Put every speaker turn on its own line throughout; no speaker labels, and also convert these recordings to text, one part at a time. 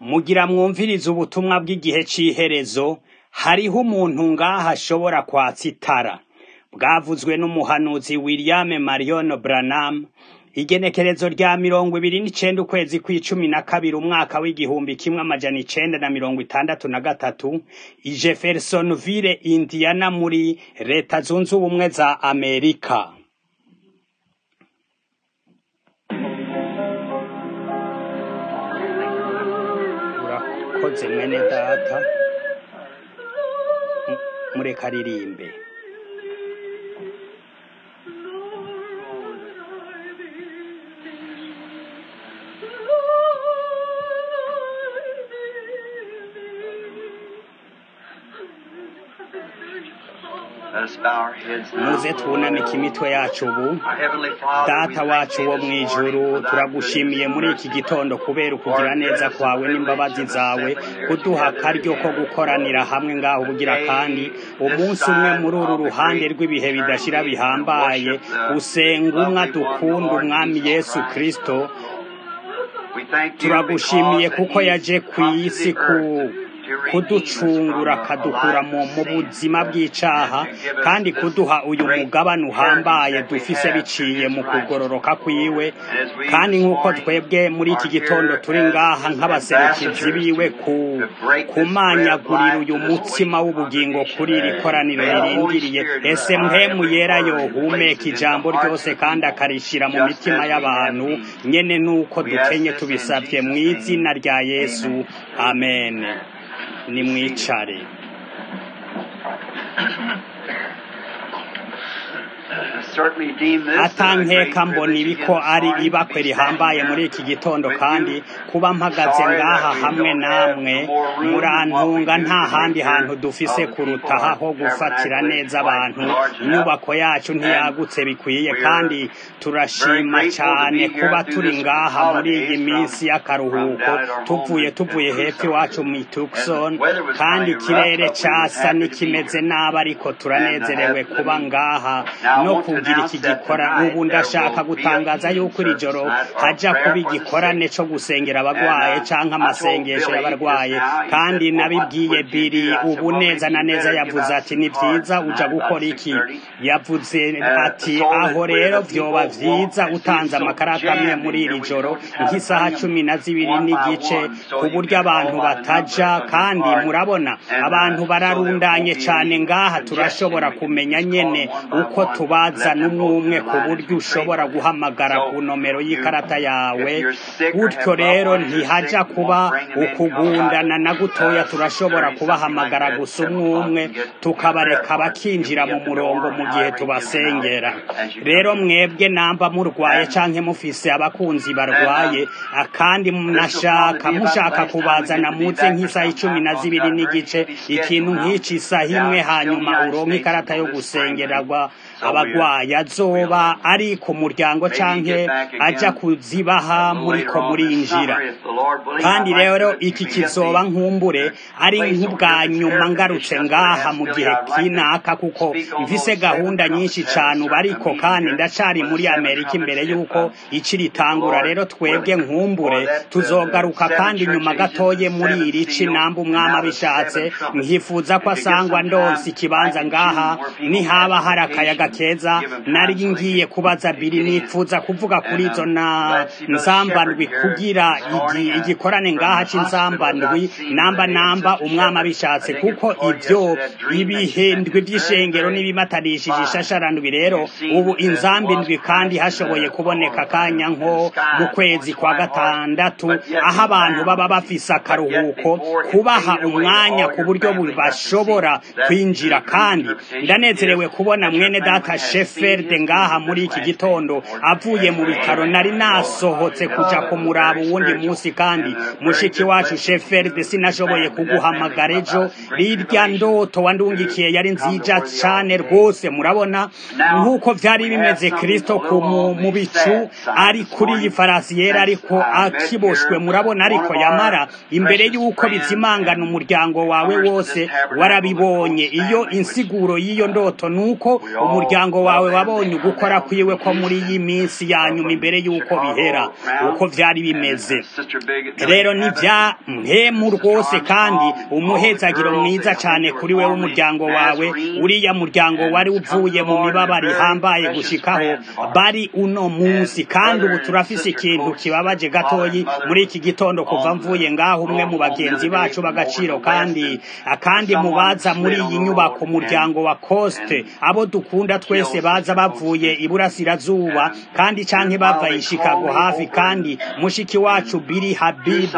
mugira mwumvirize ubutumwa bw'igihe c'iherezo hariho umuntu ngaha ashobora kwatsa itara bwavuzwe n'umuhanuzi William Marion Branham igenekerezo rya mirongo ibiri n'icenda ukwezi kw'icumi na kabiri umwaka w'igihumbi kimwe amajana icenda na mirongo itandatu na gatatu i Jeffersonville Indiana muri leta zunze ubumwe za Amerika urakoze mwene data M- mureka aririmbe
Let us bow our heads now.
muze twunamike imitwe yacu ubu
Our Heavenly Father, we
data
thank
wacu
thee
wo
this
mu
morning
ijuru
for thy
turagushimiye
goodness
muri
and
iki
mercy.
gitondo kubera ukugira neza kwawe n'imbabazi zawe kuduha akaryo ko gukoranira hamwe ngaho ubugira kandi umunsi umwe muri uru ruhande rw'ibihe bidashira bihambaye usenga umwe dukunda umwami yesu kristo
We thank you
turagushimiye
because
kuko
he
yaje ku
come to
isi
the
ku
earth to redeem us
kuducungura
from a
akadukura
life
mu
of
mu
sin
buzima
and
bw'icaha
to give us
kandi
this
kuduha uyu
great
mugabane uhambaye
heritage that we
dufise
have
biciye
through
mu
his
kugororoka
righteousness.
kwiwe
And as we
kandi
this
nk'uko
morning
twebwe muri iki
are
gitondo
here
turi
as
ngaha
his
nk'abaserukizi
ambassadors
biwe
to-
ku
to break this
kumanyagurira
bread of
uyu
life to this
mutsima
weak
w'ubugingo
congregation.
kuri iri koraniro
May the Holy
ririndiriye
Spirit
ese
inspire
mpemu
every
yera
word and
yohumeka
place it in
ijambo
the hearts
ryose
of
kandi
people,
akarishira mu
just
mitima
as we
y'abantu
have need.
nyene nuko
We
dukenye
ask this in
tubisavye mu
Jesus'
izina
name.
rya yesu amen nimwicare
I certainly deem this a great
atankeka mbona
privilege
ibi ko
again this
ari
morning to
ibakwe
be
rihambaye
standing
muri
here
iki gitondo
with
kandi
you.
kuba mpagaze
Sorry
ngaha
that we
hamwe
don't have
namwe
no more room than what we
murantunga
do
nta
to
handi
take
hantu
care
dufise
of the
kuruta
people.
aha ho
Our
gufatira
tabernacle
neza
is quite
abantu
large enough.
inyubako yacu
And
ntiyagutse bikwiye
we're
kandi
very
turashima
grateful to
cane
be here
kuba
through
turi
this
ngaha muri iyi
holidays
minsi
from, from
y'akaruhuko
down at our home
tuvuye
in, in
tuvuye hepfo
Tucson.
iwacu mu
And
Tucson
the weather was
kandi
kind of rough,
ikirere
but we was
casa
happy to be
n'ikimeze
here.
nabi ariko
And I
turanezerewe
have, let
kuba
me,
ngaha
now I
no
want to
kugira
announce
iki
that
gikora
tonight
ubu
there
ndashaka
will be a
gutangaza
healing
yuko iri
service
joro
tonight or
haja kuba
prayer for the
igikorane
sick.
co gusengera
And
abagwaye
uh,
canke
I told
amasengesho
Billy just
y'abarwaye
now, he
kandi
said, well, what
nabibwiye
would you
biri
do? I said,
ubu
well,
neza
maybe
na
you
neza
better give
yavuze
out
ati
some
ni
cards
vyiza uja
tonight about
gukora iki
6.30.
yavuze
Uh,
ati
so that
aho
where
rero
the
vyoba
people won't
vyiza
seem
utanze
so
amakarata amwe
jammed
muri
in here,
iri
we
joro
told you how to
nk'isaha
bring
cumi
them
na zibiri
one by
n'igice
one so
ku
you
buryo
can
abantu
call by the
bataja
numbers on your
kandi
card.
murabona
And
abantu
uh, so there
bararundanye
won't be
cane
any
ngaha
congestion.
turashobora
We can
kumenya
just call
nyene
them one by
uko
one and
tubaza
let them
n'umwe
go
umwe
through the
ku
line as
buryo
we pray
ushobora
for them.
guhamagara ku
So
nomero
you,
y'ikarata yawe
if you're sick or
gutyo
have loved
rero
ones who are
ntihaja
sick, you
kuba
won't bring them in. Come by
ukugundana na gutoya
uh,
turashobora
6.30, something like
kubahamagara
that,
gusa
7
umwe
o'clock
umwe
and get your
tukabareka
prayer card. You'll
bakinjira
be
mu
at the
murongo
door
mu gihe
however you give them out
tubasengera
as you come
rero
in.
mwebwe namba murwaye
And
canke mufise abakunzi
And
barwaye
um,
ah, kandi
this will
munashaka
probably be about the
mushaka
last time we
kubazana
get to be
muze
back for
nk'isaha
some
icumi
time
na
because
zibiri
got very
n'igice
heavy
ikintu
schedule now
nk'ici isaha imwe
down still in the
hanyuma
United
uronke
States
ikarata yo
until this spring break.
gusengererwa
So we're,
abagwayi
we'll
azoba ari ku muryango
maybe
canke
get back
aja
again
kuzibaha
a little
muriko
later on this
murinjira
summer if the Lord willing.
kandi
I'd like
rero
to, if
iki
you can get
kizoba
the,
nkumbure
the
ari
place over
nk'ubwa
here that's
nyuma
air
ngarutse
conditioned that's where it
ngaha
has
mu
Billy.
gihe
I'd like to
kinaka kuko
speak on
mfise
those seven
gahunda nyinshi
trumpets. Have
cane
a
ubu
certain
ariko
meeting
kandi
here
ndacari
with the
muri
seven
amerika
trumpets
imbere
if,
yuko
uh,
ici
if the
ritangura
Lord
rero twebwe
willing.
nkumbure
For that, uh, the
tuzogaruka
seven
kandi
church
nyuma
ages,
gatoye
the
muri
seven
iri ci
seals,
namba
and
umwami
now the
abishatse
seven trumpets.
nkifuza ko
If you get
asangwa
some
ndonse
time
ikibanza
back in
ngaha
June where people
nihaba
have
hari akayaga
vacation,
keza
give them
nari
time so they
ngiye
can
kubaza
get
biri
in.
nifuza kuvuga kuri
And
izo
um,
na
glad to see Brother
nzambandwi
Shepherd here
kugira
this
igi-
morning uh,
igikorane
from
ngaha
the hospital as
c'inzambandwi
I've seen
namba
today. And
namba
Sister
umwami
Shepherd, I
abishatse
think
kuko
it's part
ivyo
yesterday, that dream that you sent
ibihendwi
is very,
vy'ishengero
very
n'ibimatanishije
fine.
ishasharandwi rero
You've seen
ubu
that it was
inzambindwi kandi
Christ in
hashoboye
the,
kuboneka
or,
akanya
in
nko
the
mu
sky
kwezi
on his
kwa
white horse,
gatandatu
but yet
aho
he
abantu baba
found,
bafise
but yet
akaruhuko
before it
kubaha
faded away,
umwanya
all
ku
your
buryo
family got to see
bashobora
that
kwinjira
the dream
kandi
interpretation
ndanezerewe
is
kubona
that your
mwene
family
data
has seen
sheferde
his
ngaha
kingdom
muri
this
iki
last day
gitondo
before
avuye mu bitaro nari nasohotse kuja kumuraba
very
uwundi
spiritual
munsi kandi
and a very
mushiki
good
wacu
blessing to
sheferde
you and
sinashoboye
your family. That family
kuguhamagara
come
ejo
out some great
rirya
tribulation
ndoto wandungikiye
to
yari
come to
nzija
where the
cane
altar is.
rwose murabona
Now,
nk'uko vyari
we have
bimeze
something a
kristo ku
little
mu
on
mu
the
bicu
sad side
ari
this
kuri iyi
morning.
farasi yera
Since
ariko
I met
akiboshwe
here,
murabona
one
ariko
of
yamara
our
imbere
precious
y'uko
friends
bizimangana
and
umuryango wawe
comers to
wose
this tabernacle, the
warabibonye
Coates
iyo
family, which
insiguro y'iyo
uh,
ndoto nuko
we all
umuryango wawe wabonye ugukora kwiwe ko muri iyi minsi ya nyuma imbere y'uko bihera uko vyari bimeze rero ni vya mpemu rwose kandi umuhezagiro mwiza cane kuri wewe umuryango wawe uriya muryango wari uvuye mu mibabaro ihambaye gushikaho bari uno munsi kandi ubu turafise ikintu kibabaje gatoyi muri iki gitondo kuva mvuye ngaho umwe mu bagenzi bacu b'agaciro kandi kandi mubaza muri iyi nyubako umuryango wa Coste abo dukunda twese baza bavuye iburasirazuba kandi canke bava i Chicago hafi kandi mushiki wacu Billy Habib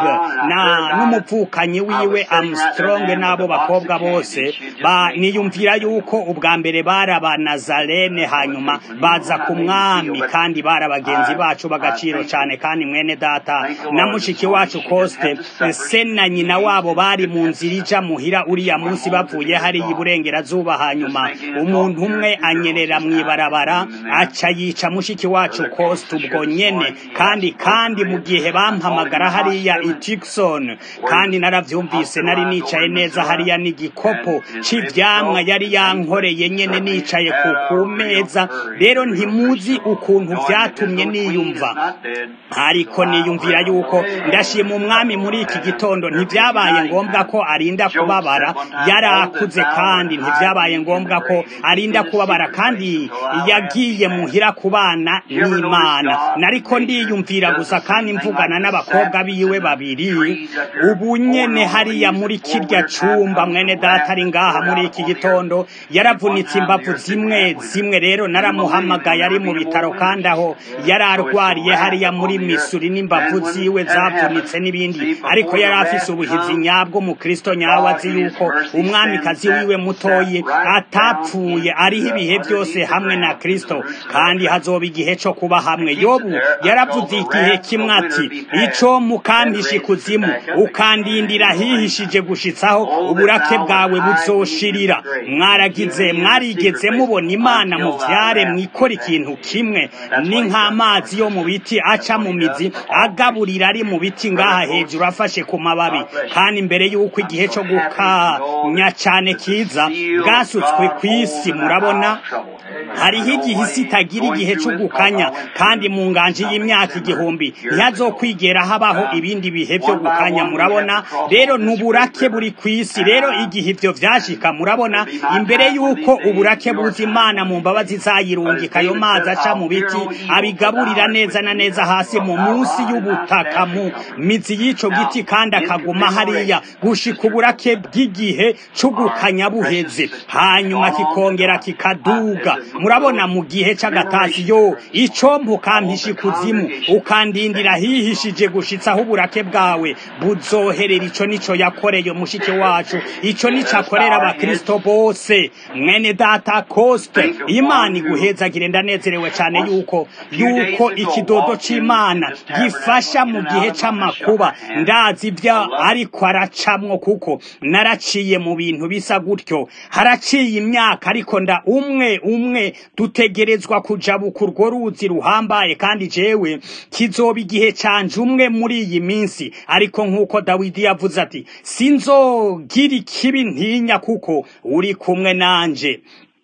na n'umuvukanyi wiwe Armstrong n'abo bakobwa bose ba niyumvira yuko ubwa mbere bari abanazarene hanyuma baza ku mwami kandi bari abagenzi bacu b'agaciro cyane kandi mwene data na mushiki wacu Coste se na nyina wabo bari mu nzira ija muhira uriya munsi bavuye hari iburengerazuba hanyuma umuntu umwe anyerera mwibarabara aca yica mushiki wacu Coste ubwo nyene kandi kandi mu gihe bampamagara hariya i Tucson kandi naravyumvise nari nicaye neza hariya n'igikopo c'ivyamwa yari yankoreye nyene nicaye ku kumeza rero ntimuzi ukuntu vyatumye niyumva ariko niyumvira yuko ndashima umwami muri iki gitondo ntivyabaye ngombwa ko arinda kubabara yarakuze kandi ntivyabaye ngombwa ko arinda kubabara kandi yagiye muhira kubana n'Imana nariko ndiyumvira gusa kandi mvugana n'abakobwa biwe babiri ubu nyene hariya muri kirya cumba mwene data ari ngaha muri iki gitondo yaravunitse imbavu zimwe zimwe rero naramuhamagaye ari mu bitaro kandi aho yari arwariye hariya muri misuri n'imbavu ziwe zavunitse n'ibindi ariko yari afise ubuhizi nyabwo mu kristo nyawe azi yuko umwamikazi wiwe mutoyi atapfuye ariho ibihe byose hamwe na kristo kandi hazoba igihe co kuba hamwe yobu yaravuze igihe kimwe ati ico mukandisha ikuzimu ukandindira hihishije gushitsaho uburake bwawe buzoshirira mwaragize mwarigeze mubona imana mu vyare mwikora ikintu kimwe ni nk'amazi yo mu biti aca mu mizi agaburira ari mu biti ngaha hejuru afashe ku mababi kandi imbere y'uko igihe co gukanya cane kiza bwasutswe kw'isi murabona hariho igihe isi itagira igihe cyo gukanya kandi mu nganji y'imyaka igihumbi ntihazokwigera habaho ibindi bihe byo gukanya murabona rero n'uburake buri ku isi rero igihe ivyo vyashika murabona imbere y'uko uburake buza imana mu mbabazi zayirungika ayo mazi aca mu biti abigaburira neza na neza hasi mu munsi y'ubutaka mu mizi y'ico giti kandi akaguma hariya gushika uburake bw'igihe c'ugukanya buheze hanyuma kikongera kikaduga murabona mu gihe c'agatasi yo ico mpukampisha ikuzimu ukandindira hihishije gushitsaho uburake bwawe buzoherera ico nico yakoreye mushiki wacu ico nico akorera abakristo bose mwene data koste imana iguhezagire ndanezerewe cane yuko yuko ikidodo c'imana gifasha mu gihe c'amakuba ndazi ivyo ariko aracamwo kuko naraciye mu bintu bisa gutyo haraciye imyaka ariko nda umwe umwe dutegerezwa kujabuka urwo ruzi ruhambaye kandi jewe kizoba igihe canje umwe muri iyi minsi ariko nk'uko dawidi yavuze ati sinzogira ikibi ntinya kuko uri kumwe nanje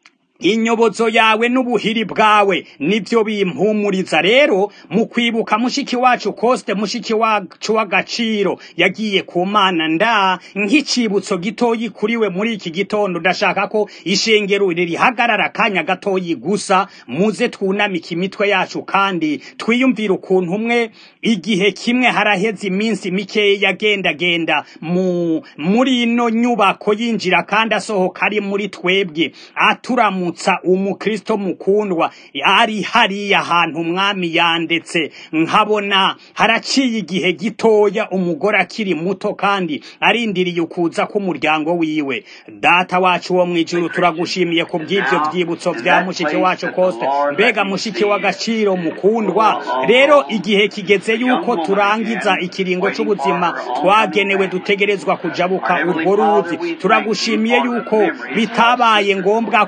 inyobozo yawe n'ubuhiri bwawe nibyo bimpumuriza rero mu kwibuka mushiki wacu koste mushiki wacu w'agaciro yagiye ku mana nda nk'icibutso gitoyi kuri we muri iki gitondo ndashaka ko ishengero rihagarara akanya gatoyi gusa muze twunamika imitwe yacu kandi twiyumvire ukuntu umwe igihe kimwe haraheze iminsi mikeya yagendagenda mu muri ino nyubako yinjira kandi asohoka ari muri twebwe aturamu kuramutsa umukristo mukundwa ari hariya ahantu umwami yandetse nkabona haraciye igihe gitoya umugore akiri muto kandi arindiriye ukuza k'umuryango wiwe data wacu wo mwijuru turagushimiye ku bw'ibyo byibutso vya mushiki wacu koste mbega mushiki w'agaciro mukundwa rero igihe kigeze yuko turangiza ikiringo c'ubuzima twagenewe dutegerezwa kujabuka urwo ruzi turagushimiye yuko bitabaye ngombwa ko aba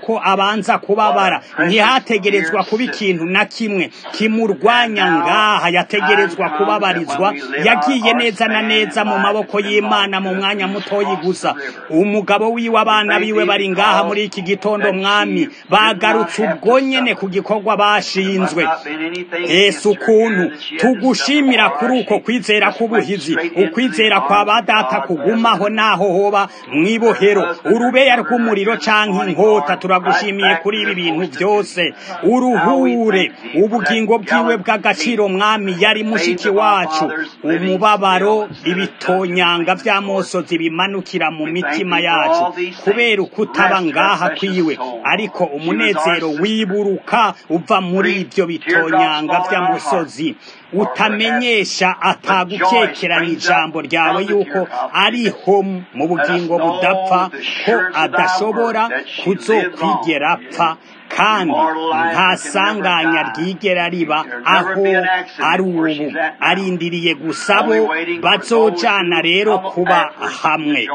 atabanza kubabara ntihategerezwa kuba ikintu na kimwe kimurwanya ngaha yategerezwa kubabarizwa yagiye neza na neza mu maboko y'imana mu mwanya mutoyi gusa umugabo wiwe abana biwe bari ngaha muri iki gitondo mwami bagarutse ubwo nyene ku gikorwa bashinzwe ese ukuntu tugushimira kuri uko kwizera k'ubuhizi ukwizera kwa badata kugumaho naho hoba mwibohero urubeya rw'umuriro canke inkota turagushimiye kuri ibi bintu byose uruhure ubugingo bwiwe bw'agaciro mwami yari mushiki wacu umubabaro ibitonyanga vy'amosozi bimanukira mu mitima yacu kubera ukutaba ngaha kwiwe ariko umunezero wiburuka uva muri ibyo bitonyanga vy'amusozi utamenyesha atagukekeranya ijambo ryawe yuko ariho mu bugingo budapfa ko adashobora kuzokwigera apfa kandi nta sanganya ryigera riba aho ari ubu arindiriye gusa bo bazojana rero kuba hamwe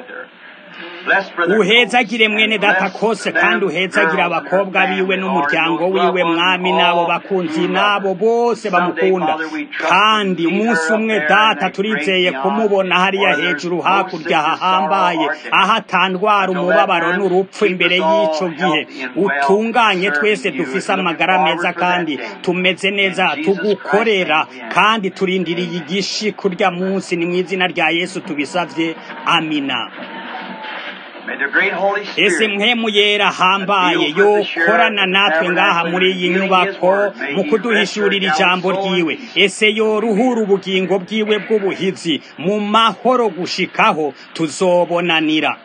uhezagire mwene data kose kandi uhezagire abakobwa biwe n'umuryango wiwe mwami n'abo bakunzi n'abo bose bamukunda kandi umunsi umwe data turizeye kumubona hariya hejuru hakurya hahambaye aho atandwara umubabaro n'urupfu imbere y'ico gihe utunganye twese dufise amagara meza kandi tumeze neza tugukorera kandi turindiriye igishi kurya munsi ni mu izina rya yesu tubisavye amina ese mpemu yera hambaye yokorana natwe ngaha muri iyi nyubako mu kuduhishurira ijambo ryiwe ese yoruhura ubugingo bwiwe bw'ubuhizi mu mahoro gushikaho tuzobonanira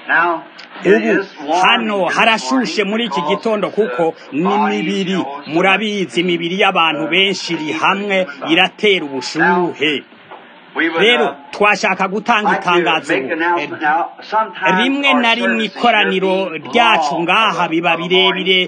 ubu hano harashushe muri iki gitondo kuko ni mibiri murabizi imibiri y'abantu benshi iri hamwe iratera ubushuhe rero twashaka gutanga itangazo rimwe na rimwe ikoraniro ryacu ngaha biba birebire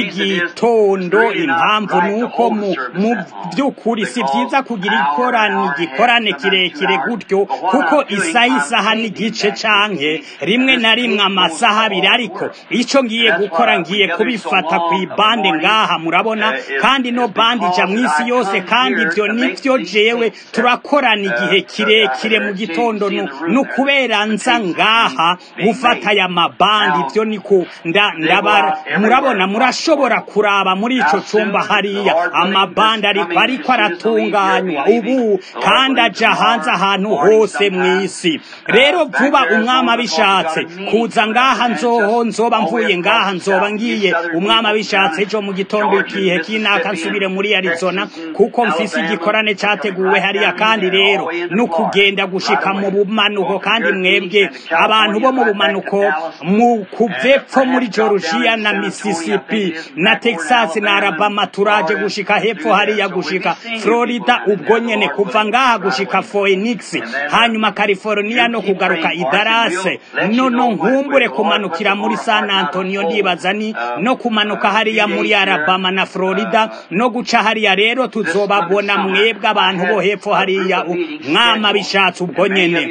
by'igitondo impamvu ni uko mu by'ukuri si byiza kugira ikorani igikorane kirekire gutyo kuko isaha isaha n'igice canke rimwe na rimwe amasaha abiri ariko icyo ngiye gukora ngiye kubifata ku ibande ngaha murabona kandi no bande ija mu isi yose kandi ibyo nibyo jewe turakorana igihe kirekire mu gitondo no kubera nza ngaha gufata aya mabandi ibyo niko ndabara murabona murashobora kuraba muri ico cumba hariya amabandi ariko ariko aratunganywa ubu kandi aja hanze ahantu hose mw'isi rero vuba umwami abishatse kuza ngaha nzoho nzoba mvuye ngaha nzoba ngiye umwami abishatse ejo mu gitondo ikihe kinaka nsubire muri arizona kuko mfise igikorane categuwe hariya kandi rero nukugenda gushika mu bumanuko kandi mwebwe abantu bo mu bumanuko mu kuvepfo muri Georgia na Mississippi na Texas na Alabama turaje gushika hepfo hariya gushika Florida ubwo nyene kuva ngaha gushika Phoenix hanyuma California no kugaruka i Dallas nono nkumbure kumanukira muri San Antonio ndibaza ni no kumanuka hariya muri Alabama na Florida no guca hariya rero tuzobabona mwebwe abantu bo hepfo hariya mwama bishatse ubwo nyene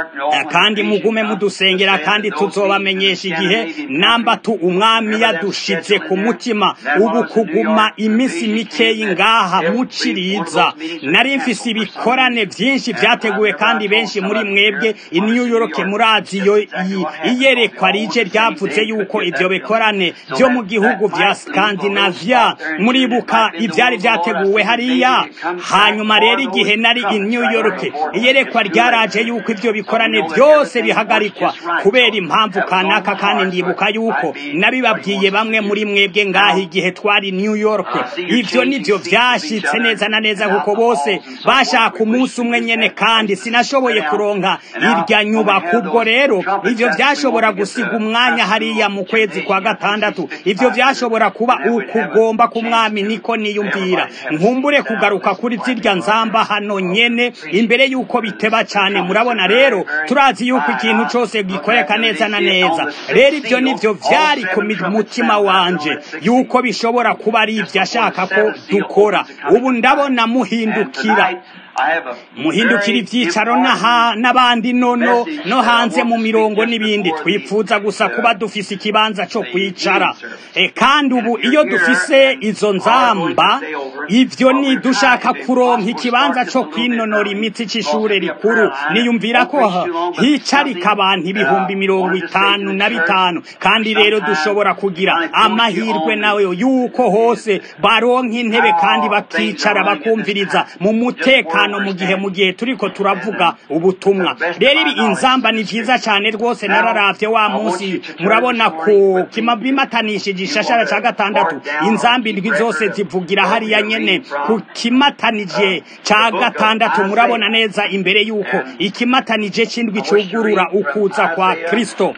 kandi mugume mudusengera kandi tuzobamenyesha igihe namba tu umwami yadushize ku mutima ubu kuguma iminsi mikeyi ngaha muciriza nari mfise ibikorane byinshi byateguwe kandi benshi muri mwebwe i New York murazi yo iyerekwa rije ryavuze yuko ivyo bikorane byo mu gihugu vya Scandinavia muribuka ivyari vyateguwe hariya hanyuma rero igihe nari i New York iyerekwa ryaraje yuko ivyo bikorane byose bihagarikwa kubera impamvu kanaka kandi ndibuka yuko nabibabwiye bamwe muri mwebwe ngaho igihe twari New York ivyo nivyo vyashitse neza na neza kuko bose bashaka umunsi umwe nyene kandi sinashoboye kuronka irya nyubako ubwo rero ivyo vyashobora gusiga umwanya hariya mu kwezi kwa gatandatu ivyo vyashobora kuba ukugomba k'umwami niko niyumvira nkumbure kugaruka kuri zirya nzamba hano nyene imbere yuko biteba cyane murabona rero turazi yuko ikintu cyose gikoreka neza na neza rero ibyo nivyo vyari ku mutima wanje yuko bishobora kuba ari ibyo ashaka ko dukora ubu ndabona muhindukira muhindukira ibyicaro n'abandi nono no hanze mu mirongo n'ibindi twifuza gusa kuba dufise ikibanza cyo kwicara kandi ubu iyo dufise izo nzamba ibyo ni dushaka kuronka ikibanza cyo kwinonora imitsi cy'ishure rikuru niyumvira ko hicarika abantu ibihumbi mirongo itanu na bitanu kandi rero dushobora kugira amahirwe nawe yuko hose baronka intebe kandi bakicara bakumviriza mu mutekano mu gihe mu gihe turiko turavuga ubutumwa rero ibi inzamba ni vyiza cyane rwose nararavye wa munsi murabona ku kimabimatanishije ishashara ca gatandatu inzamba indwi zose zivugira hariya nyene ku kimatanije ca gatandatu murabona neza imbere yuko ikimatanije c'indwi cugurura ukuza kwa kristo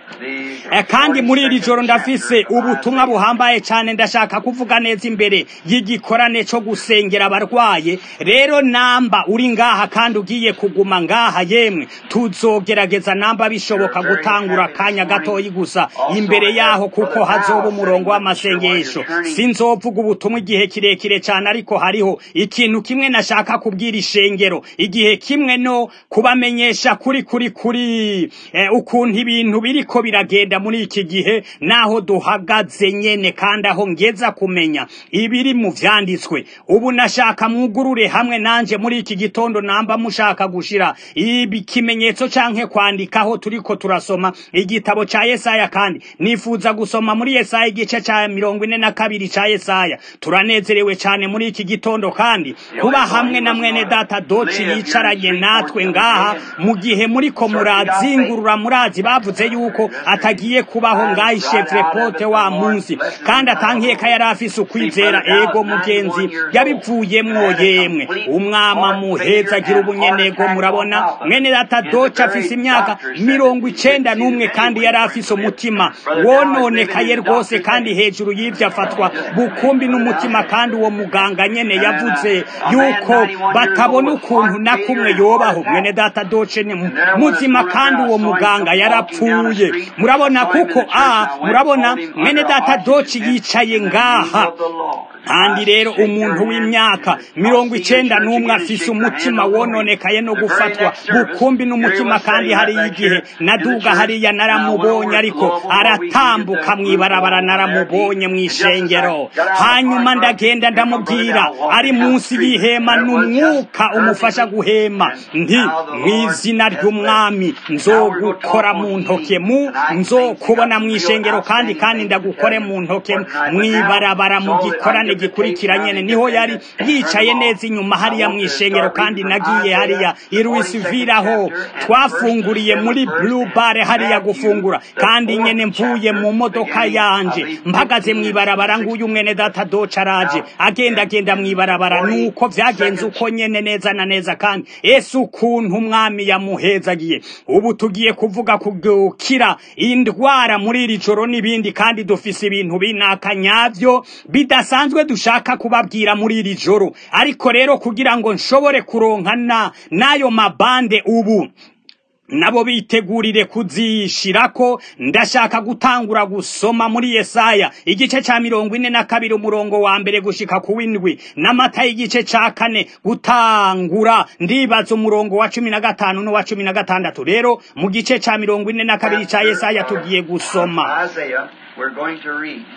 kandi muri iri joro ndafise ubutumwa buhambaye cyane ndashaka kuvuga neza imbere y'igikorane cyo gusengera abarwaye rero namba uri ngaha kandi ugiye kuguma ngaha yemwe tuzogerageza namba bishoboka gutangura akanya gatoyi gusa imbere yaho kuko hazoba umurongo w'amasengesho sinzovuga ubutumwa igihe kirekire cyane ariko hariho ikintu kimwe nashaka kubwira ishengero igihe kimwe no kubamenyesha kuri kuri kuri ukuntu ibintu biriko biragenda muri iki gihe naho duhagaze nyene kandi aho ngeza kumenya ibiri mu vyanditswe ubu nashaka mwugurure hamwe nanje muri iki gitondo namba mushaka gushira ibi kimenyetso canke kwandikaho turiko turasoma igitabo ca Yesaya kandi nifuza gusoma muri Yesaya igice ca mirongo ine na kabiri ca Yesaya turanezerewe cane muri iki gitondo kandi kuba hamwe na mwene data doci yicaranye natwe ngaha mu gihe muriko murazingurura murazi bavuze yuko atagiye kubaho ngaho shefrepote wa munsi kandi atankeka yari afise ukwizera ego mugenzi yabivuyemwo yemwe umwama muheza agira ubunyenego murabona mwene data doce afise imyaka mirongo icenda n'umwe kandi yari afise umutima wononekaye rwose kandi hejuru y'ivyo afatwa bukumbi n'umutima kandi uwo muganga nyene yavuze yuko batabona ukuntu na kumwe yobaho mwene data doce ni muzima kandi uwo muganga yarapfuye murabona kuko a murabona mwene data doci yicaye ngaha kandi rero umuntu w'imyaka mirongo icenda n'umwe afise umutima wononekaye no gufatwa bukumbi n'umutima kandi hariyo igihe naduga hariya naramubonye ariko aratambuka mw'ibarabara naramubonye mw'ishengero hanyuma ndagenda ndamubwira ari munsi y'ihema n'umwuka umufasha guhema nti mw'izina ry'umwami nzogukora mu ntoke mu nzokubona mw'ishengero kandi kandi ndagukore mu ntoke mw'ibarabara mu gikorane gikurikira nyene niho yari yicaye neza inyuma hariya mw'ishengero kandi nagiye hariya i Louisville aho twafunguriye muri Blue Bar hariya gufungura kandi nyene mvuye mu modoka yanje mpagaze mw'ibarabara nguyu mwene data doca araje agenda agenda mw'ibarabara nuko vyagenze uko nyene neza na neza kandi ese ukuntu umwami yamuhezagiye ubu tugiye kuvuga kugukira indwara muri iri joro n'ibindi kandi dufise ibintu binaka nyavyo bidasanzwe dushaka kubabwira muri iri joro ariko rero kugira ngo nshobore kuronkana n'ayo mabande ubu nabo bitegurire kuzishirako ndashaka gutangura gusoma muri Yesaya igice ca mirongo ine na kabiri umurongo wa mbere gushika ku windwi n'amata y'igice ca kane gutangura ndibaza umurongo wa cumi na gatanu n'uwa cumi na gatandatu rero mu gice ca mirongo ine na kabiri ca Yesaya tugiye gusoma
Isaiah, we're going to read.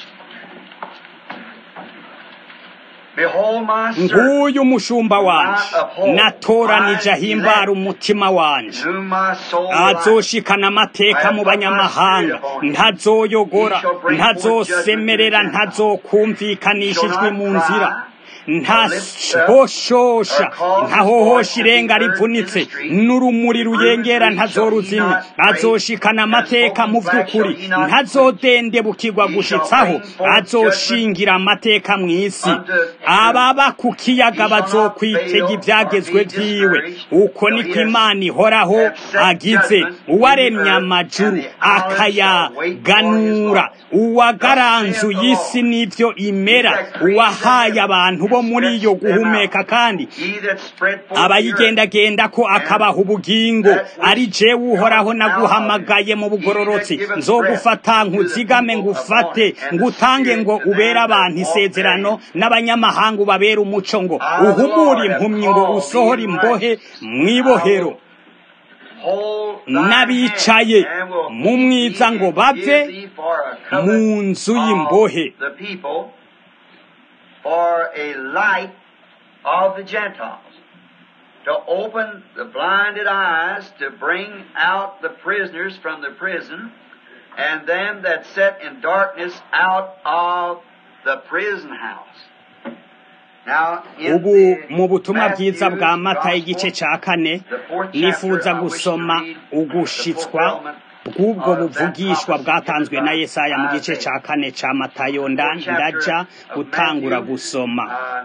Behold my servant,
nguyu umushumba wanje natoranije ahimbara umutima wanje
whom my soul delights.
azoshikana amateka mu banyamahanga ntazoyogora ntazosemerera ntazokumvikanisha ijwi mu nzira ntahoshosha ntahohosha irenga rivunitse n'urumuri ruyengera ntazoruzimya azoshikana amateka mu vy'ukuri ntazodendebukirwa gushitsaho azoshingira amateka mw'isi ababa ku kiyaga bazokwitega ivyagezwe vyiwe uko niko imana ihoraho agize uwaremye amajuru akayaganura uwagaranzuye isi n'ivyo imera uwahaye abantu bo bo muri yo guhumeka kandi abayigendagenda ko akabaha ubugingo ari jewe uhoraho naguhamagaye mu bugororotsi nzogufata nkuzigame ngufate ngutange ngo ubere abantu isezerano n'abanyamahanga ubabere umuco ngo uhumure impumyi ngo usohore imbohe mw'ibohero n'abicaye mu mwiza ngo bave mu nzu y'imbohe
for a light of the Gentiles, to open the blinded eyes, to bring out the prisoners from the prison, and them that sat in darkness out of the prison house.
ubu mu butumwa bwiza bwa mata igice cya kane nifuza gusoma ugushitswa bw'ubwo buvugishwa bwatanzwe na Yesaya mu gice cya kane cya matayo ndaja gutangura gusoma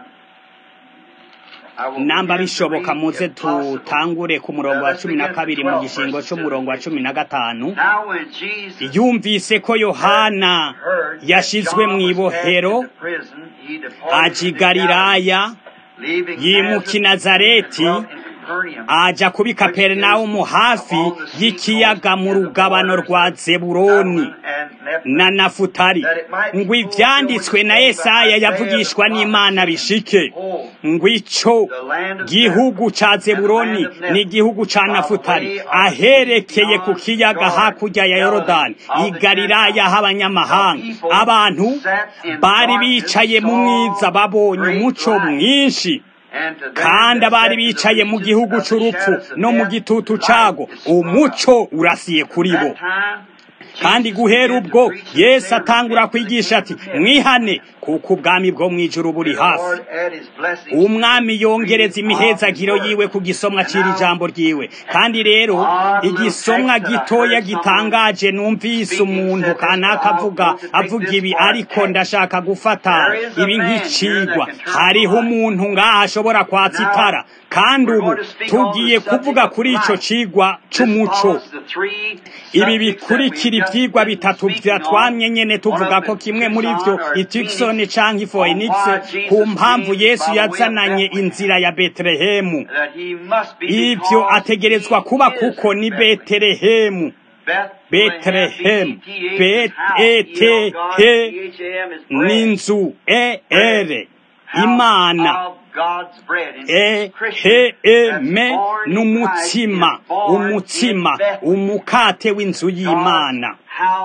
namba bishoboka muze tutangure ku murongo wa cumi na kabiri mu gishingo cy'umurongo wa cumi na gatanu yumvise ko yohana yashizwe mu ibohero aji galilaya yimuka i nazareti aja kubi kaperinawumu hafi y'ikiyaga mu rugabano rwa zeburoni na nafutari ngo ivyanditswe na yesaya yavugishwa n'imana bishike ngo ico gihugu ca zeburoni ni igihugu ca nafutari aherekeye ku kiyaga hakurya ya yorodani i galilaya h'abanyamahanga abantu bari bicaye mu mwiza babonye umuco mwinshi kandi abari bicaye mu gihugu c'urupfu no mu gitutu cago umuco urasiye kuri bo kandi guhera ubwo yesu atangura kwigisha ati mwihane kuko ubwami bwo mu ijuru buri hafi umwami yongereza imihezagiro yiwe ku gisomwa cy'iri jambo ryiwe kandi rero igisomwa gitoya gitangaje numvise umuntu kanaka avuga avuga ibi ariko ndashaka gufata ibi nk'icigwa hariho umuntu ngaha ashobora kwatsa itara kandi ubu tugiye kuvuga kuri ico cigwa c'umuco ibi bikurikira ivyigwa bitatu vyatwamye nyene tuvuga ko kimwe muri vyo itikisoni canke ifoenix ku mpamvu yesu yazananye inzira ya betelehemu ivyo ategerezwa kuba kuko ni betelehemu betelehemu betehe n'inzu ere imana eheme n'umutsima umutsima umukate w'inzu y'imana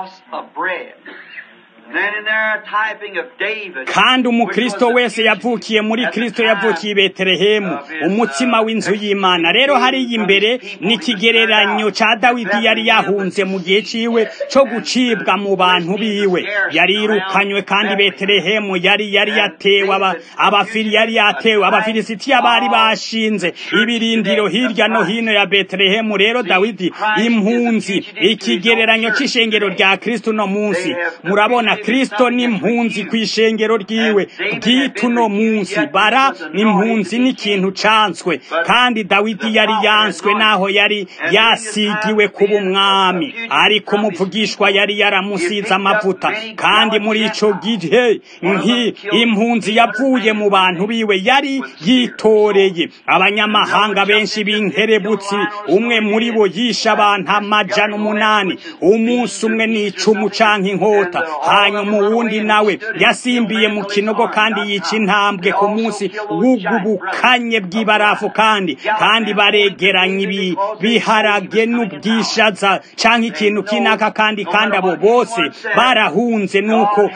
kandi umukristo wese yavukiye muri kristo yavukiye i betelehemu umutsima w'inzu y'imana rero hariya imbere ni ikigereranyo ca dawidi yari yahunze mu gihe ciwe co gucibwa mu bantu biwe yarirukanywe kandi betelehemu yari yari yatewe abafiri yari yatewe abafilisitiya bari bashinze ibirindiro hirya no hino ya betelehemu rero dawidi impunzi ikigereranyo c'ishengero rya kristo no munsi murabona kristo ni impunzi ku ishengero ryiwe bw'ituno munsi bara impunzi n'ikintu canswe kandi dawidi yari yanswe naho yari yasigiwe kuba umwami ariko umuvugishwa yari yaramusize amavuta kandi muri ico gihe nki impunzi yavuye mu bantu biwe yari yitoreye abanyamahanga benshi b'inkerebutsi umwe muri bo yishe abantu amajana umunani umunsi umwe n'icumu canke inkota hanyuma uwundi nawe yasimbiye mu kinogo kandi yica intambwe ku munsi w'ugubukanye bw'ibarafu kandi kandi baregeranya ibi biharage n'ubwishaza canke ikintu kinaka kandi kandi abo bose barahunze nuko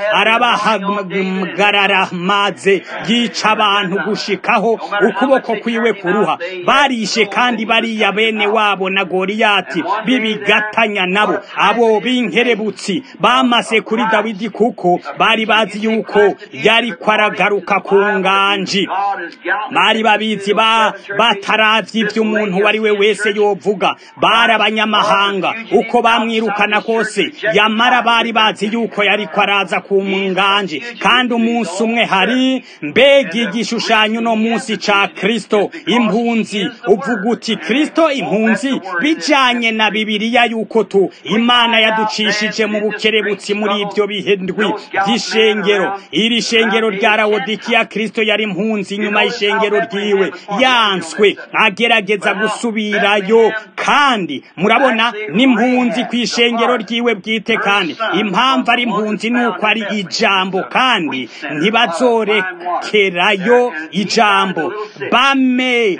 arabahagarara maze yica abantu gushikaho ukuboko kwiwe kuruha barishe kandi bariya bene wabo na goriyati bibigatanya nabo abo b'inkerebutsi bamase kuri dawidi kuko bari bazi yuko yari kwaragaruka ku nganji bari babizi ba bataravye ivyo umuntu wari we wese yovuga bari abanyamahanga uko bamwirukana kose yamara bari bazi yuko yari kwaraza ku nganji kandi umunsi umwe hari mbega igishushanyo no munsi ca kristo impunzi uvuga uti kristo impunzi bijanye na bibiliya yuko tu imana yaducishije mu bukerebutsi muri ivyo bihe ndwi by'ishengero iri shengero rya rawodikiya kristo yari impunzi inyuma y'ishengero ryiwe yanswe agerageza gusubirayo kandi murabona n'impunzi ku ishengero ryiwe bwite kandi impamvu ari impunzi ni uko ari ijambo kandi ntibazorekerayo ijambo bame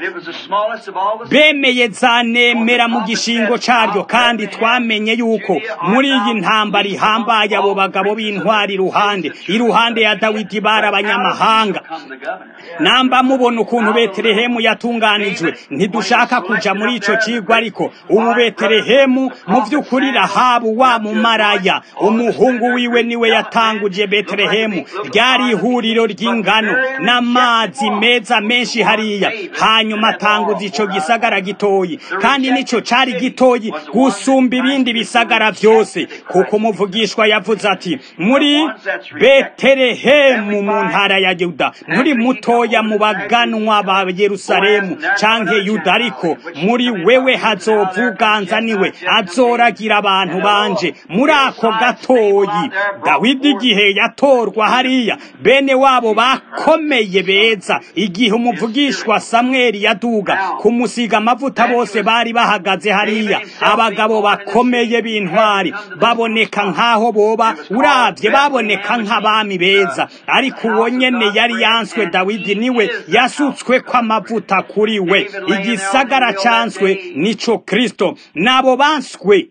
bemeye zanemera mu gishingo caryo kandi twamenye yuko muri iyi ntambara ihambaye abo bagabo b'intwari iruhande iruhande ya dawidi bari abanyamahanga namba mubona ukuntu betelehemu yatunganijwe ntidushaka kuja muri ico cigwa ariko ubu betelehemu mu vy'ukuri rahabu wa mumaraya umuhungu wiwe niwe yatanguje betelehemu ryari ihuriro ry'ingano n'amazi meza menshi hariya hanyuma atanguza ico gisagara gitoyi kandi nico cari gitoyi gusumba ibindi bisagara vyose kuko umuvugishwa yavuze ati muri betelehemu mu ntara ya yuda nturi mutoya mu baganwa ba yerusalemu canke yuda ariko muri wewe hazovuganza niwe azoragira abantu banje muri ako gatoyi dawidi igihe yatorwa hariya bene wabo bakomeye beza igihe umuvugishwa samweli yaduga kumusiga amavuta bose bari bahagaze hariya abagabo bakomeye b'intwari baboneka nk'aho boba uravye baboneka nk'abami beza ariko uwo nyene yari yanswe dawidi niwe yasutswe ko amavuta kuri we igisagara canswe nico kristo nabo banswe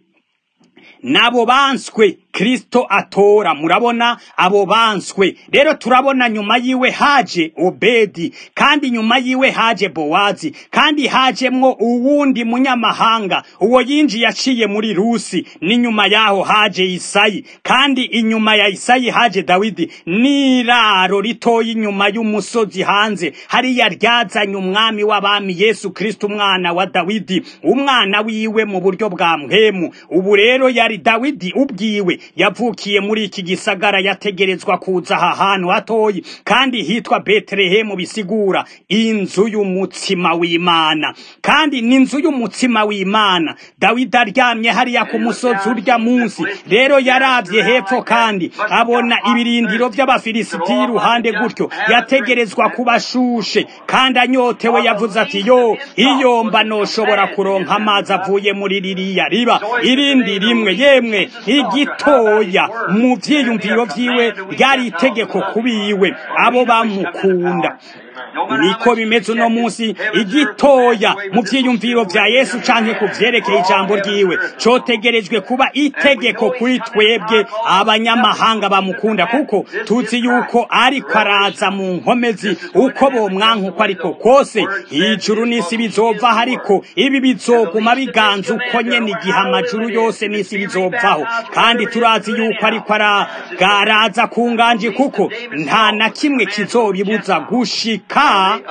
nabo banswe kristo atora murabona abo banswe rero turabona nyuma yiwe haje obedi kandi nyuma yiwe haje bowazi kandi hajemwo uwundi munyamahanga uwo yinjiye aciye muri rusi n'inyuma yaho haje isayi kandi inyuma ya isayi haje dawidi n'iraro ritoya inyuma y'umusozi hanze hariya ryazanye umwami w'abami yesu kristo umwana wa dawidi umwana wiwe mu buryo bwa mpwemu ubu rero yari dawidi ubwiwe yavukiye muri iki gisagara yategerezwa kuza aha hantu hatoyi kandi hitwa betelehemu bisigura inzu y'umutsima w'imana kandi n'inzu y'umutsima w'imana dawidi aryamye hariya ku musozi urya munsi rero yaravye hepfo kandi abona ibirindiro vy'abafilisitiya iruhande gutyo yategerezwa kubashushe kandi anyotewe yavuze ati yo iyo mba noshobora kuronka amazi avuye muri ririya riba irindi rimwe yemwe igitoya mu vyiyumviro vyiwe ryari itegeko kubiwe abo bamukunda niko bimeze uno munsi igitoya mu vyiyumviro vya yesu canke ku vyerekeye ijambo ryiwe cotegerejwe kuba itegeko kuri twebwe abanyamahanga bamukunda kuko tuzi yuko ariko araza mu nkomezi uko bomwanka uko ariko kose ijuru n'isi bizova ariko ibi bizoguma biganza uko nyene igihe amajuru yose n'isi bizovaho kandi turazi yuko ariko aragaraza ku nganji kuko nta na kimwe kizobibuza gushika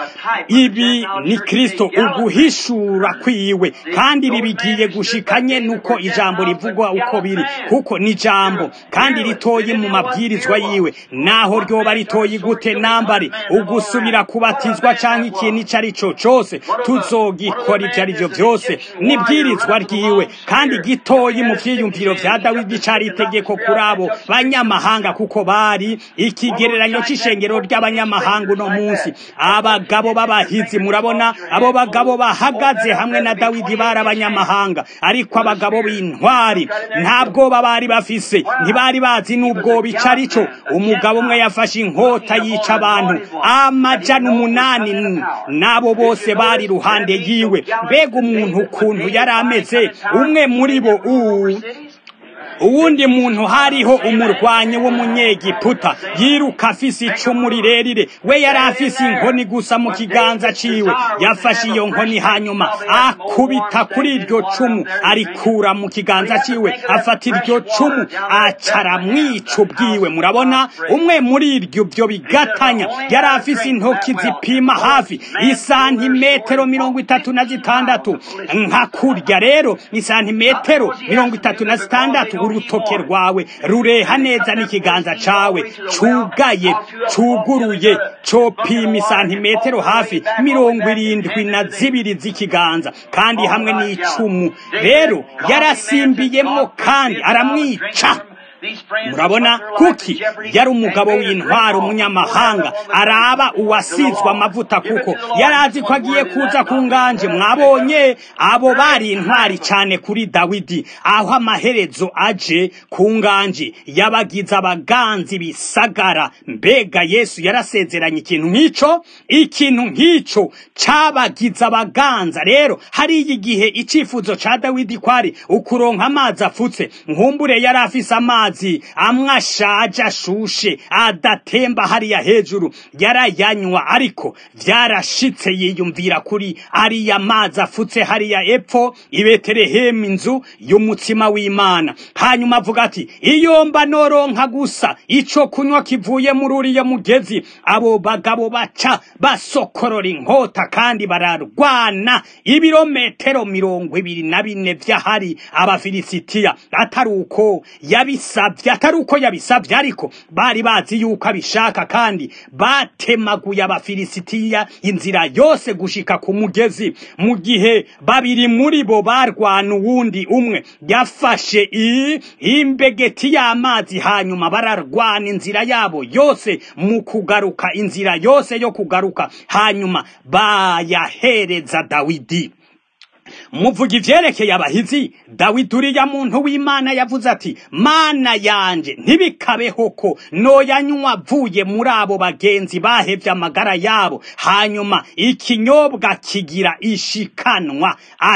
ibi ni kristo uguhishura kwiwe kandi ibi bigiye gushikanye nuko ijambo rivugwa uko biri kuko ni ijambo kandi ritoye mu mabwirizwa yiwe naho ryoba ritoye gute nambari ugusubira kubatizwa canke ikintu ico ari co cose tuzogikora ivyo ari vyo vyose nibwirizwa ryiwe kandi gitoyi mu vyiyumviro vya dawidi cari itegeko kuri abo banyamahanga kuko bari ikigereranyo c'ishengero ry'abanyamahanga uno munsi abagabo b'abahizi murabona abo bagabo bahagaze hamwe na dawidi bari abanyamahanga ariko abagabo b'intwari nta bwoba bari bafise ntibari bazi n'ubwoba ico ari cyo umugabo umwe yafashe inkota yica abantu amajana umunani n'abo bose bari iruhande yiwe mbega umuntu ukuntu yari ameze umwe muri bo uwu uwundi muntu hariho umurwanyi w'umunyegiputa yiruka afise icumu rirerire we yari afise inkoni gusa mu kiganza ciwe yafashe iyo nkoni hanyuma akubita kuri iryo cumu arikura mu kiganza ciwe afata iryo cumu acara mwica ubwiwe murabona umwe muri iryo byo bigatanya yari afise intoki zipima hafi isantimetero mirongo itatu na zitandatu nka kurya rero isantimetero mirongo itatu na zitandatu urutoke rwawe rureha neza n'ikiganza cawe cugaye cuguruye copima isantimetero hafi mirongo irindwi na zibiri z'ikiganza kandi hamwe n'icumu rero yarasimbiyemo kandi aramwica murabona kuki yari umugabo w'intwaro umunyamahanga araba uwasizwe amavuta kuko yari azi ko agiye kuza ku nganje mwabonye abo bari intwari cyane kuri dawidi aho amaherezo aje ku nganje yabagize abaganzi bisagara mbega yesu yarasezeranye ikintu nk'icyo ikintu nk'icyo cyabagize abaganza rero hariya igihe icyifuzo cya dawidi kwari ukuronka amazi afutse nkumbure yari afise amazi amwe ashaje ashushe adatemba hariya hejuru yarayanywa ariko byarashitse yiyumvira kuri ariya mazi afutse hariya epfo i betelehemu inzu y'umutsima w'imana hanyuma avuga ati iyo mba noronka gusa ico kunywa kivuye muri uriya mugezi abo bagabo baca basokorora inkota kandi bararwana ibirometero mirongo ibiri na bine vy'ahari abafilisitiya atari uko yabisavye atari uko yabisavye ariko bari bazi yuko abishaka kandi batemaguye abafilisitiya inzira yose gushika ku mugezi mu gihe babiri muri bo barwana uwundi umwe yafashe i imbegeti y'amazi hanyuma bararwana inzira yabo yose mu kugaruka inzira yose yo kugaruka hanyuma bayahereza dawidi muvuga ivyerekeye abahizi dawidi uriya muntu w'imana yavuze ati mana yanje ntibikabeho ko noyanywa avuye muri abo bagenzi bahevye amagara yabo hanyuma ikinyobwa kigira ishikanwa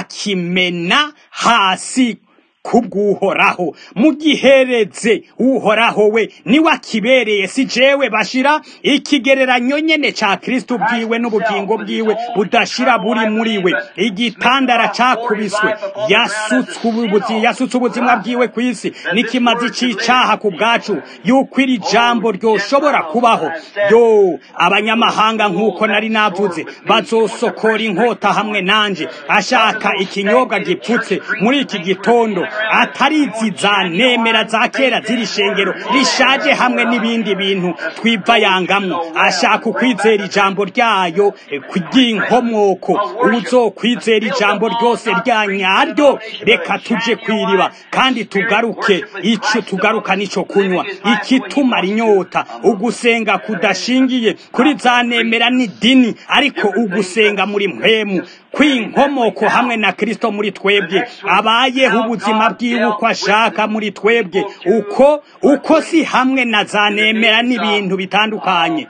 akimena hasi kubw'uhoraho mugihereze uhoraho we niwe akibereye si jewe bashira ikigereranyo nyene ca kristo bwiwe n'ubugingo bwiwe budashira buri muri we igitandara cakubiswe yasutswe ubuzi yasutse ubuzima bwiwe ku isi n'ikimazi c'icaha ku bwacu yuko iri jambo ryoshobora kubaho yo abanyamahanga nk'uko nari navuze bazosokora inkota hamwe nanje ashaka ikinyobwa gipfutse muri iki gitondo atari izi za nemera za kera ziri shengero rishaje hamwe n'ibindi bintu twivayangamwo ashaka ukwizera ijambo ryayo ry'inkomoko uzokwizera ijambo ryose rya nyaryo reka tuje kwiriba kandi tugaruke ico tugaruka nico kunywa ikitumara inyota ugusenga kudashingiye kuri za nemera n'idini ariko ugusenga muri mpwemu kw'inkomoko hamwe na kristo muri twebwe abayeho ubuzima bwiwe uko ashaka muri twebwe uko uko si hamwe na za nemera n'ibintu bitandukanye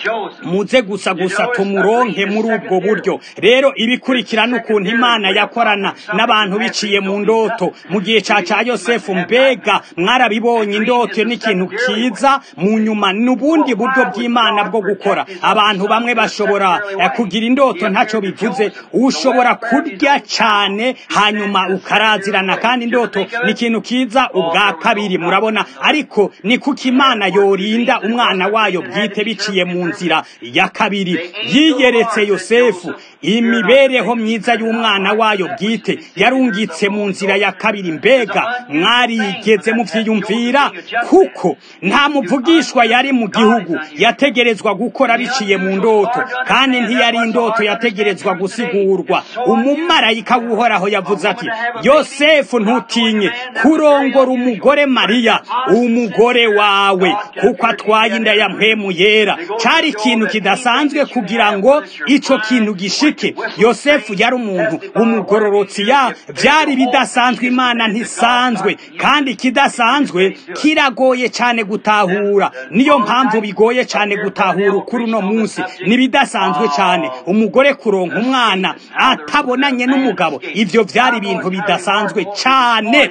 muze gusa gusa tumuronke muri ubwo buryo rero ibikurikira n'ukuntu imana yakorana n'abantu biciye mu ndoto mu gihe ca ca yosefu mbega mwarabibonye indoto n'ikintu kiza mu nyuma n'ubundi buryo bw'imana bwo gukora abantu bamwe bashobora kugira indoto ntaco bivuze ushobora kurya cyane hanyuma ukarazirana kandi indoto ni ikintu kiza ubwa kabiri murabona ariko ni kuko imana yorinda umwana wayo bwite biciye mu nzira ya kabiri yiyeretse yosefu imibereho myiza y'umwana wayo bwite yarungitse mu nzira ya kabiri mbega mwarigeze muvyiyumvira kuko nta muvugishwa yari mu gihugu yategerezwa gukora biciye mu ndoto kandi ntiyari indoto yategerezwa gusigurwa umumarayika w'uhoraho yavuze ati yosefu ntutinye kurongora umugore mariya umugore wawe kuko atwaye inda ya mpwemu yera cari ikintu kidasanzwe kugira ngo ico kintu gishike yosefu yari umuntu umugororotsi ya byari bidasanzwe imana ntisanzwe kandi kidasanzwe kiragoye cyane gutahura niyo mpamvu bigoye cyane gutahura ukuri uno munsi nibidasanzwe cyane umugore kuronka umwana atabonanye n'umugabo ivyo byari ibintu bidasanzwe cyane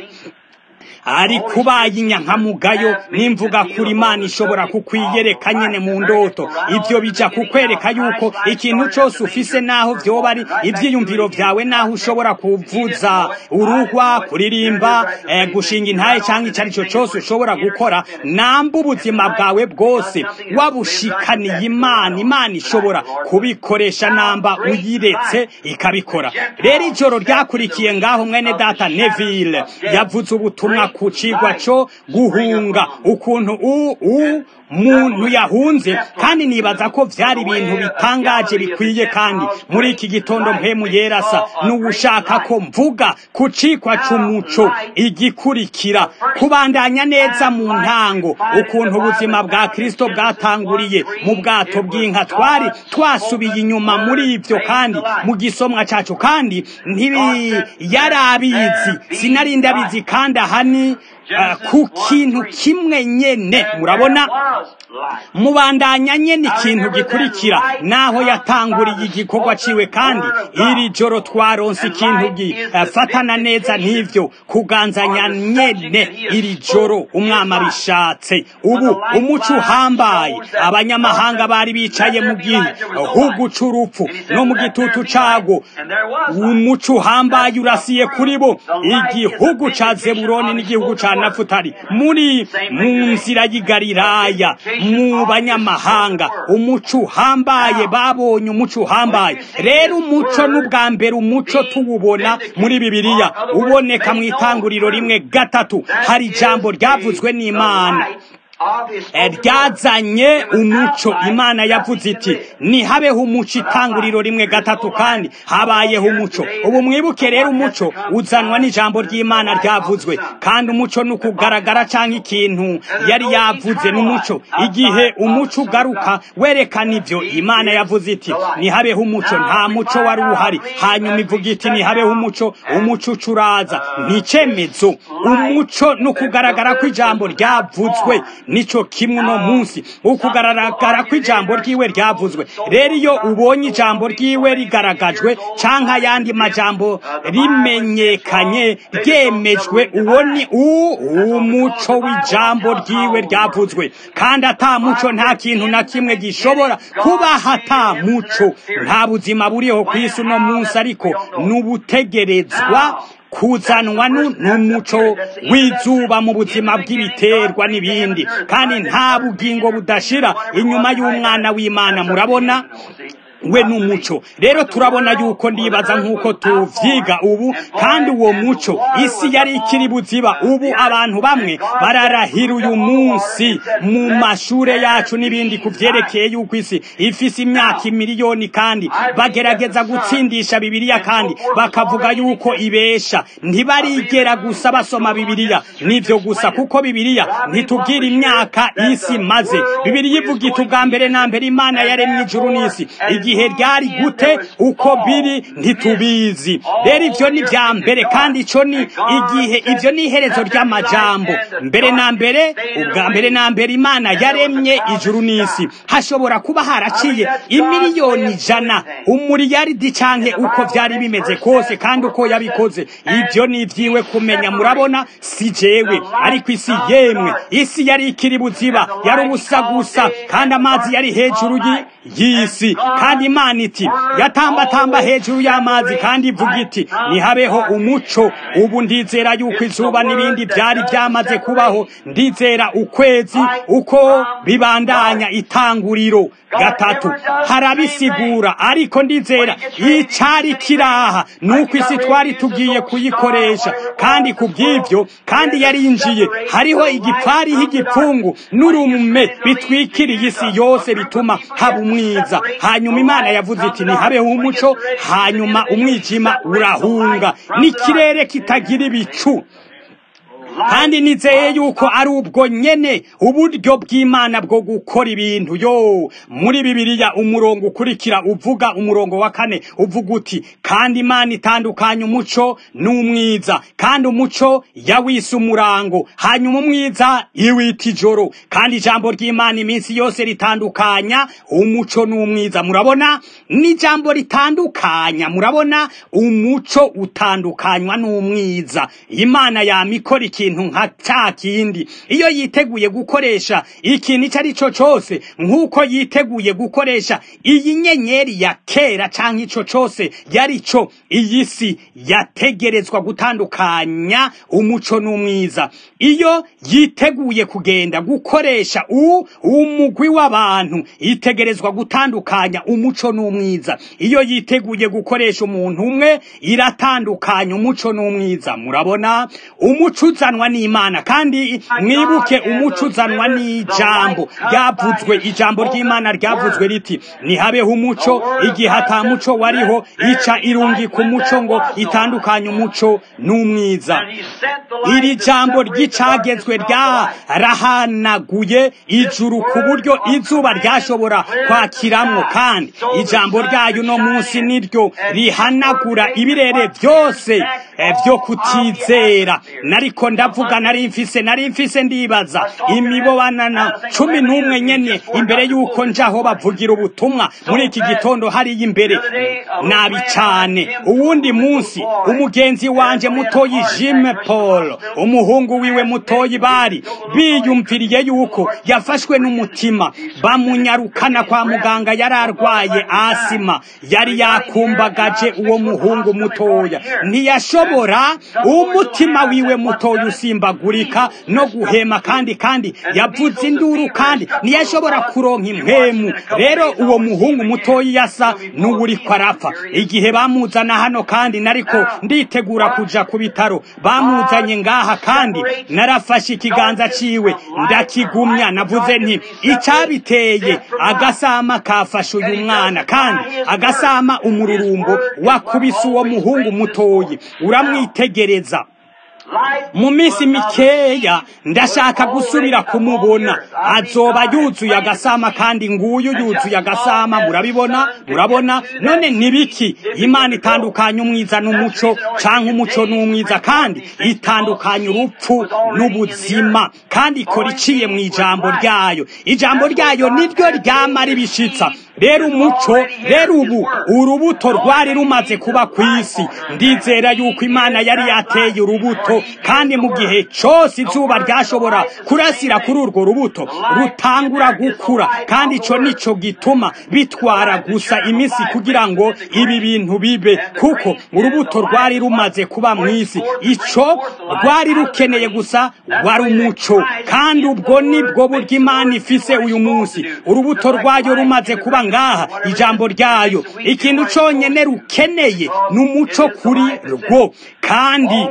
ari kubaye inyankamugayo n'imvuga kuri imana ishobora kukwiyereka nyene mu ndoto ivyo bija kukwereka yuko ikintu cose ufise naho vyoba ari ivyiyumviro vyawe naho ushobora kuvuza uruhwa kuririmba eh, gushinga intaye canke ico arico cose ushobora gukora namba ubuzima bwawe bwose wabushikaniye imana imana ishobora kubikoresha namba uyiretse ikabikora rero ijoro ryakurikiye ngaho mwene data neville yavuze ubutumwa ku cigwa co guhunga ukuntu u u muntu yahunze kandi nibaza ko vyari ibintu bitangaje bikwiye kandi muri iki gitondo mpemu yerasa n'uwushaka ko mvuga ku cikwa c'umuco igikurikira kubandanya neza mu ntango ukuntu ubuzima bwa kristo bwatanguriye mu bwato bw'inka twari twasubiye inyuma muri ivyo kandi mu gisomwa cacu kandi ntibi yari abizi sinari ndabizi kandi ahani uh, ku kintu kimwe nyene murabona mubandanya nyene ikintu gikurikira naho yatanguriye igikorwa ciwe kandi iri joro twaronse ikintu gifatana neza n'ivyo kuganzanya nyene iri joro umwami abishatse ubu umuco uhambaye abanyamahanga bari bicaye mu gihugu c'urupfu no mu gitutu cago umuco uhambaye urasiye kuri bo igihugu ca zeburoni n'igihugu ca nafutali muri mu nzira y'igalilaya mu banyamahanga umuco uhambaye babonye umuco uhambaye rero umuco n'ubwa mbere umuco tuwubona muri bibiliya uboneka mu itanguriro rimwe gatatu hari ijambo ryavuzwe n'imana ryazanye umuco imana yavuze iti ntihabeho umuco itanguriro rimwe gatatu kandi habayeho umuco ubu mwibuke rero umuco uzanwa n'ijambo ry'imana ryavuzwe kandi umuco ni ukugaragara cyangwa ikintu yari yavuze n'umuco igihe umuco ugaruka werekana ibyo imana yavuze iti ntihabeho umuco nta muco wari uhari hanyuma ivuga iti ntihabeho umuco umuco ucuraza nticemezo umuco ni ukugaragara ko ijambo ryavuzwe nico kimwe no munsi ukugaragara ko ijambo ryiwe ryavuzwe rero iyo ubonye ijambo ryiwe rigaragajwe canke ayandi majambo rimenyekanye ryemejwe uwo ni umuco w'ijambo ryiwe ryavuzwe kandi ata muco nta kintu na kimwe gishobora kubaho ata muco nta buzima buriho ku isi uno munsi ariko n'ubutegerezwa kuzanwa n'umuco w'izuba mu buzima bw'ibiterwa n'ibindi kandi nta bugingo budashira inyuma y'umwana w'imana murabona we n'umuco rero turabona yuko ndibaza nk'uko tuvyiga ubu kandi uwo muco isi yari ikiri buziba ubu abantu bamwe bararahira uyu munsi mu mashure yacu n'ibindi ku vyerekeye yuko isi ifise imyaka imiliyoni kandi bagerageza gutsindisha bibiliya kandi bakavuga yuko ibesha ntibarigera gusa basoma bibiliya nivyo gusa kuko bibiliya ntitubwira imyaka isi maze bibiliya ivuga iti ubwa mbere na mbere imana yaremye ijuru n'isi igihe ryari gute uko biri ntitubizi rero ivyo ni vya mbere kandi ico ni igihe ivyo ni iherezo ry'amajambo mbere na mbere ubwa mbere na mbere imana yaremye ijuru n'isi hashobora kuba haraciye imiliyoni ijana umuriyaridi canke uko vyari bimeze kose kandi uko yabikoze ivyo ni ivyiwe kumenya murabona si jewe ariko isi yemwe isi yari ikiri buziba yari ubusa gusa kandi amazi yari hejuru y'isi kandi imana iti yatambatamba hejuru y'amazi kandi ivuga iti nihabeho umuco ubu ndizera yuko izuba n'ibindi byari byamaze kubaho ndizera ukwezi uko bibandanya itanguriro gatatu harabisigura ariko ndizera icari kiraha nuko isi twari tugiye kuyikoresha kandi ku bw'ibyo kandi yarinjiye hariho igipfariho igipfungu n'urume bitwikiriye isi yose bituma haba umwiza hanyuma imana yavuze iti ntihabeho umuco hanyuma umwijima urahunga n'ikirere kitagira ibicu kandi nizeye yuko ari ubwo nyene uburyo bw'imana bwo gukora ibintu yo muri bibiliya umurongo ukurikira uvuga umurongo wa kane uvuga uti kandi imana itandukanya umuco n'umwiza kandi umuco yawise umurango hanyuma umwiza iwita ijoro kandi ijambo ry'imana iminsi yose ritandukanya umuco n'umwiza murabona n'ijambo ritandukanya murabona umuco utandukanywa n'umwiza imana yamikora ikintu nka cya kindi iyo yiteguye gukoresha ikintu icyo ari cyo cyose nk'uko yiteguye gukoresha iyi nyenyeri ya kera cyangwa icyo cyose yari cyo iyi si yategerezwa gutandukanya umuco n'umwiza iyo yiteguye kugenda gukoresha u umugwi w'abantu itegerezwa gutandukanya umuco n'umwiza iyo yiteguye gukoresha umuntu umwe iratandukanya umuco n'umwiza murabona umuco uzana uzanwa n'imana kandi mwibuke umuco uzanwa n'ijambo ryavuzwe ijambo ry'imana ryavuzwe riti ntihabeho umuco igihe ata muco wariho ica irungi ku muco ngo itandukanye umuco n'umwiza iri jambo ry'icagezwe ryarahanaguye ijuru ku buryo izuba ryashobora kwakiramwo kandi ijambo ryayo uno munsi niryo rihanagura ibirere byose byo kutizera nariko ndavuga nari mfise nari mfise ndibaza imibobanana cumi n'umwe nyene imbere y'uko njaho bavugira ubutumwa muri iki gitondo hariya imbere nabi cane uwundi munsi umugenzi wanje mutoyi jime paul umuhungu wiwe mutoyi bari biyumviriye yuko yafashwe n'umutima bamunyarukana kwa muganga yari arwaye asima yari yakumbagaje uwo muhungu mutoya ntiyashobora umutima wiwe mutoya usimbagurika no guhema kandi kandi yavuze induru kandi ntiyashobora kuronka impemu rero uwo muhungu mutoya yasa n'uwuriko arapfa igihe bamuzana hano kandi nariko nditegura kuja ku bitaro bamuzanye ngaha kandi narafashe ikiganza ciwe ndakigumya navuze nti icabiteye agasama kafashe uyu mwana kandi agasama umururumbo wakubise uwo muhungu mutoyi uramwitegereza mu minsi mikeya ndashaka gusubira kumubona azoba yuzuye agasama kandi nguyu yuzuye agasama murabibona murabona none nibiki imana itandukanya umwiza n'umuco canke umuco n'umwiza kandi itandukanya urupfu n'ubuzima kandi ikora iciye mu ijambo ryayo ijambo ryayo niryo ryama ribishitsa rero umuco rero ubu urubuto rwari rumaze kuba ku isi ndizera yuko imana yari yateye urubuto kandi mu gihe cyose izuba ryashobora kurasira kuri urwo rubuto rutangura gukura kandi icyo nicyo gituma bitwara gusa iminsi kugira ngo ibi bintu bibe kuko urubuto rwari rumaze kuba mu isi icyo rwari rukeneye gusa wari umuco kandi ubwo nibwo buryo imana ifise uyu munsi urubuto rwayo rumaze kuba ngaha ijambo ryayo ikintu cyonyine rukeneye ni umuco kuri rwo kandi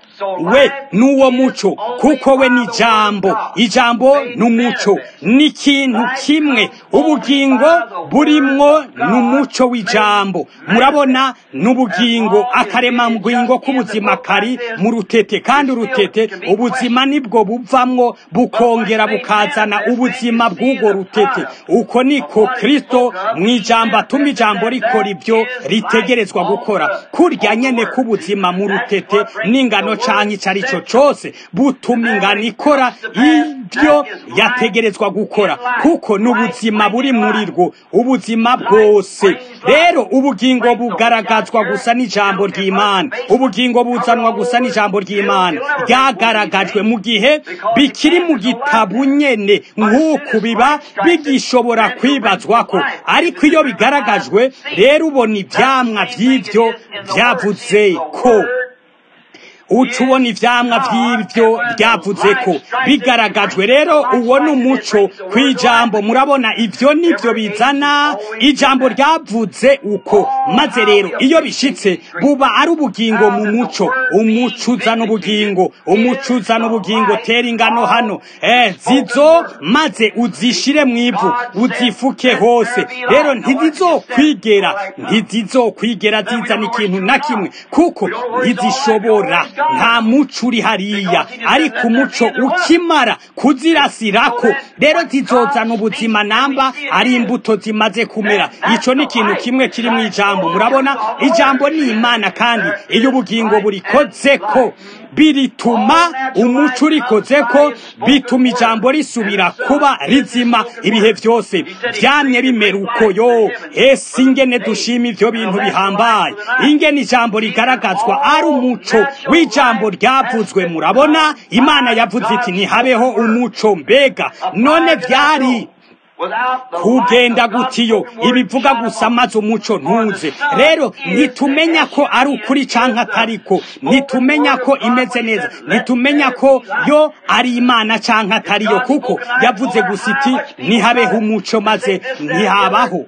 we n'uwo muco kuko we ni ijambo ijambo ni umuco ni ikintu kimwe ubugingo burimwo ni umuco w'ijambo murabona n'ubugingo akaremabwingo k'ubuzima kari mu rutete kandi urutete ubuzima nibwo buvamwo bukongera bukazana ubuzima bw'ubwo rutete uko niko kirisito mu ijambo atuma ijambo rikora ibyo ritegerezwa gukora kurya nyene k'ubuzima mu rutete n'ingano canke icyo ari cyo cyose butuma ingano ikora ibyo yategerezwa gukora kuko n'ubuzima buri muri rwo ubuzima bwose rero ubugingo bugaragazwa gusa n'ijambo ry'imana ubugingo buzanwa gusa n'ijambo ry'imana ryagaragajwe mu gihe bikiri mu gitabo nyene nk'uku biba bigishobora kwibazwa ko ariko iyo bigaragajwe rero ubona ibyamwa by'ibyo byavuze ko uca ubona ivyamwa vy'ivyo ryavuze ko bigaragajwe rero uwo ni umuco kw'ijambo murabona ivyo nivyo bizana ijambo ryavuze uko maze rero iyo bishitse buba ari ubugingo mu muco umuco uzana ubugingo umuco uzana ubugingo tera ingano hano eh, zizo maze uzishire mu ivu uzifuke hose rero ntizizokwigera ntizizokwigera zizana ikintu na kimwe kuko ntizishobora nta muco uri hariya ariko umuco ukimara kuzirasirako rero zizozana ubuzima namba ari imbuto zimaze kumera ico ni ikintu kimwe kiri mu ijambo murabona ijambo ni imana kandi iyo ubugingo burikozeko birituma umuco urikozeko bituma ijambo risubira kuba rizima ibihe byose byamye bimera uko yo ese ingene dushima ivyo bintu bihambaye ingene ijambo rigaragazwa ari umuco w'ijambo ryavuzwe murabona imana yavuze iti ntihabeho umuco mbega none vyari kugenda gutiyo ibivuga gusa maze umuco ntuze rero ntitumenya ko ari ukuri canke atariko ntitumenya ko imeze neza ntitumenya ko yo ari imana canke atariyo kuko yavuze gusa iti ntihabeho umuco maze ntihabaho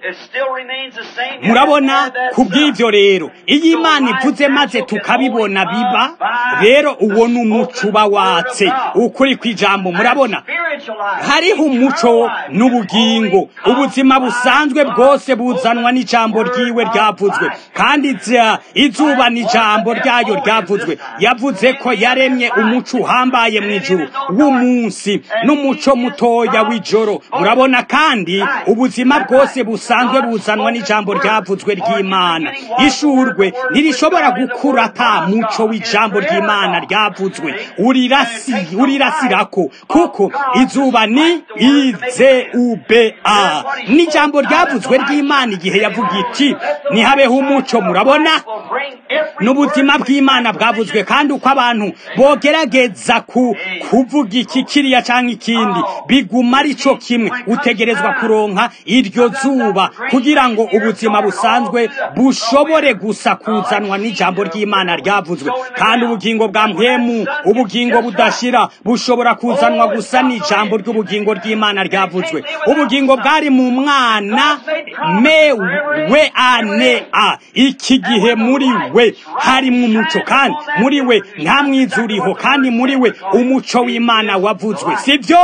murabona kubw'ivyo rero iyo imana ivuze maze tukabibona biba rero uwo ni umuco uba watse ukuri kw'ijambo murabona hariho umuco n'ubugingo ubuzima busanzwe bwose buzanwa n'ijambo ryiwe ryavuzwe kandi izuba n'ijambo ryayo ryavuzwe yavuze ko yaremye umuco uhambaye mu ijuru w'umunsi n'umuco mutoya w'ijoro murabona kandi ubuzima bwose busanzwe buzanwa n'ijambo ryavuzwe ry'imana ishurwe ntirishobora gukura ata muco w'ijambo ry'imana ryavuzwe urirasirako kuko izuba ni izeuba n'ijambo ryavuzwe ry'imana igihe yavuga iti ntihabeho umuco murabona n'ubuzima bw'imana bwavuzwe kandi uko abantu bogerageza ku kuvuga iki kiriya cyangwa ikindi biguma ari cyo kimwe utegerezwa kuronka iryo zuba kugira ngo ubuzima busanzwe bushobore gusa kuzanwa n'ijambo ry'imana ryavuzwe kandi ubugingo bwa mpemu ubugingo budashira bushobora kuzanwa gusa n'ijambo ry'ubugingo ry'imana ryavuzwe ubugingo bwari mu mwana me we ane a iki gihe muri we harimo umuco kandi muri we nta mwiza uriho kandi muri we umuco w'imana wavuzwe sibyo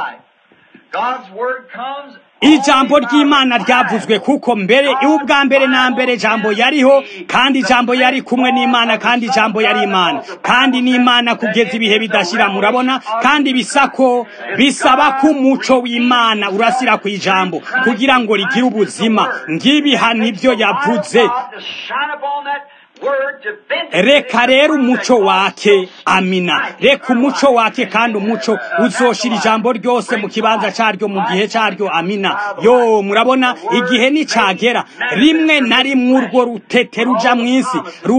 ijambo ry'imana ryavuzwe kuko mbere ubwa mbere na mbere jambo yariho kandi ijambo yari kumwe n'imana kandi ijambo yari imana kandi n'imana kugeza ibihe bidashira murabona kandi bisako bisaba ko umuco w'imana urasira ku ijambo kugira ngo rigire ubuzima ngibiha nibyo yavuze reka rero umuco wake amina reka umuco wake kandi umuco uzoshira ijambo ryose mu kibanza cyaryo mu gihe cyaryo amina yo murabona igihe nicagera rimwe na rimwe urwo rutete ruja mu isi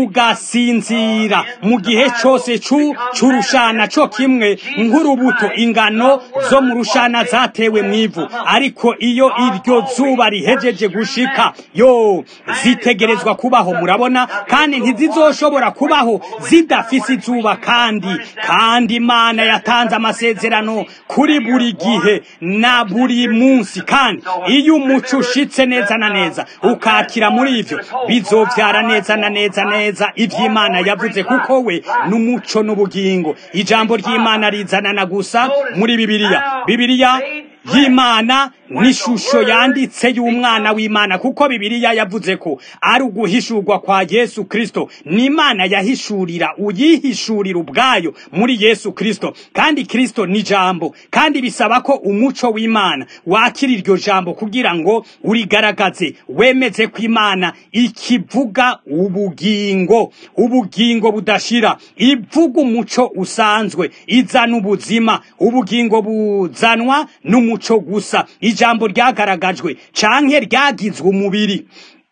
rugasinzira mu gihe cyose cy'urushana cyo kimwe nk'urubuto ingano zo mu rushana zatewe mu ivu ariko iyo iryo zuba rihejeje gushika yo zitegerezwa kubaho murabona kandi ntizizoshobora kubaho zidafise izuba kandi kandi imana yatanze amasezerano kuri buri gihe na buri munsi kandi iyo umuco ushitse neza na neza ukakira muri ivyo bizovyara neza na neza neza ivy'imana yavuze kuko we n'umuco n'ubugingo ijambo ry'imana rizanana gusa muri bibiliya bibiliya y'imana n'ishusho yanditse y'umwana w'imana kuko bibiliya yavuze ko ari uguhishurwa kwa yesu kristo n'imana yahishurira uyihishurira ubwayo muri yesu kristo kandi kristo ni jambo kandi bisaba ko umuco w'imana wakira iryo jambo kugira ngo urigaragaze wemeze ko imana ikivuga ubugingo ubugingo budashira ivuga umuco usanzwe izana ubuzima ubugingo buzanwa n'umuco gusa ijambo ryagaragajwe canke ryagizwe umubiri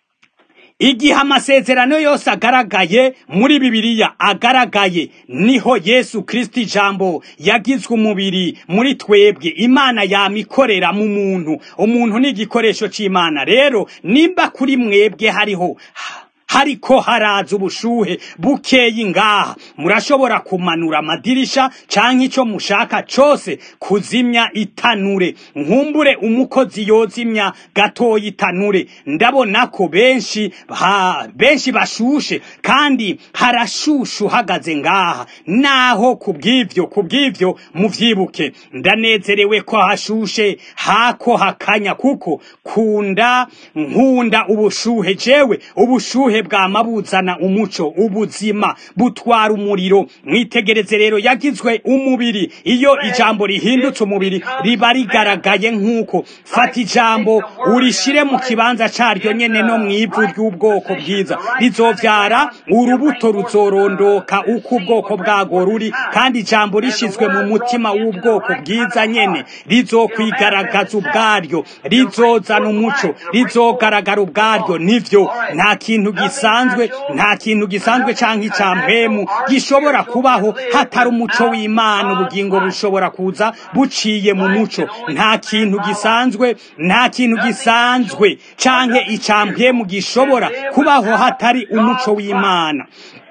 igihe amasezerano yose agaragaye muri bibiliya agaragaye niho yesu kristo ijambo yagizwe umubiri muri twebwe imana yamikorera mu muntu umuntu ni igikoresho c'imana rero nimba kuri mwebwe hariho hariko haraza ubushuhe bukeyi ngaha murashobora kumanura amadirisha canke ico mushaka cose kuzimya itanure nkumbure umukozi yozimya gatoya itanure ndabona ko benshi ha, benshi bashushe kandi harashusha uhagaze ngaha naho kubw'ivyo kubw'ivyo muvyibuke ndanezerewe ko hashushe hako hakanya kuko kunda nkunda ubushuhe jewe ubushuhe bwama buzana umuco ubuzima butwara umuriro mwitegereze rero yagizwe umubiri iyo ijambo rihindutse umubiri riba rigaragaye nk'uko fata ijambo urishire mu kibanza caryo nyene no mw'ivu ry'ubwoko bwiza rizovyara urubuto ruzorondoka uko ubwoko bwago ruri kandi ijambo rishizwe mu mutima w'ubwoko bwiza nyene rizokwigaragaza ubwaryo rizozana umuco rizogaragara ubwaryo nivyo nta kintu gisanzwe nta kintu gisanzwe canke icampwemu gishobora kubaho hatari umuco w'imana ubugingo bushobora kuza buciye mu muco nta kintu gisanzwe nta kintu gisanzwe canke icampwemu gishobora kubaho hatari umuco w'imana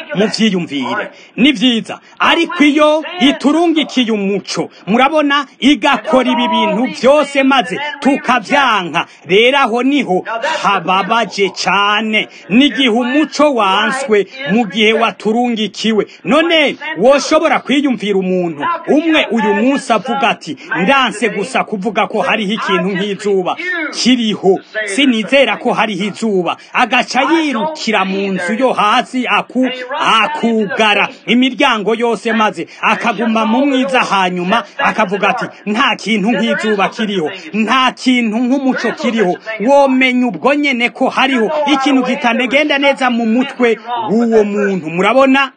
muvyiyumvire ni vyiza ariko iyo iturungikiye umuco murabona igakora ibi bintu byose maze tukavyanka rero aho niho hababaje cane n'igihe umuco wanswe mu gihe waturungikiwe none woshobora kwiyumvira umuntu umwe uyu munsi avuga ati ndanse gusa kuvuga ko hariho ikintu nk'izuba kiriho sinizera ko hariho izuba agaca yirukira mu nzu yo hasi aku akugara imiryango yose maze akaguma mu mwiza hanyuma akavuga ati nta kintu nk'izuba kiriho nta kintu nk'umuco kiriho womenya ubwo nyene ko hariho ikintu kitanegenda neza mu mutwe w'uwo muntu murabona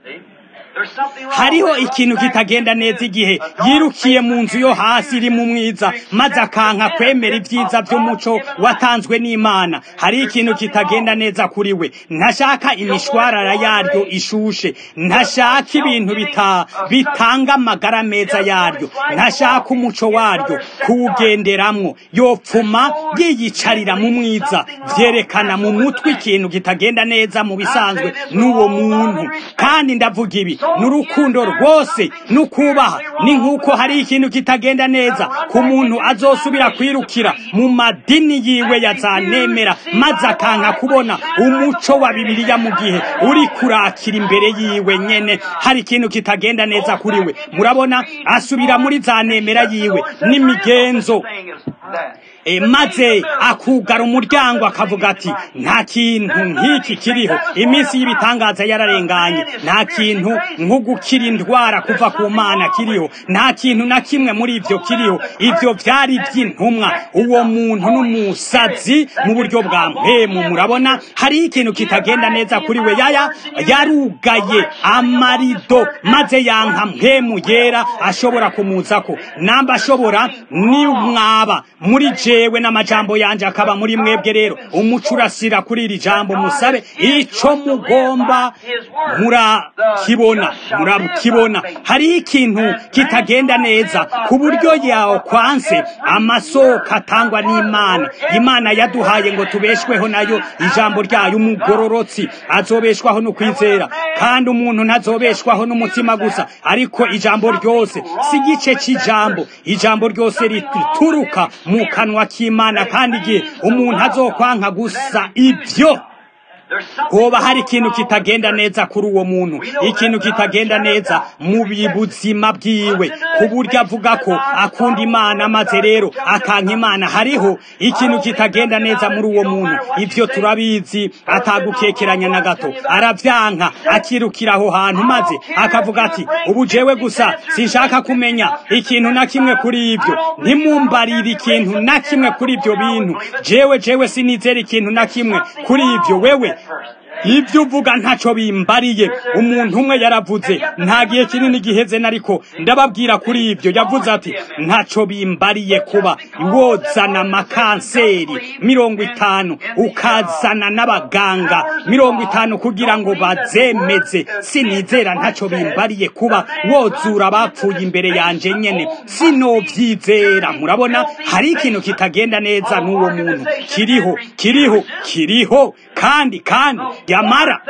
hariho ikintu kitagenda neza igihe yirukiye mu nzu yo hasi iri mu mwiza maze akanka kwemera ibyiza by'umuco watanzwe n'imana hari ikintu kitagenda neza kuri we ntashaka imishwarara yaryo ishushe ntashaka ibintu bita bitanga amagara meza yaryo ntashaka umuco waryo kuwugenderamwo yopfuma yiyicarira mu mwiza vyerekana mu mutwe ikintu kitagenda neza mu bisanzwe n'uwo muntu kandi ndavuga ibi n'urukundo rwose n'ukubaha ni nk'uko hari ikintu kitagenda neza ku muntu azosubira kwirukira mu madini yiwe yazanemera maze akanka kubona umuco wa bibiliya mu gihe uri kurakira imbere yiwe nyene hari ikintu kitagenda neza kuri we murabona asubira muri za nemera yiwe n'imigenzo e, maze akugara umuryango akavuga ati nta kintu nk'iki kiriho iminsi y'ibitangaza yararenganye nta kintu nko gukira indwara kuva ku mana kiriho nta kintu na kimwe muri ivyo kiriho ivyo vyari ivy'intumwa uwo muntu n'umusazi mu buryo bwa mpemu murabona hariho ikintu kitagenda neza kuri we yaya yarugaye amarido maze yanka mpemu yera ashobora kumuzako namba ashobora ni mwaba muri jewe n'amajambo yanje akaba muri mwebwe rero umuco urasira kuri iri jambo musabe ico mugomba murakibona murakibona hariho ikintu kitagenda neza ku buryo yawo kwanse amasoko atangwa n'imana imana yaduhaye ngo tubeshweho nayo ijambo ryayo umugororotsi azobeshwaho no kwizera kandi umuntu ntazobeshwaho n'umutima gusa ariko ijambo ryose si igice c'ijambo ijambo ryose rituruka mu kanwa k'imana kandi igihe umuntu azokwanka gusa ibyo hoba hari ikintu kitagenda neza kuri uwo muntu ikintu kitagenda neza mu buzima bwiwe ku buryo avuga ko akunda imana maze rero akanka imana hariho ikintu kitagenda neza muri uwo muntu ibyo turabizi atagukekeranya na gato aravyanka akirukira aho hantu maze akavuga ati ubu jewe gusa sinshaka kumenya ikintu na kimwe kuri ibyo ntimumbarire ikintu na kimwe kuri ibyo bintu jewe jewe sinizera ikintu na kimwe kuri ibyo wewe ibyo uvuga ntacyo bimbariye umuntu umwe yaravuze nta gihe kinini giheze nariko ndababwira kuri ibyo yavuze ati ntacyo bimbariye kuba wozana amakanseri mirongo itanu ukazana n'abaganga mirongo itanu kugira ngo bazemeze sinizera ntacyo bimbariye kuba wozura abapfuye imbere yanje nyene sinovyizera murabona hari ikintu kitagenda neza n'uwo muntu kiriho kiriho kiriho kandi kandi yamara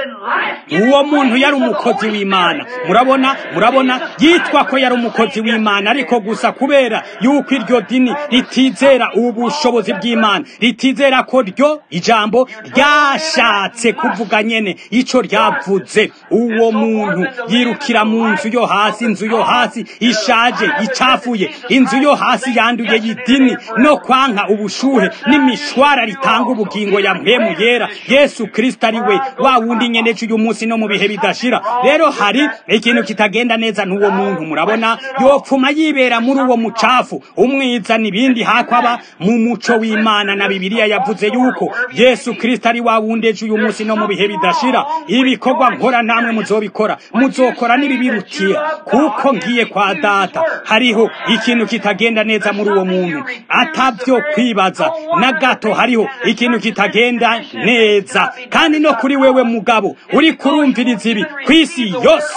uwo muntu yari umukozi w'imana murabona murabona yitwa ko yari umukozi w'imana ariko gusa kubera yuko iryo dini ritizera ubushobozi bw'imana ritizera ko ryo ijambo ryashatse kuvuga nyene ico ryavuze uwo muntu yirukira mu nzu yo hasi inzu yo hasi ishaje icafuye inzu yo hasi yanduye y'idini no kwanka ubushuhe n'imishwara ritanga ubugingo ya mpemu yera yesu kristo ari we wa wundi nyene cy'uyu munsi no mu bihe bidashira rero hari ikintu kitagenda neza n'uwo muntu murabona yopfuma yibera muri uwo mucafu umwiza n'ibindi hakwaba mu muco w'imana na bibiliya yavuze yuko yesu kristo ari wa wundi ejo uyu munsi no mu bihe bidashira ibikorwa nkora namwe muzobikora muzokora n'ibibirutiye kuko ngiye kwa data hariho ikintu kitagenda neza muri uwo muntu atavyo kwibaza na gato hariho ikintu kitagenda neza kandi no kuri wewe mugabo uri kurumviriza ibi ku isi yose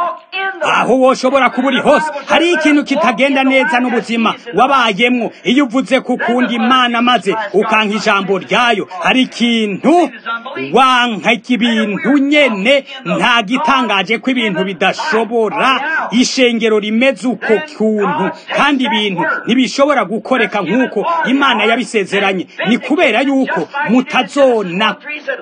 aho woshobora kuba uri hose hari ikintu kitagenda neza n'ubuzima wabayemwo iyo uvuze ku kundi imana maze ukanka ijambo ryayo hari ikintu wanka ibintu nyene nta gitangaje ko ibintu bidashobora ishengero rimeze uko kuntu kandi ibintu ntibishobora gukoreka nk'uko imana yabisezeranye ni kubera yuko mutazona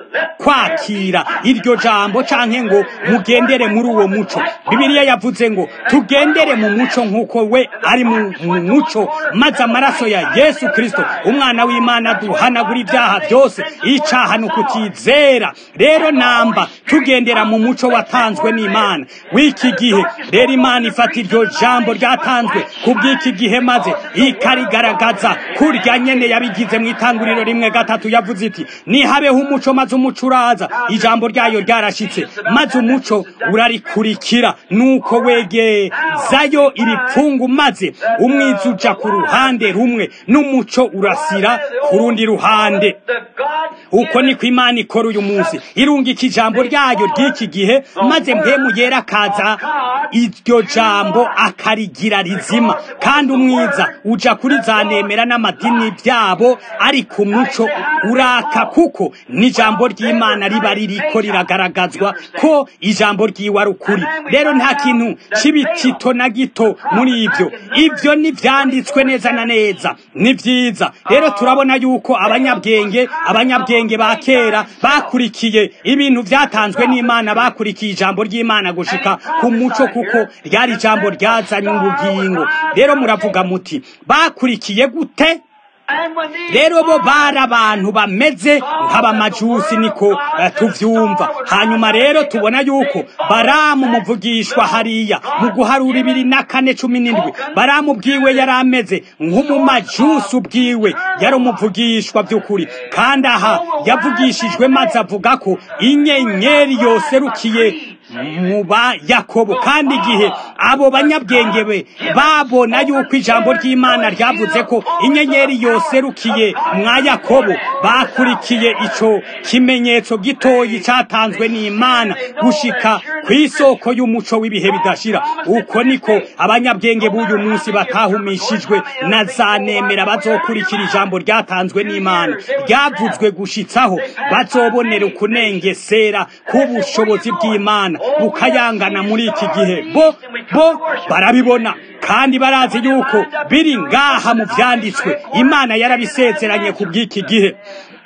kwakira iryo jambo canke ngo mugendere muri uwo muco bibiliya yavuze ngo tugendere mu muco nk'uko we ari mu muco maze amaraso ya yesu kristo umwana w'imana duhanagura ibyaha byose icaha ni ukutizera rero namba tugendera mu muco watanzwe n'imana w'iki gihe rero imana ifata iryo jambo ryatanzwe ku bw'iki gihe maze ikarigaragaza kurya nyene yabigize mu itanguriro rimwe gatatu yavuze iti nihabeho umuco maze umuco uraza ijambo ryayo ryarashitse maze umuco urarikurikira nuko wegezayo iripfungu maze umwiza uja ku ruhande rumwe n'umuco urasira ku rundi ruhande uko niko imana ikora uyu munsi irungika ijambo ryayo ry'iki gihe maze mpemu yera akaza iryo jambo akarigira rizima kandi umwiza uja kuri za nemera n'amadini byabo ariko umuco uraka kuko n'ijambo ry'imana riba ririko riragaragazwa ko ijambo ryiwe ari ukuri rero nta kintu c'ibitito na gito muri ibyo ibyo ntivyanditswe neza na neza ni vyiza rero turabona yuko abanyabwenge abanyabwenge ba kera bakurikiye ibintu vyatanzwe n'imana bakurikiye ijambo ry'imana gushika ku muco kuko ryari ijambo ryazanye ubugingo rero muravuga muti bakurikiye gute rero bo bari abantu bameze nk'abamajusi niko uh, tuvyumva hanyuma rero tubona yuko baramu muvugishwa hariya mu guharura ibiri na kane cumi n'indwi baramu bwiwe yari ameze nk'umumajusi ubwiwe yari umuvugishwa by'ukuri kandi aha yavugishijwe maze avuga ko inyenyeri yoserukiye mu ba yakobo kandi igihe abo banyabwenge be babona yuko ijambo ry'imana ryavuze ko inyenyeri yoserukiye mwa yakobo bakurikiye ico kimenyetso gitoyi cyatanzwe n'imana gushika ku isoko y'umuco w'ibihe bidashira uko niko abanyabwenge b'uyu munsi batahumishijwe na za nemera bazokurikira ijambo ryatanzwe n'imana ryavuzwe gushitsaho bazobonera ukunengesera k'ubushobozi bw'imana bukayangana muri iki gihe bo bo barabibona kandi barazi yuko biri ngaha mu vyanditswe imana yarabisezeranye ku bw'iki gihe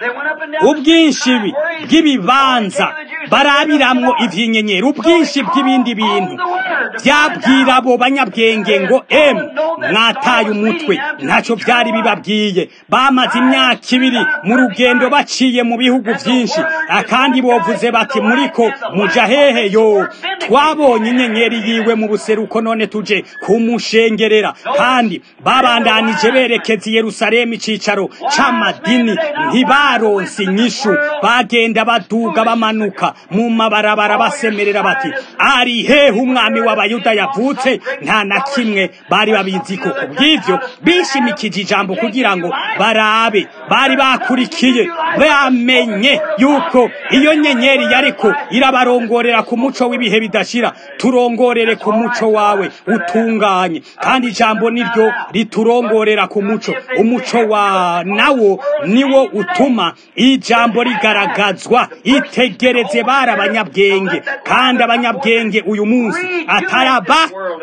ubwinshi bw'ibibanza barabiramwo ivy'inyenyeri ubwinshi bw'ibindi bintu byabwira abo banyabwenge ngo emu mwataye umutwe ntacyo byari bibabwiye bamaze imyaka ibiri mu rugendo baciye mu bihugu byinshi kandi bovuze bati muriko muja hehe yo twabonye inyenyeri yiwe mu buseruko none tuje kumushengerera kandi babandanije berekeza i yerusalemu icicaro c'amadini ntibaronse inyishu bagenda baduga bamanuka mu mabarabara basemerera bati ari hehe umwami w'abayuda yavutse nta na kimwe bari babizi ko ku bw'ivyo bishimikije ijambo kugira ngo barabe bari bakurikiye bamenye yuko iyo nyenyeri yariko irabarongorera ku muco w'ibihe bidashira turongorere ku muco wawe utunganye kandi ijambo niryo riturongorera ku muco umuco wa nawo niwo utuma ijambo rigaragazwa itegereze bari abanyabwenge kandi abanyabwenge uyu munsi ataraba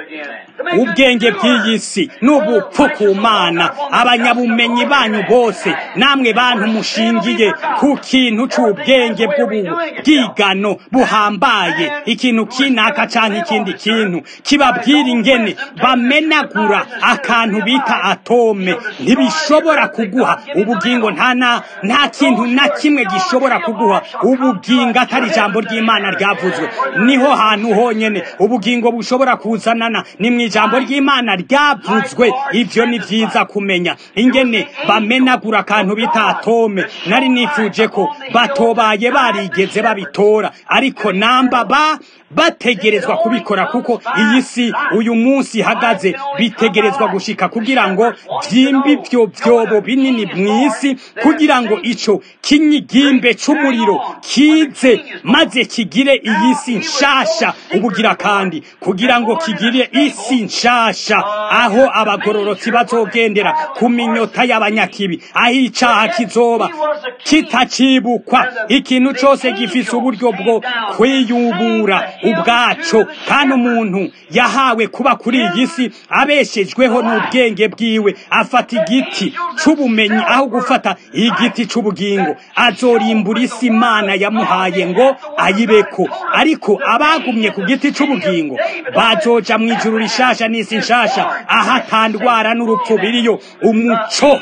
ubwenge bw'iyi si n'ubupfu ku mana abanyabumenyi banyu bose namwe bantu mushingiye ku kintu c'ubwenge bw'ubwigano buhambaye ikintu kinaka canke ikindi kintu kibabwira ingene bamenagura akantu bita atome ntibishobora kuguha ubugingo nta na nta kintu na kimwe gishobora kuguha ubugingo atari ijambo ry'imana ryavuzwe niho hantu honyene ubugingo bushobora kuzanana ni mu ijambo ry'imana ryavuzwe ivyo ni vyiza kumenya ingene bamenagura akantu bita atome nari nifuje ko batobaye barigeze babitora ariko namba ba bategerezwa kubikora kuko iyi si uyu munsi ihagaze bitegerezwa gushika kugira ngo vyimbe ivyo vyobo binini mw'isi kugira ngo ico kinyigimbe c'umuriro kize maze kigire iyi si nshasha ubugira kandi kugira ngo kigire isi nshasha aho abagororotsi bazogendera ku minyota y'abanyakibi aho icaha kizoba kitacibukwa ikintu cose gifise uburyo bwo kwiyubura ubwaco kandi umuntu yahawe kuba kuri iyi si abeshejweho n'ubwenge bwiwe afata igiti c'ubumenyi aho gufata igiti c'ubugingo azorimbura isi imana yamuhaye ngo ayibeko ariko abagumye ku giti c'ubugingo bazoja mu ijuru rishasha n'isi nshasha aho atandwara n'urupfu biriyo umuco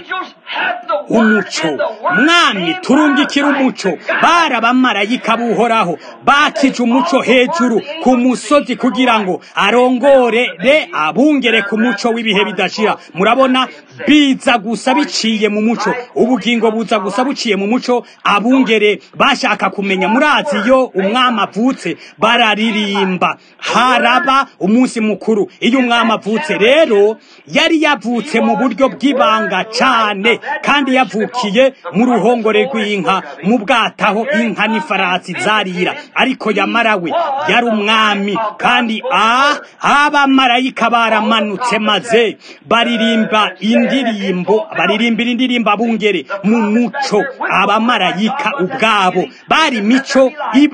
umuco mwami turungikira umuco bari abamarayika buhoraho bakije umuco hejuru ku musozi kugira ngo arongorere abungere ku muco w'ibihe bidashira murabona biza gusa biciye mu muco ubugingo buza gusa buciye mu muco abungere bashaka kumenya murazi iyo umwami avutse bararirimba haraba umunsi mukuru iyo umwami avutse rero yari yavutse mu buryo bw'ibanga cane kandi yavukiye mu ruhongore rw'inka mu bwataho inka n'ifarasi zarira ariko yamarawe yari umwami kandi ah abamarayika baramanutse maze baririmba indirimbo baririmbira indirimbo abungere mu muco abamarayika ubwabo bari mico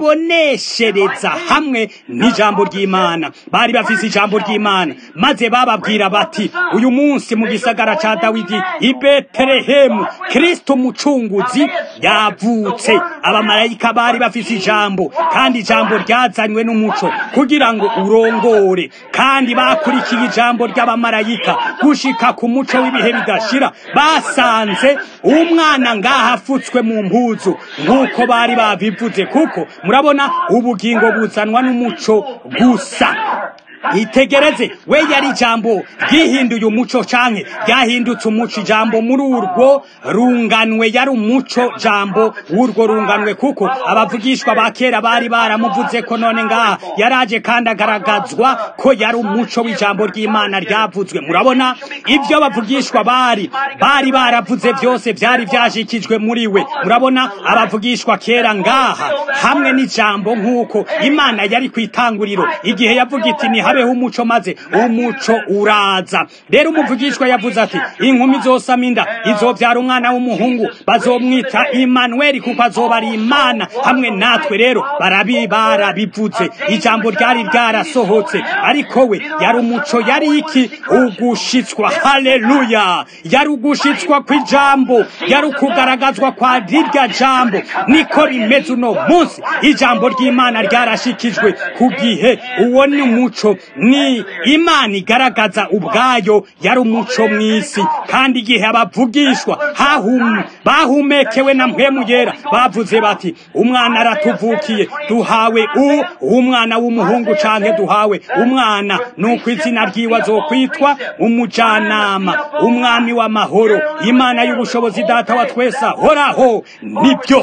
iboneshereza hamwe n'ijambo ry'imana bari bafise ijambo ry'imana maze bababwira bati uyu munsi mu gisagara ca dawidi i betelehemu kristo umucunguzi yavutse abamarayika bari bafise ijambo kandi ijambo ryazanywe n'umuco kugira ngo urongore kandi bakurikiye ijambo ry'abamarayika gushika ku muco w'ibihe bidashira basanze umwana ngaha afutswe mu mpuzu nk'uko bari babivuze kuko murabona ubugingo buzanwa n'umuco gusa itegereze we yari ijambo ryihinduye umuco canke ryahindutse umuco ijambo muri urwo runganwe yari umuco jambo w'urwo runganwe kuko abavugishwa ba kera bari baramuvuze ko none ngaha yaraje kandi agaragazwa ko yari umuco w'ijambo ry'imana ryavuzwe murabona ibyo abavugishwa bari bari baravuze byose byari byashikijwe muri we murabona abavugishwa kera ngaha hamwe n'ijambo nk'uko imana yari ku itanguriro igihe yavuga iti ni habeho umuco maze umuco uraza rero umuvugishwa yavuze ati inkumi zosama inda izobyara umwana w'umuhungu bazomwita Emmanuel kuko azoba ari imana hamwe natwe rero barabi barabivuze ijambo ryari ryarasohotse ariko we yari umuco yari iki ugushitswa haleluya yari ugushitswa kw'ijambo yari ukugaragazwa kwa rirya jambo niko rimeze uno munsi ijambo ry'imana ryarashikijwe ku gihe uwo ni umuco ni imana igaragaza ubwayo yari umuco mw'isi kandi igihe abavugishwa hahum bahumekewe na mpwemu yera bavuze bati umwana aratuvukiye duhawe u umwana w'umuhungu canke duhawe umwana nuko izina ryiwe azokwitwa umujanama umwami w'amahoro imana y'ubushobozi data wa twese ahoraho nibyo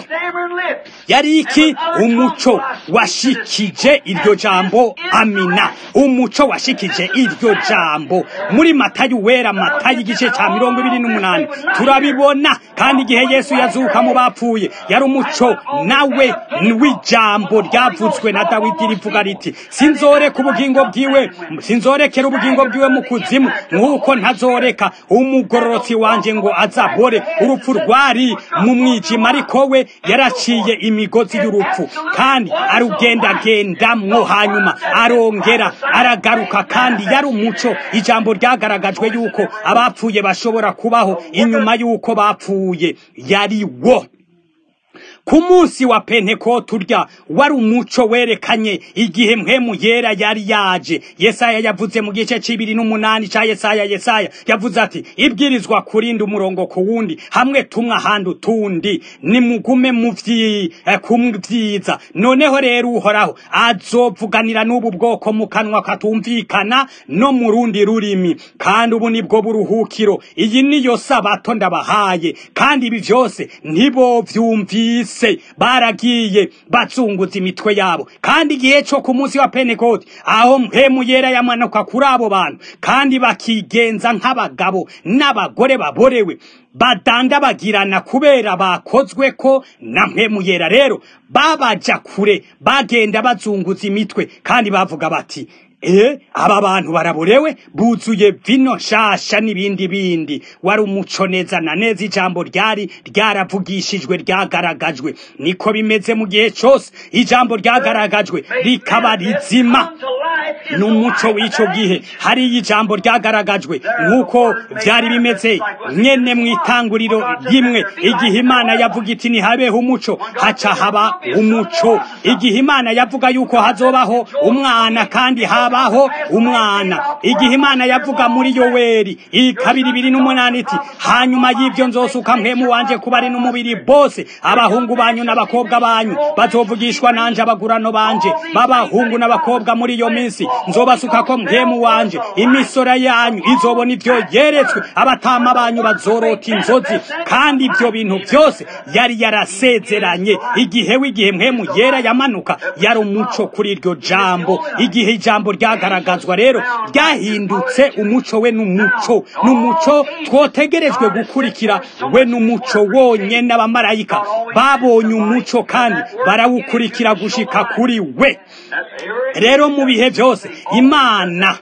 yari iki umuco washikije iryo jambo amina umuco washikije iryo jambo muri matayo wera matayo igice cya mirongo ibiri n'umunani turabibona kandi igihe yesu yazuka mu bapfuye yari umuco nawe w'ijambo ryavuzwe na dawidi rivuga riti sinzoreka ubugingo bwiwe sinzorekera ubugingo bwiwe mu kuzimu nk'uko ntazoreka umugororotsi wanje ngo azahore urupfu rwari mu mwijima ariko we yaraciye imigozi y'urupfu kandi arugendagendamwo hanyuma arongera aragaruka kandi yari umuco ijambo ryagaragajwe yuko abapfuye bashobora kubaho inyuma y'uko bapfuye yari wo ku munsi wa pentekote urya wari umuco werekanye igihe mpwemu yera yari yaje yesaya yavuze mu gice c'ibiri n'umunani ca yesaya yesaya yavuze ati ibwirizwa kurinda umurongo ku wundi hamwe tumwe ahandi utundi nimugume mu vyiza noneho rero uhoraho azovuganira n'ubu bwoko mu kanwa katumvikana no mu rundi rurimi kandi ubu nibwo buruhukiro iyi niyo sabato ndabahaye kandi ibi vyose ntibo vyumvise bose baragiye bazunguza imitwe yabo kandi igihe cyo ku munsi wa pentekote aho mpemu yera yamanuka kuri abo bantu kandi bakigenza nk'abagabo n'abagore baborewe badandabagirana kubera bakozwe ko na mpemu yera rero babaja kure bagenda bazunguza imitwe kandi bavuga bati e aba bantu baraborewe buzuye vino nshasha n'ibindi bindi wari umuco neza na neza ijambo ryari ryaravugishijwe ryagaragajwe niko bimeze mu gihe cyose ijambo ryagaragajwe rikaba rizima n'umuco w'icyo gihe hariyo ijambo ryagaragajwe nk'uko byari bimeze nyene mu itanguriro rimwe igihe imana yavuga iti ntihabeho umuco haca haba umuco igihe imana yavuga yuko hazobaho umwana kandi habaho umwana igihe imana yavuga muri yoweri ikabiri ibiri n'umunani iti hanyuma y'ibyo nzosuka mpemu wanje kuba ari n'umubiri bose abahungu banyu n'abakobwa banyu bazovugishwa nanje abagurano banje b'abahungu n'abakobwa muri iyo minsi nzobasuka ko mpemu wanje imisora yanyu izobona ivyo yeretswe abatama banyu bazorota inzozi kandi ibyo bintu byose yari yarasezeranye igihe w'igihe mpemu yera yamanuka yari umuco kuri iryo jambo igihe ijambo ryagaragazwa rero ryahindutse umuco we n'umuco n'umuco twotegerejwe gukurikira we n'umuco wonyene abamarayika babonye umuco kandi barawukurikira gushika kuri we rero mu bihe byose imana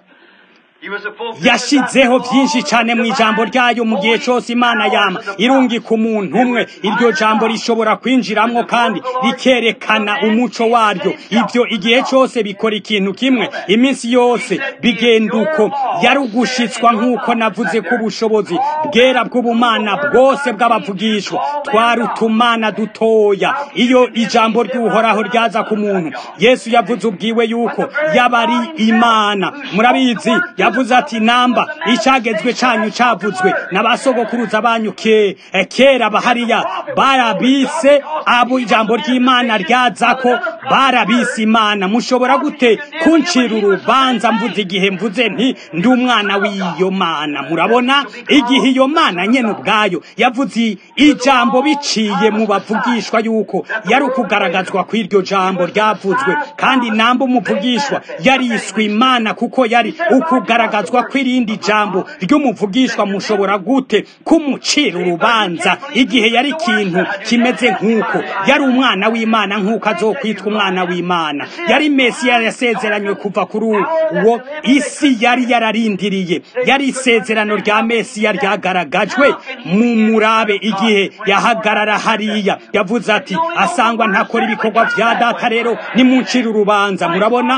yashizeho byinshi cyane mu ijambo ryayo mu gihe cyose imana yama irungika umuntu umwe iryo jambo rishobora kwinjiramo kandi rikerekana umuco waryo ibyo igihe cyose bikora ikintu kimwe iminsi yose bigenda uko yari ugushitswa nk'uko navuze ko ubushobozi bwera bw'ubumana bwose bw'abavugishwa twari utumana dutoya iyo ijambo ry'uhoraho ryaza ku muntu yesu yavuze ubwiwe yuko yaba ari imana murabizi yavuze ati namba icyagezwe cyanyu cyavuzwe n'abasogokuruza banyu ke kera bahariya barabise abo ijambo ry'imana ryaza ko barabise imana mushobora gute kuncira urubanza mvuze igihe mvuze nti ndi umwana w'iyo mana murabona igihe iyo mana nyene ubwayo yavuze ijambo biciye mu bavugishwa yuko yari ukugaragazwa kw'iryo jambo ryavuzwe kandi namba umuvugishwa yariswe imana kuko yari ukugaragazwa kw'irindi jambo ry'umuvugishwa mushobora gute kumucira urubanza igihe yari ikintu kimeze nk'uko yari umwana w'imana nk'uko azokwitwa umwana w'imana yari mesiya yasezeranywe kuva kuri uwo isi yari yararindiriye yari isezerano rya mesiya ryagaragajwe mu murabe igihe yahagarara hariya yavuze ati asangwa ntakora ibikorwa vya data rero nimuncira urubanza murabona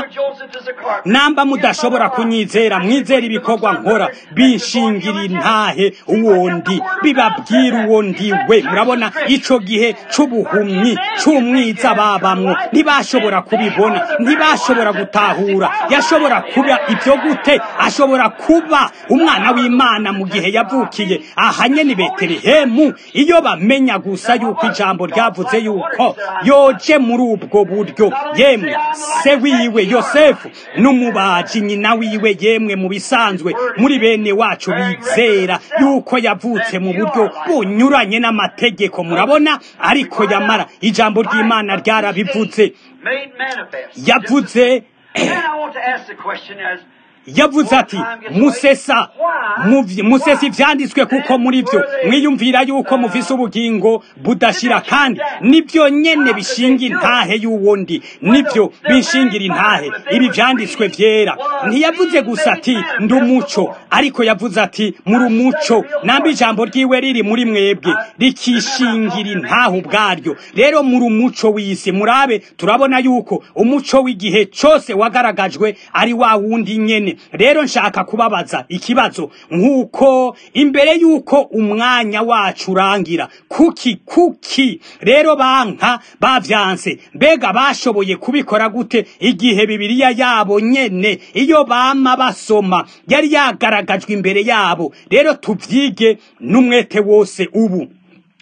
namba mudashobora kunyizera mwizera ibikorwa nkora binshingira intahe uwondi bibabwira uwo ndiwe murabona ico gihe c'ubuhumyi c'umwiza babamwo ntibashobora kubibona ntibashobora gutahura yashobora kuba ibyo gute ashobora kuba umwana w'imana mu gihe yavukiye ahanye ni betelehemu iyo bamenya gusa yuko ijambo ryavuze yuko yoje muri ubwo buryo yemwe se wiwe yosefu n'umubaji nyina wiwe yemwe mu bisanzwe muri bene wacu bizera yuko yavutse mu buryo bunyuranye n'amategeko murabona ariko yamara ijambo ry'imana ryarabivuze yavuze yavuze ati musesa musesa ibyanditswe kuko muri byo mwiyumvira yuko muvise ubugingo budashira kandi nibyo nyene bishinga intahe y'uwundi nibyo bishingira intahe ibi byanditswe byera ntiyavuze gusa ati ndi umuco ariko yavuze ati muri umuco namba ijambo ryiwe riri muri mwebwe rikishingira intahe ubwaryo rero muri umuco w'isi murabe turabona yuko umuco w'igihe cyose wagaragajwe ari wa wundi nyene rero nshaka kubabaza ikibazo nk'uko imbere y'uko umwanya wacu urangira kuki kuki rero banka bavyanse mbega bashoboye kubikora gute igihe bibiliya yabo nyene iyo bama basoma yari yagaragajwe imbere yabo rero tuvyige n'umwete wose ubu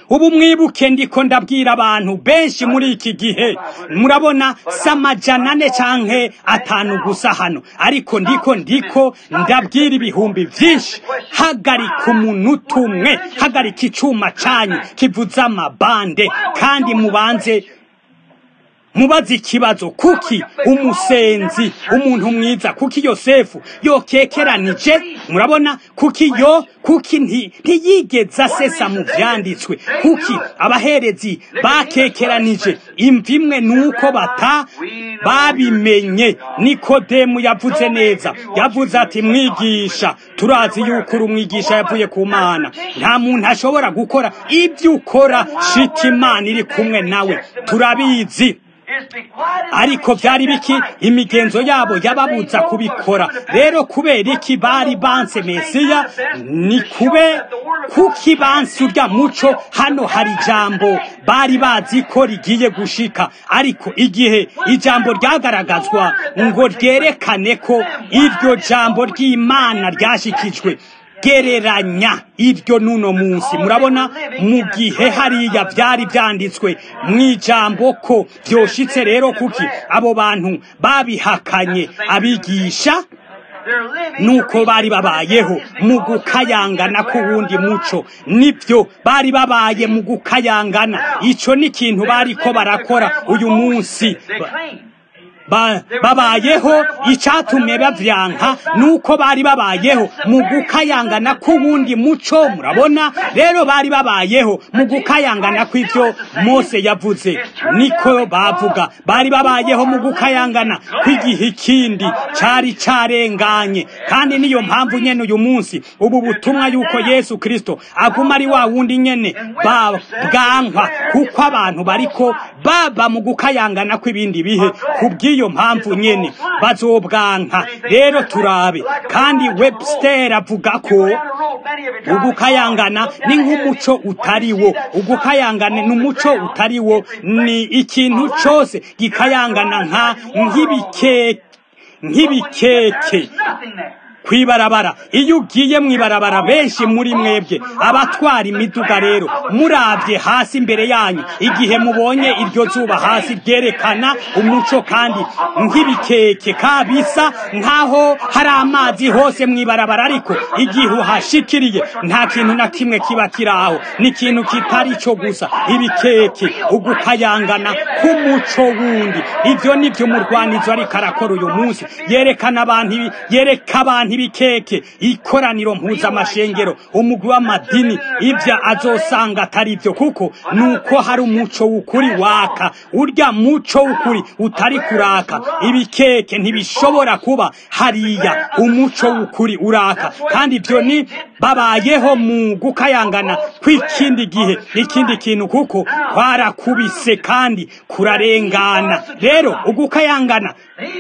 ubu mwibuke ndiko ndabwira abantu benshi muri iki gihe murabona si amajana ane canke atanu gusa hano ariko ndiko ndiko ndabwira ibihumbi vyinshi hagarika umunota umwe hagarika icuma canyu kivuza amabande kandi mubanze mubaze ikibazo kuki umusenzi umuntu mwiza kuki yosefu yokekeranije murabona kuki yo kuki ntiyigeze asesa mu vyanditswe kuki abaherezi bakekeranije imva imwe nuko bata babimenye nikodemu yavuze neza yavuze ati mwigisha turazi yuko uri umwigisha yavuye ku mana nta muntu ashobora gukora ibyo ukora shita imana iri kumwe nawe turabizi ariko byari biki imigenzo yabo yababuza kubikora rero kubera iki bari banse mesiya ni kube kuki banse urya muco hano hari ijambo bari bazi ko rigiye gushika ariko igihe ijambo ryagaragazwa ngo ryerekane ko iryo jambo ry'imana ryashikijwe gereranya iryo nuno munsi murabona mu gihe hariya byari byanditswe mu ijambo ko byoshitse rero kuki abo bantu babihakanye abigisha nuko bari babayeho mu gukayangana k'uwundi muco nibyo bari babaye mu gukayangana icyo ni ikintu bari ko barakora uyu munsi babayeho icyatumye bavyanka nuko bari babayeho mu gukayangana k'uwundi muco murabona rero bari babayeho mu gukayangana kw'ivyo mose yavuze niko bavuga bari babayeho mu gukayangana kw'igihe ikindi cari carenganye kandi niyo mpamvu nyene uyu munsi ubu butumwa yuko yesu kristo aguma ari wa wundi nyene bwankwa kuko abantu bariko baba mu gukayangana kw'ibindi bihe kubw'iyo iyo mpamvu nyene bazobwanka rero turabe kandi webster avuga ko ugukayangana ni nk'umuco utariwo ugukayangana ni umuco utariwo ni ikintu cose gikayangana nka nk'ibikeke nk'ibikeke kwibarabara iyo ugiye mwibarabara benshi muri mwebwe abatwara imiduga rero murabye hasi imbere yanyu igihe mubonye iryo zuba hasi ryerekana umuco kandi nk'ibikeke kabisa nkaho hari amazi hose mwibarabara ariko igihe uhashikiriye nta kintu na kimwe kiba kiraho ni ikintu kitari cyo gusa ibikeke ugukayangana k'umuco wundi ivyo nivyo umurwanizo ariko arakora uyu munsi yerekana abantu yereka abantu ibikeke ikoraniro mpuzamashengero umugwi w'amadini ibyo azosanga atari byo kuko nuko hari umuco w'ukuri waka urya muco w'ukuri utari kuraka ibikeke ntibishobora kuba hariya umuco w'ukuri uraka kandi ibyo ni babayeho mu gukayangana kw'ikindi gihe ikindi kintu kuko kwarakubise kandi kurarengana rero ugukayangana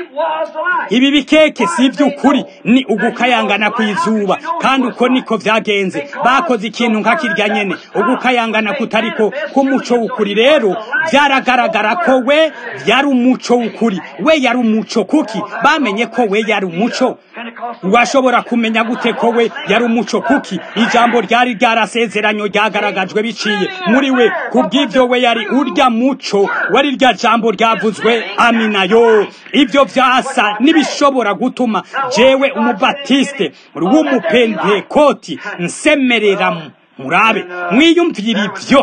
ibi bikeke si iby'ukuri ni ugukayangana kw'izuba kandi uko niko vyagenze bakoze ikintu nka kirya nyene ugukayangana kutariko k'umuco w'ukuri rero vyaragaragara ko we yari umuco w'ukuri we yari umuco kuki bamenye ko we yari umuco washobora kumenya gute ko we yari umuco kuki ijambo ryari ryarasezeranyo ryagaragajwe biciye muri we kubw'ivyo we yari urya muco wari rya jambo ryavuzwe amina yo ivyo vyasa n'ibishobora gutuma jewe umubatiste w'umupentekoti nsemerera murabe mwiyumvira ivyo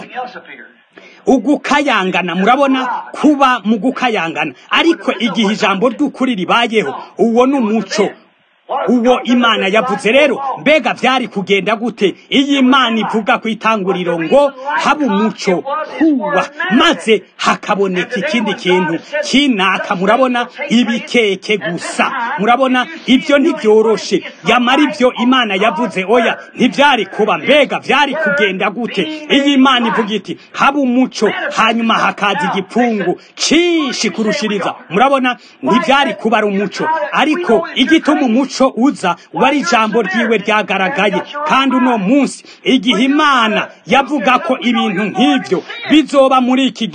ugukayangana murabona kuba mu gukayangana ariko igihe ijambo ry'ukuri ribayeho uwo ni umuco uwo imana yavuze rero mbega byari kugenda gute iyo imana ivuga ku itanguriro ngo haba umuco huwa maze hakaboneka ikindi kintu kinaka murabona ibikeke gusa murabona ibyo ntibyoroshe yamara ibyo imana yavuze oya ntibyari kuba mbega byari kugenda gute iyo imana ivuga iti haba umuco hanyuma hakaza igipfungu cinshi kurushiriza murabona ntibyari kuba ari umuco ariko igituma umuco umuco uza wari ijambo ryiwe ryagaragaye kandi uno munsi igihe imana yavuga ko ibintu nk'ibyo bizoba muri iki gihe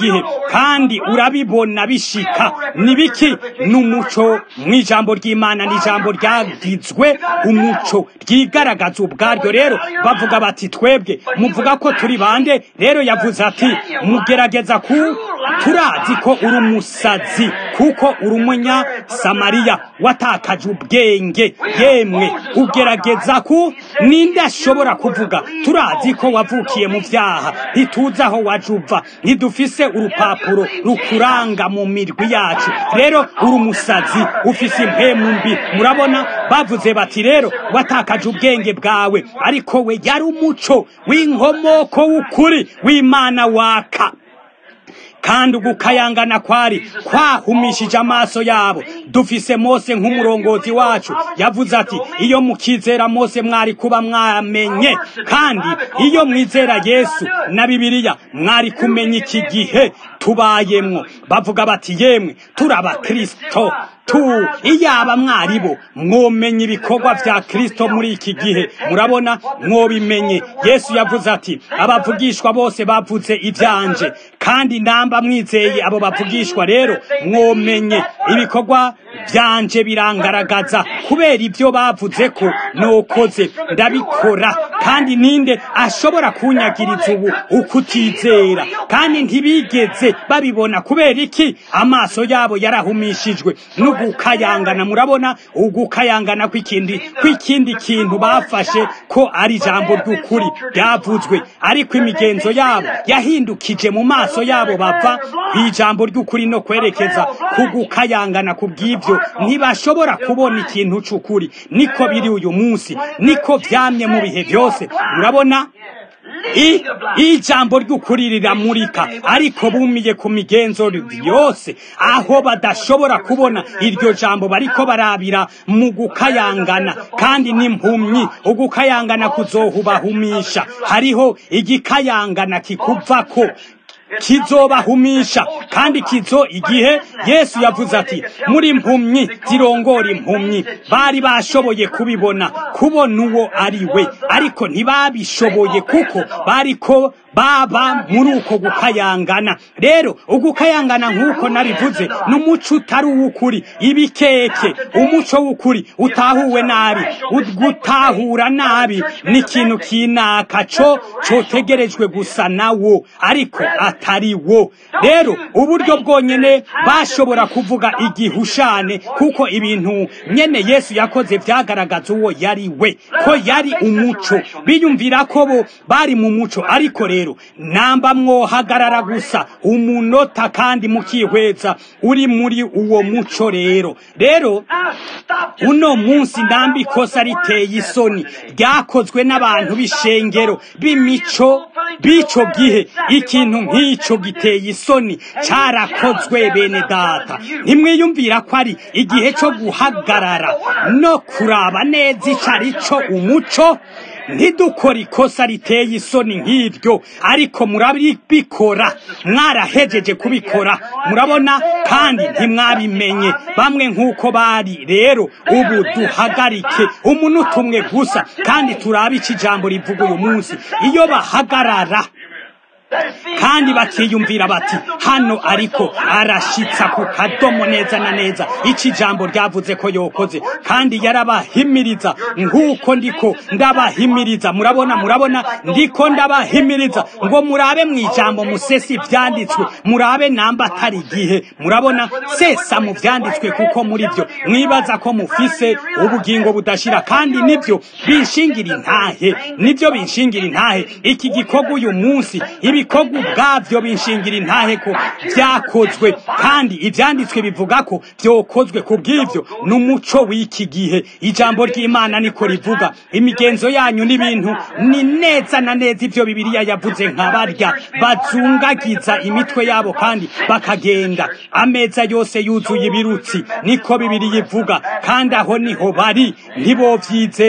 kandi urabibona bishika nibiki n'umuco mu ijambo ry'imana n'ijambo ryagizwe umuco ryigaragaza ubwaryo rero bavuga bati twebwe muvuga ko turi bande rero yavuze ati mugerageza ku turazi ko uri umusazi kuko uri umunya samariya watakaje ubwenge yemwe ugerageza ku ninde ashobora kuvuga turazi ko wavukiye mu byaha ntituzi aho waje uva ntidufise urupapuro rukuranga mu mirwi yacu rero uri umusazi ufise impemu mbi murabona bavuze bati rero watakaje ubwenge bwawe ariko we yari umuco w'inkomoko w'ukuri w'imana waka kandi ugukayangana kwari kwahumishije amaso yabo dufise mose nk'umurongozi wacu yavuze ati iyo mukizera mose mwari kuba mwamenye kandi iyo mwizera yesu na bibiliya mwari kumenya iki gihe tubayemwo bavuga bati yemwe turaba kristo tu iyaba mwaribo mwomenye ibikorwa vya kristo muri iki gihe murabona mwobimenye yesu yavuze ati abavugishwa bose bavuze ivyanje kandi namba mwizeye abo bavugishwa rero mwomenye ibikorwa vyanje birangaragaza kubera ibyo bavuze ko nokoze ndabikora kandi ninde ashobora kunyagiriza ubu ukutizera kandi ntibigeze babibona kubera iki amaso yabo yarahumishijwe n'ugukayangana murabona ugukayangana kw'ikindi kw'ikindi kintu bafashe ko ari ijambo ry'ukuri ryavuzwe ariko imigenzo yabo yahindukije mu maso yabo bava kw'ijambo ry'ukuri no kwerekeza ku gukayangana ku bw'ibyo ntibashobora kubona ikintu c'ukuri niko biri uyu munsi niko vyamye mu bihe byose murabona ijambo ry'ukuri riramurika ariko bumiye ku migenzo yose aho badashobora kubona iryo jambo bariko barabira mu gukayangana kandi n'impumyi ugukayangana kuzohubahumisha hariho igikayangana kikuvako kizobahumisha kandi kizo igihe yesu yavuze ati muri mpumyi zirongora impumyi bari bashoboye kubibona kubona uwo ari we ariko ntibabishoboye kuko bariko baba muri uko gukayangana rero ugukayangana nk'uko nabivuze n'umuco utari uw'ukuri ibikeke umuco w'ukuri utahuwe nabi gutahura nabi ni ikintu kinaka co cotegerejwe gusa nawo ariko atari wo rero uburyo bwonyene bashobora kuvuga igihushane kuko ibintu nyene yesu yakoze vyagaragaza uwo yari we ko yari umuco biyumvira ko bo bari mu muco ariko rero namba mwohagarara gusa umunota kandi mukihweza uri muri uwo muco rero rero uno munsi namba ikosa riteye isoni ryakozwe n'abantu b'ishengero b'imico b'ico gihe ikintu nk'ico giteye isoni carakozwe bene data ntimwiyumvira ko ari igihe co guhagarara no kuraba neza ico ari co umuco ntidukore ikosa riteye isoni nk'iryo ariko murabikora mwarahejeje kubikora murabona kandi ntimwabimenye bamwe nk'uko bari rero ubu duhagarike umunota umwe gusa kandi turabe iki ijambo rivuga uyu munsi iyo bahagarara kandi bakiyumvira bati hano ariko arashitsa ku kadomo neza na neza iki jambo ryavuze ko yokoze kandi yarabahimiriza nk'uko ndiko ndabahimiriza murabona murabona ndiko ndabahimiriza ngo murabe mu ijambo musesi ivyanditswe murabe namba atari igihe murabona sesa mu vyanditswe kuko muri byo mwibaza ko mufise ubugingo budashira kandi nibyo binshingira intahe nibyo binshingira intahe iki gikorwa uyu munsi ibikorwa ubwabyo binshingira intahe ko byakozwe kandi ibyanditswe bivuga ko byokozwe ku bw'ibyo n'umuco w'iki gihe ijambo ry'imana niko rivuga imigenzo yanyu n'ibintu ni neza na neza ibyo bibiliya yavuze nka barya bazungagiza imitwe yabo kandi bakagenda ameza yose yuzuye ibirutsi niko bibiliya ivuga kandi aho niho bari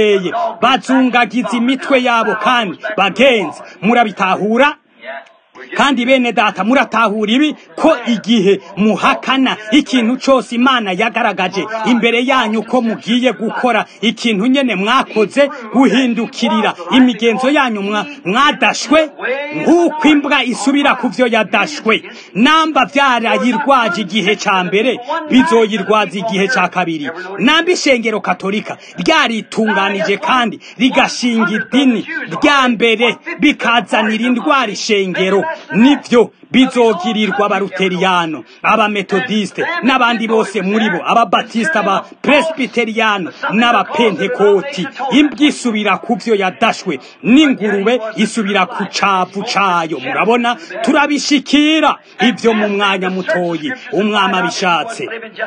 ntibovyizeye bazungagiza imitwe yabo kandi bagenzi murabitahura kandi bene data muratahura ibi ko igihe muhakana ikintu cyose imana yagaragaje imbere yanyu ko mugiye gukora ikintu nyene mwakoze guhindukirira imigenzo yanyu mwadashwe nk'uko imbwa isubira ku byo yadashwe namba byarayirwaje igihe cya mbere bizoyirwaza igihe cya kabiri namba ishengero katolika ryaritunganije kandi rigashinga idini rya mbere bikazanira indwara ishengero nibyo bizogirirwa abaruteriyano abametodiste n'abandi bose muri bo ababatisita aba presbiteriyano n'abapentekoti imbwa isubira ku byo yadashwe n'ingurube isubira ku cavu cayo murabona turabishikira ibyo mu mwanya mutoyi umwami abishatse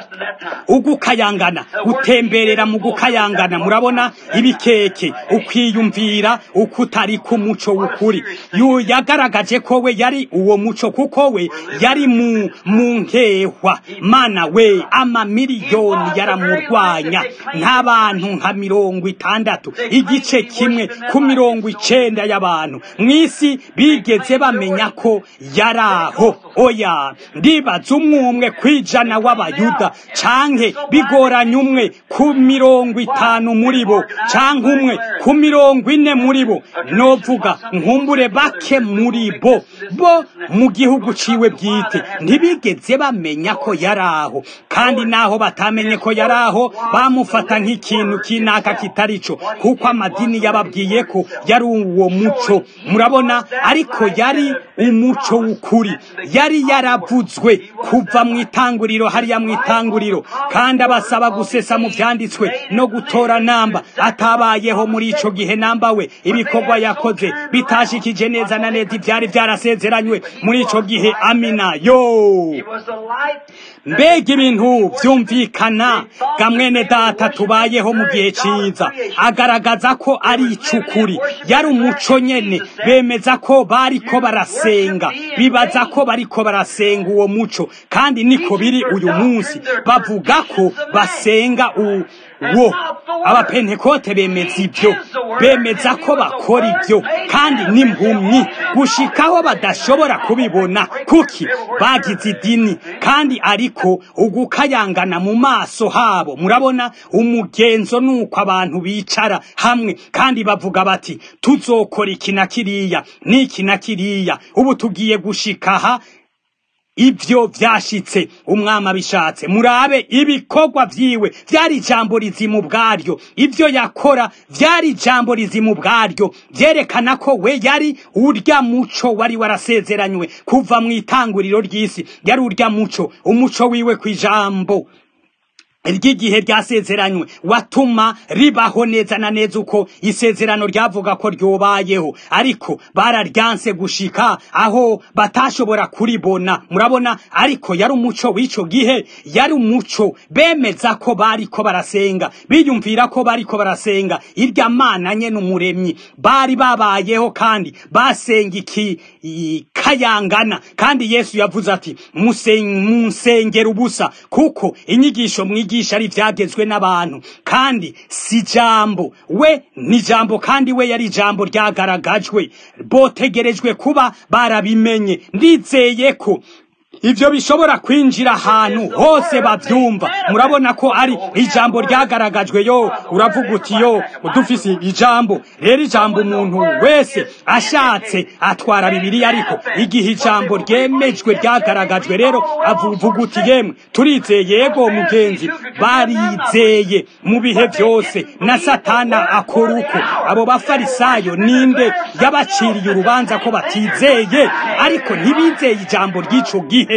ugukayangana gutemberera mu gukayangana murabona ibikeke ukwiyumvira uko utari ku muco w'ukuri yagaragaje ko we yari uwo muco kuko we yari mu mu nkehwa mana we amamiliyoni yaramurwanya nk'abantu nka mirongo itandatu igice kimwe ku mirongo icenda y'abantu mu isi bigeze bamenya ko yari aho oya ndibaza umwe umwe kwijana w'abayuda canke bigoranye umwe ku mirongo itanu muri bo canke umwe ku mirongo ine muri bo novuga nkumbure bake muri bo bo mu gihugu ciwe bwite ntibigeze bamenya ko yari aho kandi naho batamenye ko yari aho bamufata nk'ikintu kinaka kitari co kuko amadini yababwiye ko yari uwo muco murabona ariko yari umuco w'ukuri yari yaravuzwe kuva mu itanguriro hariya mu itanguriro kandi abasaba gusesa mu vyanditswe no gutora namba atabayeho muri ico gihe namba we ibikorwa yakoze bitashikije neza na neza ivyari vyarasezeranywe muri ico gihe amina yo mbega ibintu vyumvikana gamwene data tubayeho mu gihe ciza agaragaza ko ari icukuri yari umuco nyene bemeza ko bariko barasenga bibaza ko bariko barasenga uwo muco kandi niko biri uyu munsi bavuga ko basenga u wo abapentekote bemeza ibyo bemeza ko bakora ibyo kandi n'impumyi gushikaho badashobora kubibona kuki bagize idini kandi ariko ugukayangana mu maso habo murabona umugenzo nuko abantu bicara hamwe kandi bavuga bati tuzokora iki na kiriya n'iki na kiriya ubu tugiye gushikaha ibyo byashitse umwami abishatse murabe ibikorwa vyiwe vyari ijambo rizimu bwaryo ibyo yakora vyari ijambo rizimu bwaryo vyerekana ko we yari urya muco wari warasezeranywe kuva mu itanguriro ry'isi yari urya muco umuco wiwe kw'ijambo ry'igihe ryasezeranywe watuma ribaho neza na neza uko isezerano ryavuga ko ryobayeho ariko bararyanse gushika aho batashobora kuribona murabona ariko yari umuco w'ico gihe yari umuco bemeza ko bariko barasenga biyumvira ko bariko barasenga irya mana nyene umuremyi bari babayeho kandi basenga iki kayangana kandi yesu yavuze ati musengera ubusa kuko inyigisho mwigi mwigisha ari vyagezwe n'abantu kandi si jambo we ni jambo kandi we yari jambo ryagaragajwe botegerejwe kuba barabimenye ndizeye ko ivyo bishobora kwinjira ahantu hose bavyumva murabona ko ari ijambo ryagaragajwe yo uravuga uti yo dufise ijambo rero ijambo umuntu wese ashatse atwara bibiri ariko igihe ijambo ryemejwe ryagaragajwe rero avuga uti yemwe turizeye yego mugenzi barizeye mu bihe byose na satana akora uko abo bafarisayo ninde yabaciriye urubanza ko batizeye ariko ntibizeye ijambo ry'ico gihe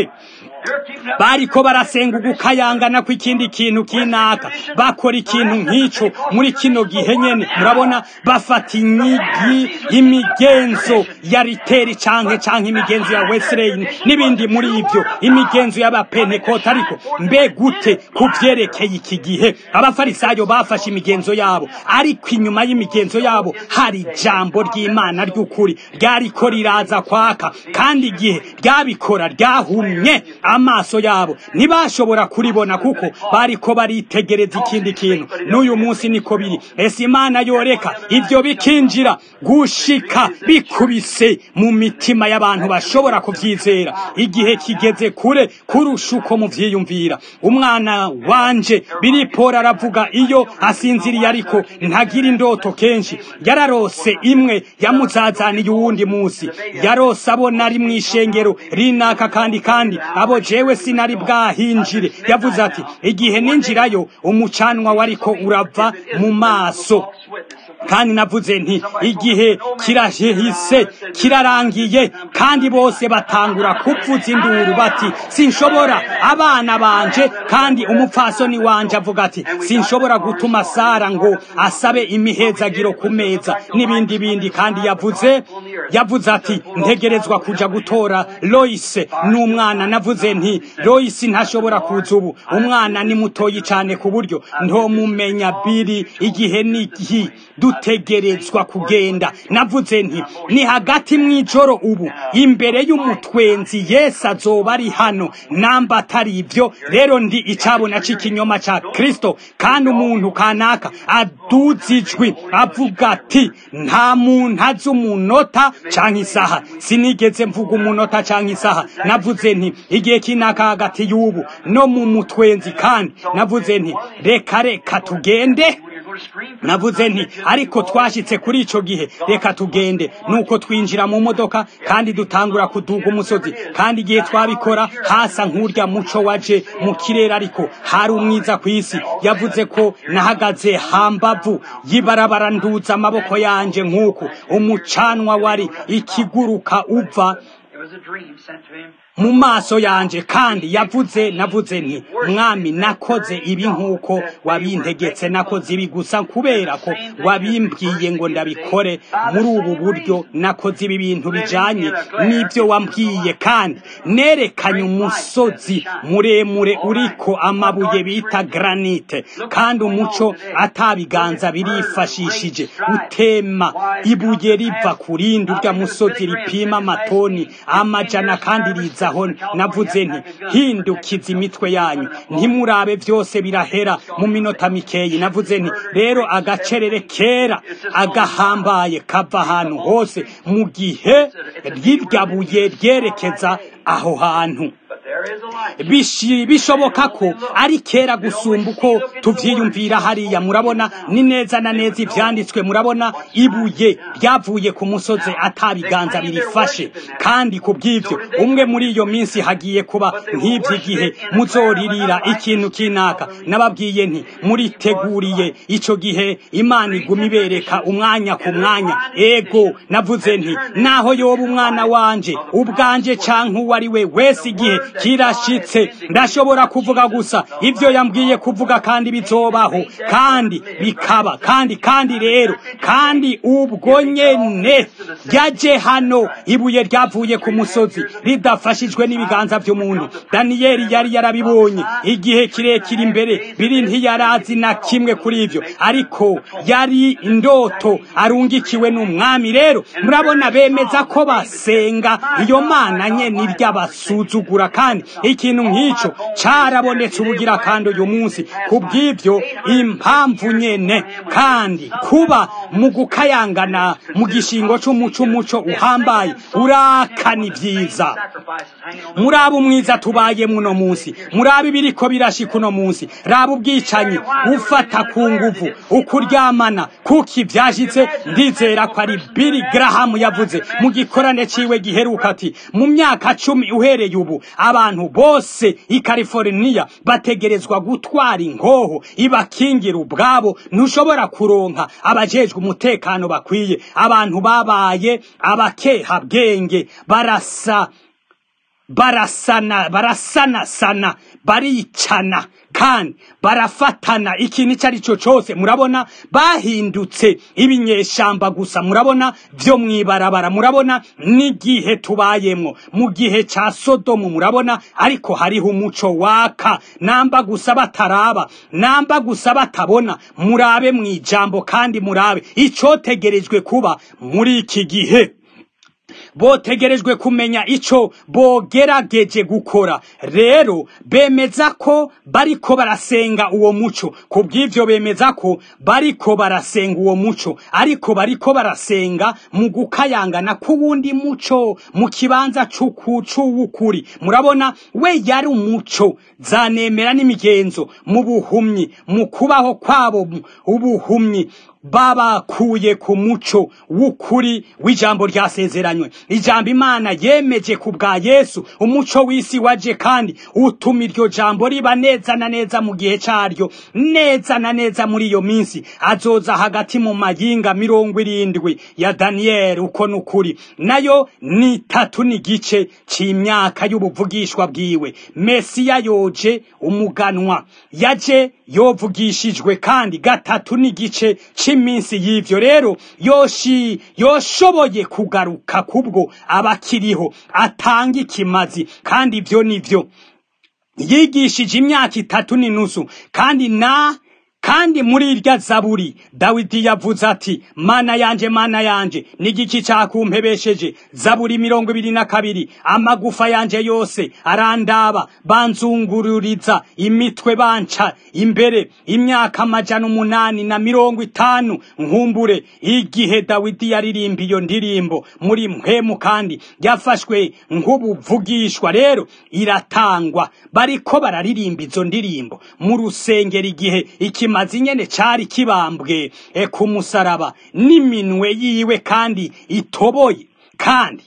bariko barasenga ugukayangana kw'ikindi kintu kinaka bakora ikintu nk'ico muri kino gihe nyene murabona bafata inyigi imigenzo ya riteri canke canke imigenzo ya wesley n'ibindi muri ivyo imigenzo y'abapentekote ariko mbe gute ku vyerekeye iki gihe abafarisayo bafashe imigenzo yabo ariko inyuma y'imigenzo yabo hari ijambo ry'imana ry'ukuri ryariko riraza kwaka kandi igihe ryabikora ryahumye amaso yabo ntibashobora kuribona kuko bariko baritegereza ikindi kintu n'uyu munsi niko biri ese imana yoreka ibyo bikinjira gushika bikubise mu mitima y'abantu bashobora kuvyizera igihe kigeze kure kurusha uko muvyiyumvira umwana wanje biripora aravuga iyo asinziriye ariko ntagira indoto kenshi yararose imwe yamuzazaniye uwundi munsi yarose abona ari mu ishengero rinaka kandi kandi abo jewe sinari bwahinjire yavuze ati igihe ninjirayo umucanwa wariko urava mu maso kandi navuze nti igihe kirahise kirarangiye kandi bose batangura kuvuza induru bati sinshobora abana banje kandi umupfasoni wanje avuga ati sinshobora gutuma sara ngo asabe imihezagiro ku meza n'ibindi bindi kandi yavuze yavuze ati ntegerezwa kuja gutora loise n'umwana navuze nti loise ntashobora kuza ubu umwana ni mutoyi cyane ku buryo ntomumenya biri igihe n'igihe dutegerezwa kugenda navuze nti ni hagati mw'ijoro ubu imbere y'umutwenzi yesu azoba ari hano namba atari ibyo rero ndi icabona c'ikinyoma ca kristo kandi umuntu kanaka aduza ijwi avuga ati nta muntu azi umunota canke isaha sinigeze mvuga umunota canke isaha navuze nti igihe kinaka hagati y'ubu no mu mutwenzi kandi navuze nti reka reka tugende navuze nti ariko twashitse kuri ico gihe reka tugende nuko twinjira mu modoka kandi dutangura kuduga umusozi kandi igihe twabikora hasa nk'urya muco waje mu kirere ariko hari umwiza ku isi yavuze ko nahagaze hambavu yibarabara nduza amaboko yanje nk'uko umucanwa wari ikiguruka uva mu maso yanje kandi yavuze navuze nti mwami nakoze ibi nk'uko wabintegetse nakoze ibi gusa kubera ko wabimbwiye ngo ndabikore muri ubu buryo nakoze ibi bintu bijanye n'ibyo wambwiye kandi nerekanye umusozi muremure uriko amabuye bita granite kandi umuco atabiganza birifashishije utema ibuye riva ku rindi urya musozi ripima amatoni amajana kandi riza aho navuze nti hindukiza imitwe yanyu ntimurabe byose birahera mu minota mikeyi navuze nti rero agacerere kera agahambaye kava ahantu hose mu gihe ry'iryabuye ryerekeza aho hantu bishoboka ko ari kera gusumba uko tuvyiyumvira hariya murabona ni neza na neza ivyanditswe murabona ibuye ryavuye ku musozi atabiganza birifashe kandi ku bw'ivyo umwe muri iyo minsi hagiye kuba nk'ivy'igihe muzoririra ikintu kinaka nababwiye nti muriteguriye ico gihe imana iguma ibereka umwanya ku mwanya ego navuze nti naho yoba umwana wanje ubwanje canke uwo ari we wese igihe kirashitse ndashobora kuvuga gusa ibyo yambwiye kuvuga kandi bizobaho kandi bikaba kandi kandi rero kandi ubwo nyene yaje hano ibuye ryavuye ku musozi ridafashijwe n'ibiganza by'umuntu daniyeli yari yarabibonye igihe kirekire imbere biri ntiyarazi na kimwe kuri ibyo ariko yari indoto arungikiwe n'umwami rero murabona bemeza ko basenga iyo mana nyene iry'abasuzugura kandi ikintu nk'ico carabonetse ubugira kandi uyu munsi kubw'ivyo impamvu nyene kandi kuba mu gukayangana mu gishingo c'umuco umuco uhambaye urakana ibyiza muraba umwiza tubayemwo uno munsi muraba ibiriko birashika uno munsi raba ubwicanyi ufata ku nguvu ukuryamana kuki vyashitse ndizera ko ari Billy Graham yavuze mu gikorane ciwe giheruka ati mu myaka cumi uhereye ubu abantu bose i California bategerezwa gutwara inkoho ibakingira ubwabo ntushobora kuronka abajejwe umutekano bakwiye abantu babaye abakeha bwenge barasa barasana barasana sana baricana kandi barafatana ikintu icyo ari cyo cyose murabona bahindutse ibinyeshamba gusa murabona byo mwibarabara murabona n'igihe tubayemo mu gihe cya sodomu murabona ariko hariho umuco waka namba gusa bataraba namba gusa batabona murabe mu ijambo kandi murabe icyotegerejwe kuba muri iki gihe botegerejwe kumenya ico bogerageje gukora rero bemeza ko bariko barasenga uwo muco ku bw'ivyo bemeza ko bariko barasenga uwo muco ariko bariko barasenga mu gukayangana k'uwundi muco mu kibanza c'uwukuri murabona we yari umuco zanemera n'imigenzo mu buhumyi mu kubaho kwabo ubuhumyi babakuye ku muco w'ukuri w'ijambo ryasezeranywe ijambo imana yemeje ku bwa yesu umuco w'isi waje kandi utuma iryo jambo riba neza na neza mu gihe caryo neza na neza muri iyo minsi azoza hagati mu mayinga mirongo irindwi ya daniyeli uko n'ukuri nayo ni itatu n'igice c'imyaka y'ubuvugishwa bwiwe mesiya yoje umuganwa yaje yovugishijwe kandi gatatu n'igice c'iminsi y'ivyo rero yoshi yoshoboye kugaruka kubwo abakiriho atanga ikimazi kandi ivyo nivyo yigishije imyaka itatu n'inusu kandi na kandi muri irya zaburi dawidi yavuze ati mana yanje mana yanje n'igiki cakumpebesheje zaburi mirongo ibiri na kabiri amagufa yanje yose arandaba banzungururiza imitwe banca imbere imyaka amajana umunani na mirongo itanu nkumbure igihe dawidi yaririmba iyo ndirimbo muri mpemu kandi yafashwe nk'ubuvugishwa rero iratangwa bariko bararirimba izo ndirimbo mu rusengero igihe ikima kimazi nyene cari kibambwe e ku musaraba n'iminwe yiwe kandi itoboye kandi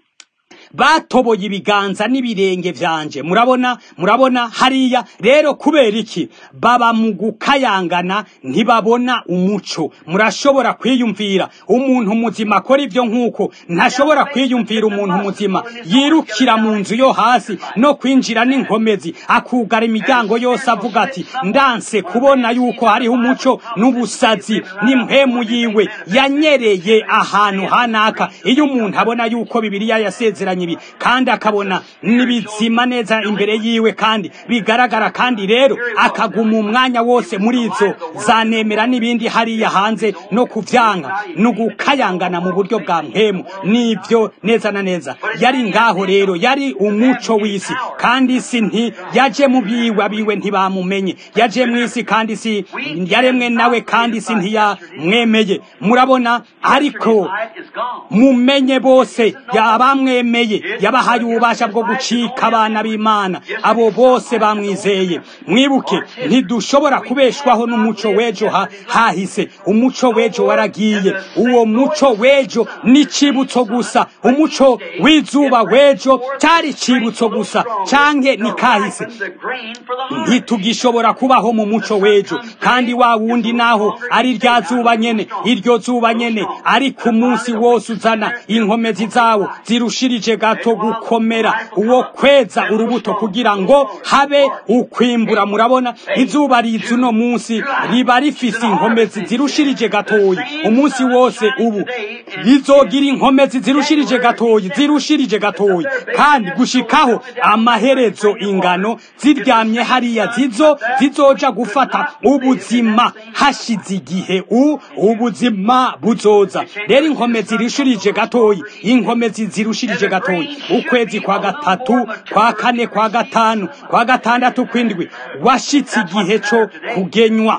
batoboye ibiganza n'ibirenge vyanje murabona murabona hariya rero kubera iki baba mu gukayangana ntibabona umuco murashobora kwiyumvira umuntu muzima akora ivyo nk'uko ntashobora kwiyumvira umuntu muzima yirukira mu nzu yo hasi no kwinjira n'inkomezi akugara imiryango yose avuga ati ndanse kubona yuko hariho umuco n'ubusazi n'impemu yiwe yanyereye ahantu hanaka iyo umuntu abona yuko bibiliya yasezeranye ibi kandi akabona n'ibizima neza imbere yiwe kandi bigaragara kandi rero akaguma umwanya wose muri izo zanemera n'ibindi hariya hanze no kuvyanga no gukayangana mu buryo bwa mpemu nivyo neza na neza yari ngaho rero yari umuco w'isi kandi isi nti yaje mu biwe abiwe ntibamumenye yaje mu isi kandi isi yaremwe nawe kandi isi ntiyamwemeye murabona ariko mumenye bose yabamwemeye yabahaye ububasha bwo gucika abana b'imana abo bose bamwizeye mwibuke ntidushobora kubeshwaho n'umuco w'ejo hahise umuco w'ejo waragiye uwo muco w'ejo ni icibutso gusa umuco w'izuba w'ejo cyari icibutso gusa canke ni kahise ntitugishobora kubaho mu muco w'ejo kandi wa wundi naho ari rya zuba nyene iryo zuba nyene ariko umunsi wose uzana inkomezi zawo zirushirije gato gukomera uwo kweza urubuto kugira ngo habe ukwimbura murabona izuba riza uno munsi riba rifise inkomezi zirushirije gatoyi umunsi wose ubu rizogira inkomezi zirushirije gatoyi zirushirije gatoyi kandi gushikaho amaherezo ingano ziryamye hariya zizo zizoja gufata ubuzima hashize igihe u ubuzima buzoza rero inkomezi zirushirije gatoyi inkomezi zirushirije gatoyi ukwezi kwa gatatu kwa kane kwa gatanu kwa gatandatu kwindwi washitse igihe co kugenywa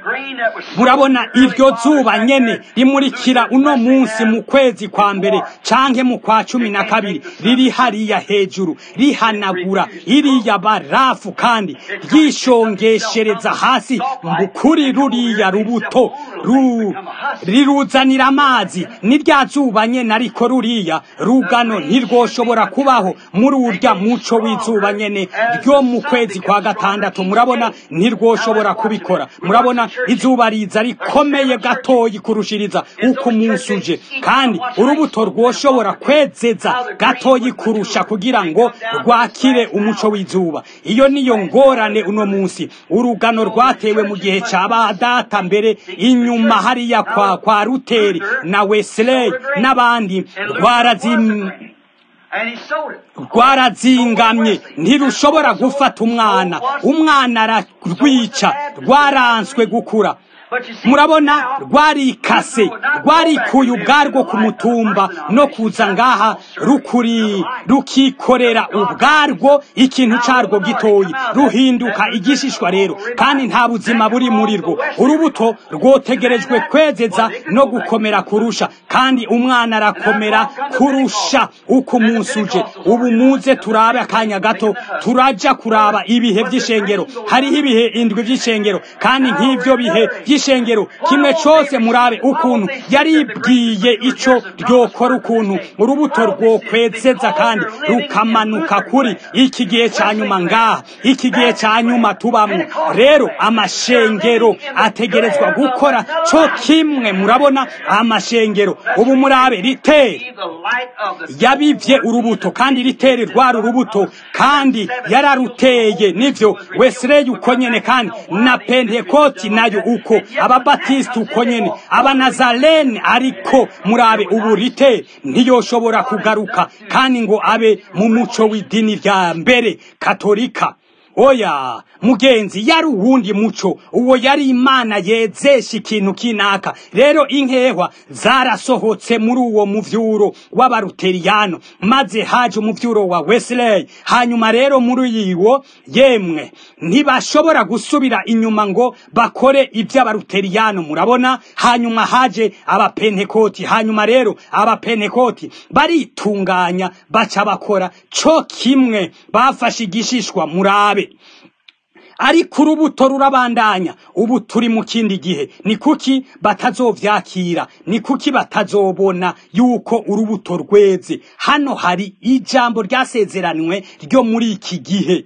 murabona iryo zuba nyene rimurikira uno munsi mu kwezi kwa mbere canke mu kwa cumi na kabiri riri hariya hejuru rihanagura iriya barafu kandi ryishongeshereza hasi kuri ruriya rubuto ru, riruzanira amazi ni rya zuba nyene ariko ruriya rugano ntirwoshobora kubaho muri urya muco w'izuba nyene ryo mu kwezi kwa gatandatu murabona ntirwoshobora kubikora murabona izuba riza rikomeye gatoyi kurushiriza uko umunsi uje kandi urubuto rwoshobora kwezeza gatoyi kurusha kugira ngo rwakire umuco w'izuba iyo niyo ngorane uno munsi urugano rwatewe mu gihe cya badata mbere inyuma hariya kwa kwa ruteri na wesley n'abandi rwarazim rwarazingamye ntirushobora gufata umwana umwana ararwica rwaranswe gukura murabona rwarikase rwarikuye ubwarwo ku mutumba no kuza ngaha rukuri rukikorera ubwarwo ikintu carwo gitoyi ruhinduka igishishwa rero kandi nta buzima buri muri rwo urubuto rwotegerejwe kwezeza no gukomera kurusha kandi umwana arakomera kurusha uko umunsi uje ubu muze turabe akanya gato turaja kuraba ibihe vy'ishengero hariho ibihe indwi vy'ishengero kandi nk'ivyo bihe vy'ishengero kimwe cose murabe ukuntu yaribwiye ico ryokora ukuntu urubuto rwokwezeza kandi rukamanuka kuri iki gihe ca nyuma ngaha iki gihe ca nyuma tubamwo rero amashengero ategerezwa gukora co kimwe murabona amashengero ubu murabe ritere yabivye urubuto kandi ritere rwari urubuto kandi yararuteye nivyo wesireye uko nyene kandi na pentekoti nayo uko ababatisiti uko nyene abanazarene ariko murabe ubu rite ntiyoshobora kugaruka kandi ngo abe mu muco w'idini rya mbere katolika oya mugenzi yari uwundi muco uwo yari imana yezesha ikintu kinaka rero inkehwa zarasohotse muri uwo muvyuro w'abaruteriyano maze haje umuvyuro wa wesley hanyuma rero muri iwo yemwe ntibashobora gusubira inyuma ngo bakore ivy'abaruteriyano murabona hanyuma haje abapentekoti hanyuma rero abapentekoti baritunganya baca bakora co kimwe bafashe igishishwa murabe ariko urubuto rurabandanya ubu turi mu kindi gihe ni kuki batazovyakira ni kuki batazobona yuko urubuto rweze hano hari ijambo ryasezeranywe ryo muri iki gihe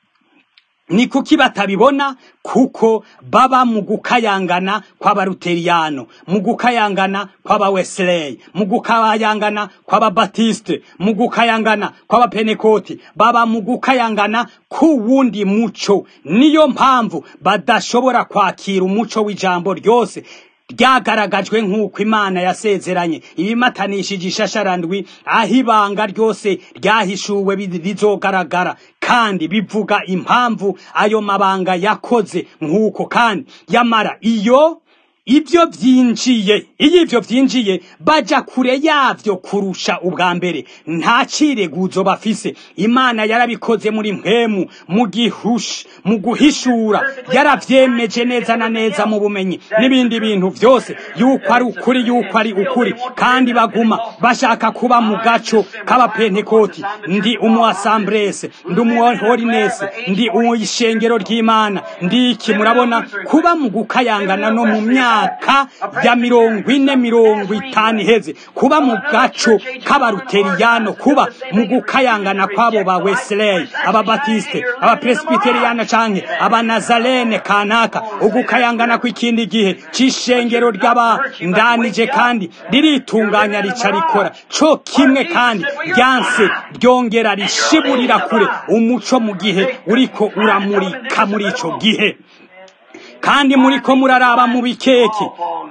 ni kuki batabibona kuko baba mu gukayangana kw'abaruteriyano mu gukayangana kw'abawesley mu gukayangana kw'ababatiste mu gukayangana kw'abapenekoti baba mu gukayangana k'uwundi muco niyo mpamvu badashobora kwakira umuco w'ijambo ryose ryagaragajwe nk'uko imana yasezeranye ibimatanishije ishasharandwi aho ibanga ryose ryahishuwe rizogaragara kandi bivuga impamvu ayo mabanga yakoze nk'uko kandi yamara iyo ibyo byinjiye iyo ibyo byinjiye baja kure yavyo kurusha ubwa mbere nta cireguzo bafise imana yarabikoze muri mpemu mu gihush mu guhishura yaravyemeje neza na neza mu bumenyi n'ibindi bintu vyose yuko ari ukuri yuko ari ukuri kandi baguma bashaka kuba mu gaco k'abapentekoti ndi umu asambrese ndi umu holinese ndi ishengero ry'imana ndi iki murabona kuba mu gukayangana no mu myaka myaka ya mirongo ine mirongo itanu iheze kuba mu gaco k'abaruteriyano kuba mu gukayangana kw'abo ba wesley ababatiste abapresbiteriyano canke abanazarene kanaka ugukayangana kw'ikindi gihe c'ishengero ry'abandanije kandi riritunganya rica rikora co kimwe kandi ryanse ryongera rishiburira kure umuco mu gihe uriko uramurika muri ico gihe kandi muriko muraraba mu bikeke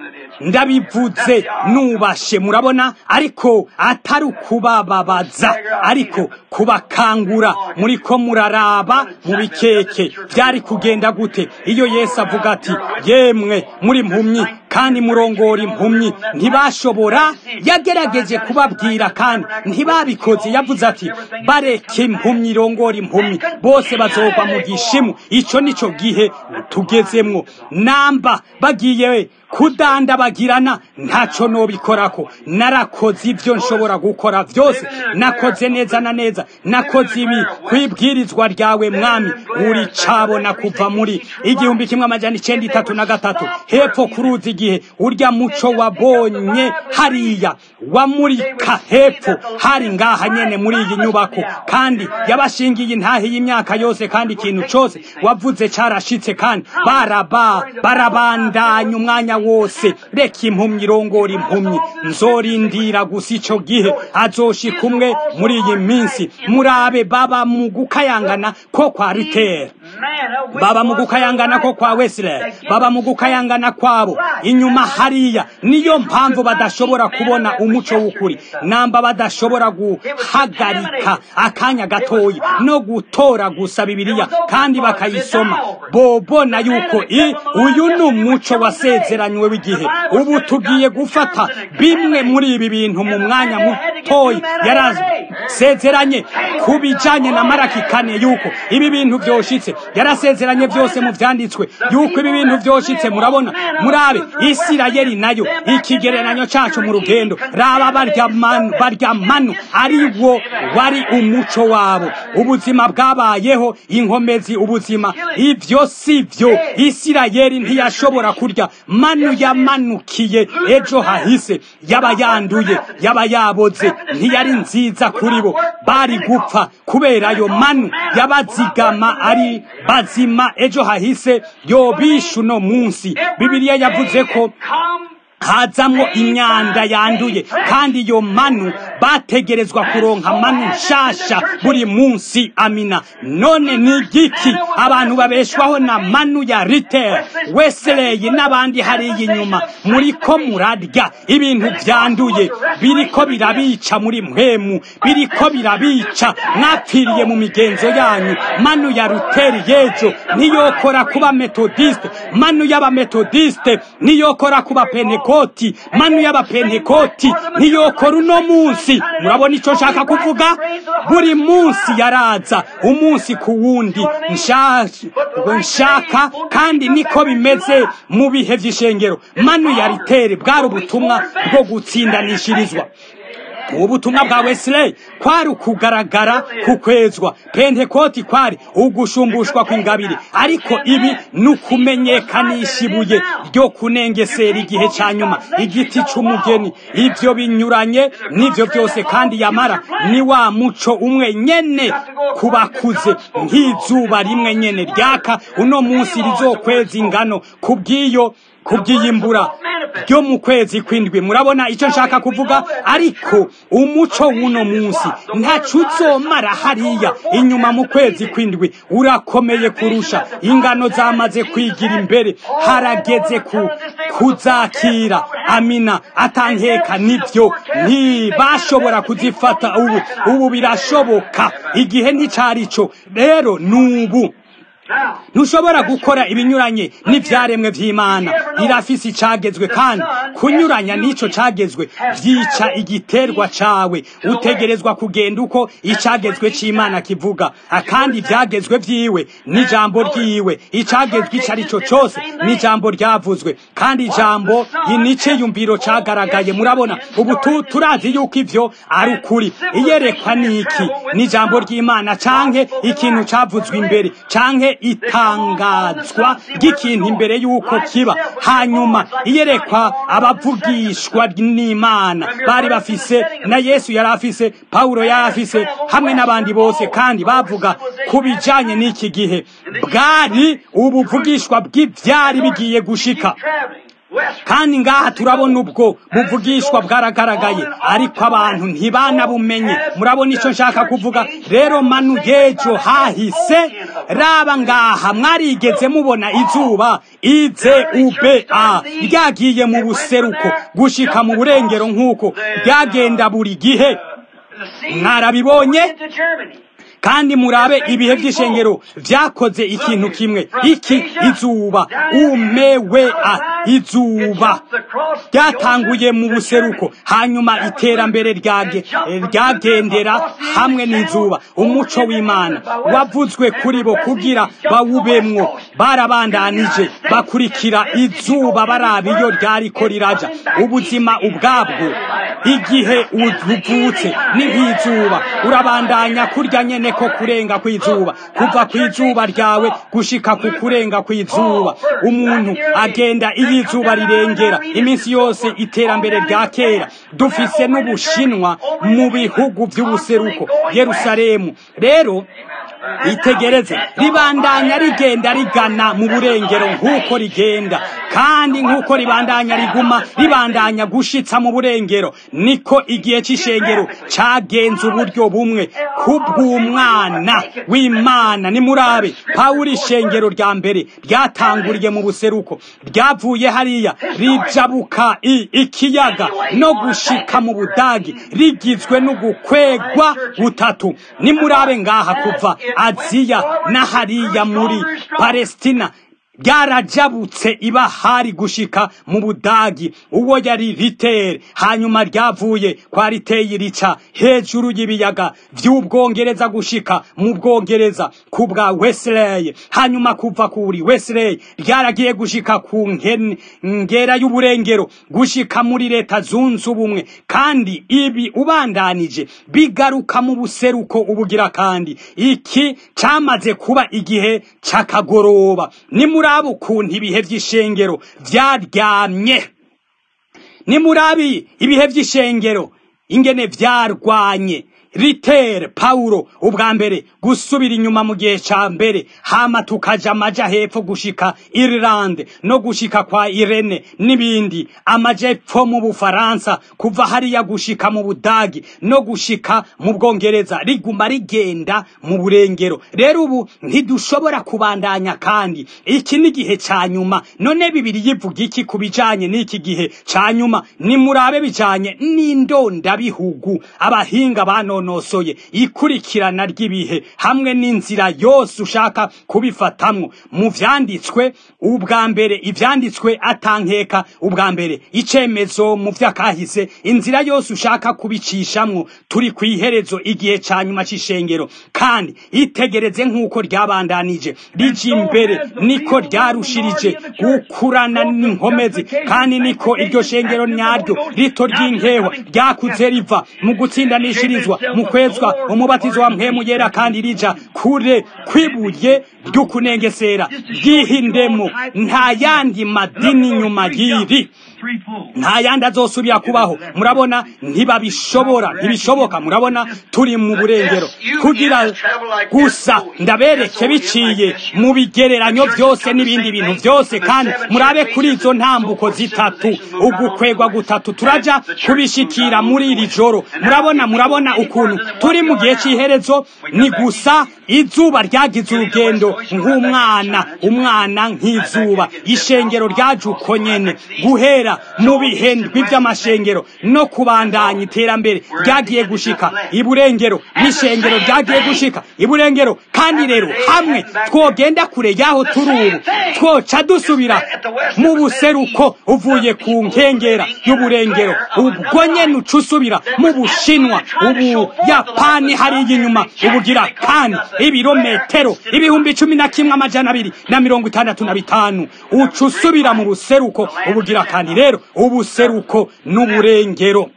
ndabivuze nubashe murabona ariko atari ukubababaza ariko kubakangura muriko muraraba mu bikeke byari kugenda gute iyo yesu avuga ati yemwe muri mpumyi kandi murongora impumyi ntibashobora yagerageje kubabwira kandi ntibabikoze yavuze ati bareke impumyi irongora impumyi bose bazogwa mu gishimu ico nico gihe tugezemwo namba bagiye kudandabagirana ntaco nobikorako narakoze ivyo nshobora gukora vyose nakoze neza na neza nakoze ibi kwibwirizwa ryawe mwami uri cabona kuva muri igihumbi kimwe amajana icenda itatu na gatatu hepfo kuruzi igihe urya muco wabonye hariya wamurika hepfo hari ngaha nyene muri iyi nyubako kandi yabashingiye intahe y'imyaka yose kandi ikintu cose wavuze carashitse kandi baraba barabandanya umwanya wose reka impumyi irongora impumyi nzorindira gusa ico gihe azoshika umwe muri iyi minsi murabe baba mu gukayangana ko kwa ritera baba mu gukayangana ko kwa Wesley baba mu gukayangana kwabo inyuma hariya niyo mpamvu badashobora kubona umuco w'ukuri namba badashobora guhagarika akanya gatoyi no gutora gusa bibiliya kandi bakayisoma bobona yuko i uyu ni umuco wasezeranywe w'igihe ubu tugiye gufata bimwe muri ibi bintu mu mwanya mutoyi yarasezeranye ku bijanye na maraki kane yuko ibi bintu vyoshitse yarasezeranye vyose mu vyanditswe yuko ibi bintu vyoshitse murabona murabe isirayeli nayo ikigereranyo cacu mu rugendo raba barya manu barya manu ari wo wari umuco wabo ubuzima bwabayeho inkomezi ubuzima ivyo si vyo isirayeli ntiyashobora kurya manu yamanukiye ejo hahise yaba yanduye yaba yaboze ntiyari nziza kuri bo bari gupfa kubera ayo manu yabazigama ari bazima ejo hahise yobisha uno munsi bibiliya yavuze ko hazamwo imyanda yanduye kandi iyo manu bategerezwa kuronka manu nshasha buri munsi amina none ni igiki abantu babeshwaho na manu ya ritel wesley n'abandi hariya inyuma muriko murarya ibintu vyanduye biriko birabica muri mpwemu biriko birabica mwapfiriye mu migenzo yanyu manu ya ruteri yejo ntiyokora kuba metodiste manu y'abametodiste ntiyokora kuba peneko pentekoti manu y'abapentekoti ntiyokora uno munsi murabona icyo nshaka kuvuga buri munsi yaraza umunsi ku wundi nshaka kandi niko bimeze mu bihe by'ishengero manu ya ritere bwari ubutumwa bwo gutsindanishirizwa ubutumwa bwa wesley kwari ukugaragara kukwezwa pentekoti kwari ugushumbushwa kw'ingabire ariko ibi ni ukumenyekanisha ibuye ryo kunengesera igihe cya nyuma igiti cy'umugeni ibyo binyuranye n'ibyo byose kandi yamara ni wa muco umwe nyene ku bakuze nk'izuba rimwe nyene ryaka uno munsi rizokweza ingano ku bw'iyo kubyiyimbura ryo mu kwezi kwindwi murabona icyo nshaka kuvuga ariko umuco w'uno munsi ntacu uzomara hariya inyuma mu kwezi kwindwi urakomeye kurusha ingano zamaze kwigira imbere harageze ku kuzakira amina atankeka nibyo ntibashobora kuzifata ubu ubu birashoboka igihe nticarico rero nubu ntushobora gukora ibinyuranye n'ibyaremwe by'imana irafise icagezwe kandi kunyuranya n'ico cagezwe vyica igiterwa cawe utegerezwa kugenda uko icagezwe c'imana kivuga akandi ivyagezwe vyiwe n'ijambo ryiwe icagezwe ico ari cyo cose n'ijambo ryavuzwe kandi ijambo niciyumviro cagaragaye murabona ubu turazi yuko ivyo ari ukuri iyerekwa niki n'ijambo ry'imana canke ikintu cavuzwe imbere canke itangazwa ry'ikintu imbere y'uko kiba hanyuma iyerekwa abavugishwa n'imana bari bafise na yesu yari afise pawulo yari afise hamwe n'abandi bose kandi bavuga ku bijanye n'iki gihe bwari ubuvugishwa bw'ivyari bigiye gushika kandi ngaha turabona ubwo buvugishwa bwaragaragaye ariko abantu ntibanabumenye murabona icyo nshaka kuvuga rero manu yejo hahise raba ngaha mwarigeze mubona izuba ize ube a ryagiye mu buseruko gushika mu burengero nk'uko ryagenda buri gihe mwarabibonye kandi murabe ibihe by'ishengero vyakoze ikintu kimwe iki izuba umewe a izuba ryatanguye mu buseruko hanyuma iterambere ryagendera hamwe n'izuba umuco w'imana wavuzwe kuri bo kugira bawubemwo barabandanije bakurikira izuba baraba iyo ryariko riraja ubuzima ubwabwo igihe uvutse ni nk'izuba urabandanya kurya nyene ko kurenga kw'izuba kuva kw'izuba ryawe gushika ku kurenga kw'izuba umuntu agenda iyo izuba rirengera iminsi yose iterambere rya kera dufise n'ubushinwa mu bihugu by'ubuseruko yerusalemu rero itegereze ribandanya rigenda rigana mu burengero nk'uko rigenda kandi nk'uko ribandanya riguma ribandanya gushitsa mu burengero niko igihe c'ishengero cagenze uburyo bumwe kubw'umwana w'imana nimurabe pawulo ishengero rya mbere ryatanguriye mu buseruko ryavuye hariya rijabuka i- ikiyaga no gushika mu budagi rigizwe n'ugukwegwa gutatu nimurabe ngaha kuva aziya na hariya muri palestina ryarajabutse ibahari gushika mu budagi uwo yari ritere hanyuma ryavuye kwa riteye rica hejuru y'ibiyaga vy'ubwongereza gushika mu bwongereza ku bwa wesley hanyuma kuva kuri wesley ryaragiye gushika ku nkene- ngera y'uburengero gushika muri leta zunze ubumwe kandi ibi ubandanije bigaruka mu buseruko ubugira kandi iki camaze kuba igihe c'akagoroba nimuraba ukuntu ibihe vy'ishengero vyaryamye nimurabi ibihe vy'ishengero ingene vyarwanye ritere pawulo ubwa mbere gusubira inyuma mu gihe ca mbere hama tukaja amaja hepfo gushika irilande no gushika kwa irene n'ibindi amaja epfo mu bufaransa kuva hariya gushika mu budagi no gushika mu bwongereza riguma rigenda mu burengero rero ubu ntidushobora kubandanya kandi iki ni igihe ca nyuma none bibiri yivuga iki ku bijanye n'iki gihe ca nyuma nimurabe bijanye n'indondabihugu abahinga banonosoye ikurikirana ry'ibihe hamwe n'inzira yose ushaka kubifatamwo mu vyanditswe ubwa mbere ivyanditswe atankeka ubwa mbere icemezo mu vyakahise inzira yose ushaka kubicishamwo turi kw'iherezo igihe ca nyuma c'ishengero kandi itegereze nk'uko ryabandanije rija imbere niko ryarushirije gukurana n'inkomezi kandi niko iryo shengero nyaryo rito ry'inkehwa ryakuze riva mu gutsindanishirizwa mu kwezwa umubatizo wa mpwemu yera kandi rija kure kwibuye ry'ukunengesera ryihindemo nta yandi madini nyuma y'iri nta yandi azosubira kubaho murabona ntibabishobora ntibishoboka murabona turi mu burengero kugira gusa ndabereke biciye mu bigereranyo byose n'ibindi bintu byose kandi murabe kuri izo ntambuko zitatu ugukwegwa gutatu turaja kubishikira muri iri joro murabona murabona ukuntu turi mu gihe cy'iherezo ni gusa izuba ryagize urugendo nk'umwana umwana nk'izuba ishengero ryaje uko nyene guhera mu bihendwi by'amashengero no kubandanya iterambere ryagiye gushika iburengero n'ishengero ryagiye gushika iburengero kandi rero hamwe twogenda kure y'aho turi ubu twoca dusubira mu buseruko uvuye ku nkengera y'uburengero ubwo nyene uca usubira mu bushinwa ubuyapani hariya inyuma ubugira kandi ibirometero ibihumbi cumi na kimwe amajana abiri na mirongo itandatu na bitanu uca usubira mu buseruko ubugira kandi rero ubuseruko n'uburengero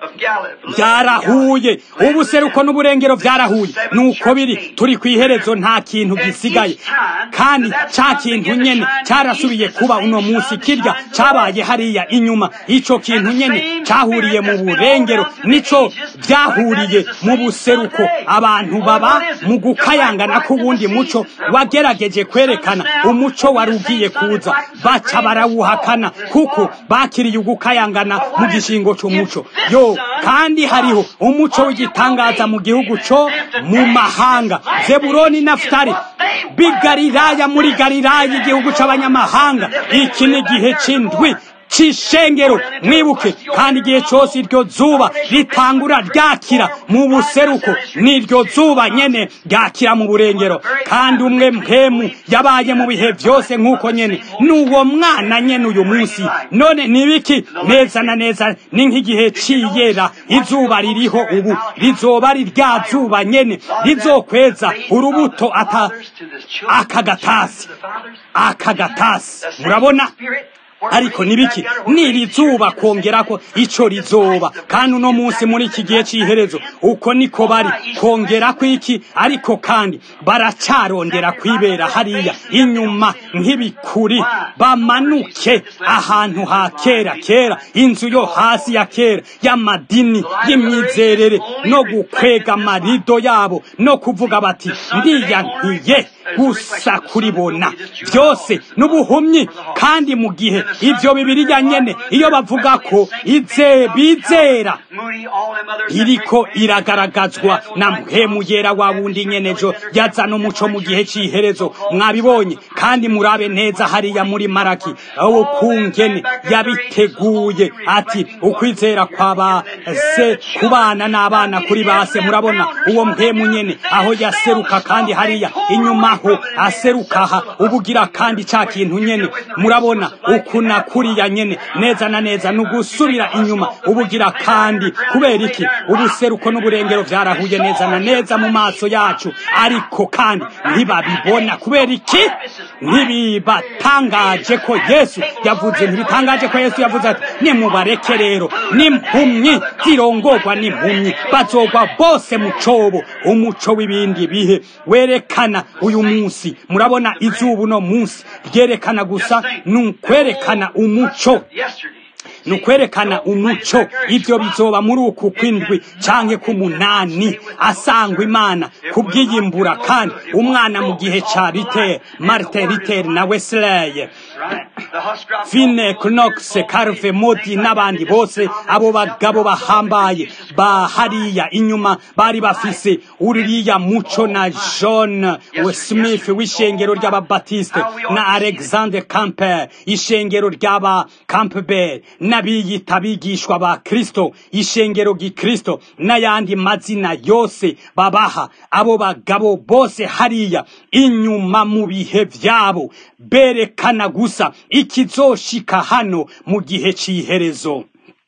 byarahuye ubuseruko n'uburengero byarahuye nuko biri turi ku iherezo nta kintu gisigaye kandi ca kintu nyene carasubiye kuba uno munsi kirya cabaye hariya inyuma ico kintu nyene cahuriye mu burengero nico byahuriye mu buseruko abantu baba mu gukayangana k'uwundi muco wagerageje kwerekana umuco wari ugiye kuza baca barawuhakana kuko bakiriye ugukayangana mu gishingo c'umuco yo kandi hariho umuco w'igitangaza mu gihugu co mu mahanga zeburoni nafutari bigariraya muri gariraya igihugu c'abanyamahanga iki ni igihe c'indwi c'ishengero mwibuke kandi igihe cose iryo zuba ritangura ryakira mu buseruko n'iryo zuba nyene ryakira mu burengero kandi umwe mpemu yabaye mu bihe vyose nk'uko nyene n'uwo mwana nyene uyu munsi none nibiki neza na neza ni nk'igihe ciyera izuba ririho ubu rizoba ari rya zuba nyene rizokweza urubuto ata akagatasi akagatasi murabona ariko nibiki niri zuba kongerako ico rizoba kandi uno munsi muri iki gihe c'iherezo uko niko bari kongerako iki ariko kandi baracarondera kwibera hariya inyuma nk'ibikuri bamanuke ahantu ha kera kera inzu yo hasi ya kera y'amadini y'imyizerere no gukwega amarido yabo no kuvuga bati ndiyankiye gusa kuribona byose n'ubuhumyi kandi mu gihe ivyo bibiriya nyene iyo bavuga ko ize bizera iriko iragaragazwa na mpemu yera wa wundi nyenejo yazana umuco mu gihe c'iherezo mwabibonye kandi murabe neza hariya muri maraki aho kungene yabiteguye ati ukwizera kwaba se kubana n'abana kuri base murabona uwo mpemu nyene aho yaseruka kandi hariya inyuma ho aserukaha ubugira kandi ca kintu nyene murabona ukuna kuriya nyene neza na neza nugusubira inyuma ubugira kandi kubera iki ubuseruko n'uburengero vyarahuye neza na neza mu maso yacu ariko kandi ntibabibona kubera iki ntibibatangaje ko yesu yavuze ntibitangaje ko yesu yavuze ati nimubareke rero n'impumyi zirongorwa n'impumyi bazogwa bose mu cobo umuco w'ibindi bihe werekana uyu munsi murabona izuba uno munsi ryerekana gusa ni ukwerekana umuco ni ukwerekana umuco ibyo bizoba muri uku kw'indwi canke k'umunani asangwa imana kubw'iyimbura kandi umwana mu gihe ca ritere martin ritere na wesley fine knox carve modi n'abandi bose abo bagabo bahambaye bahariya inyuma bari bafise uriya muco na john smith w'ishengero ry'ababatiste na alexander camper ishengero ry'aba campbell n'abiyita abigishwa ba kristo ishengero gikristo n'ayandi mazina yose babaha abo bagabo bose hariya inyuma mu bihe vyabo berekana gusa ikizoshika hano mu gihe c'iherezo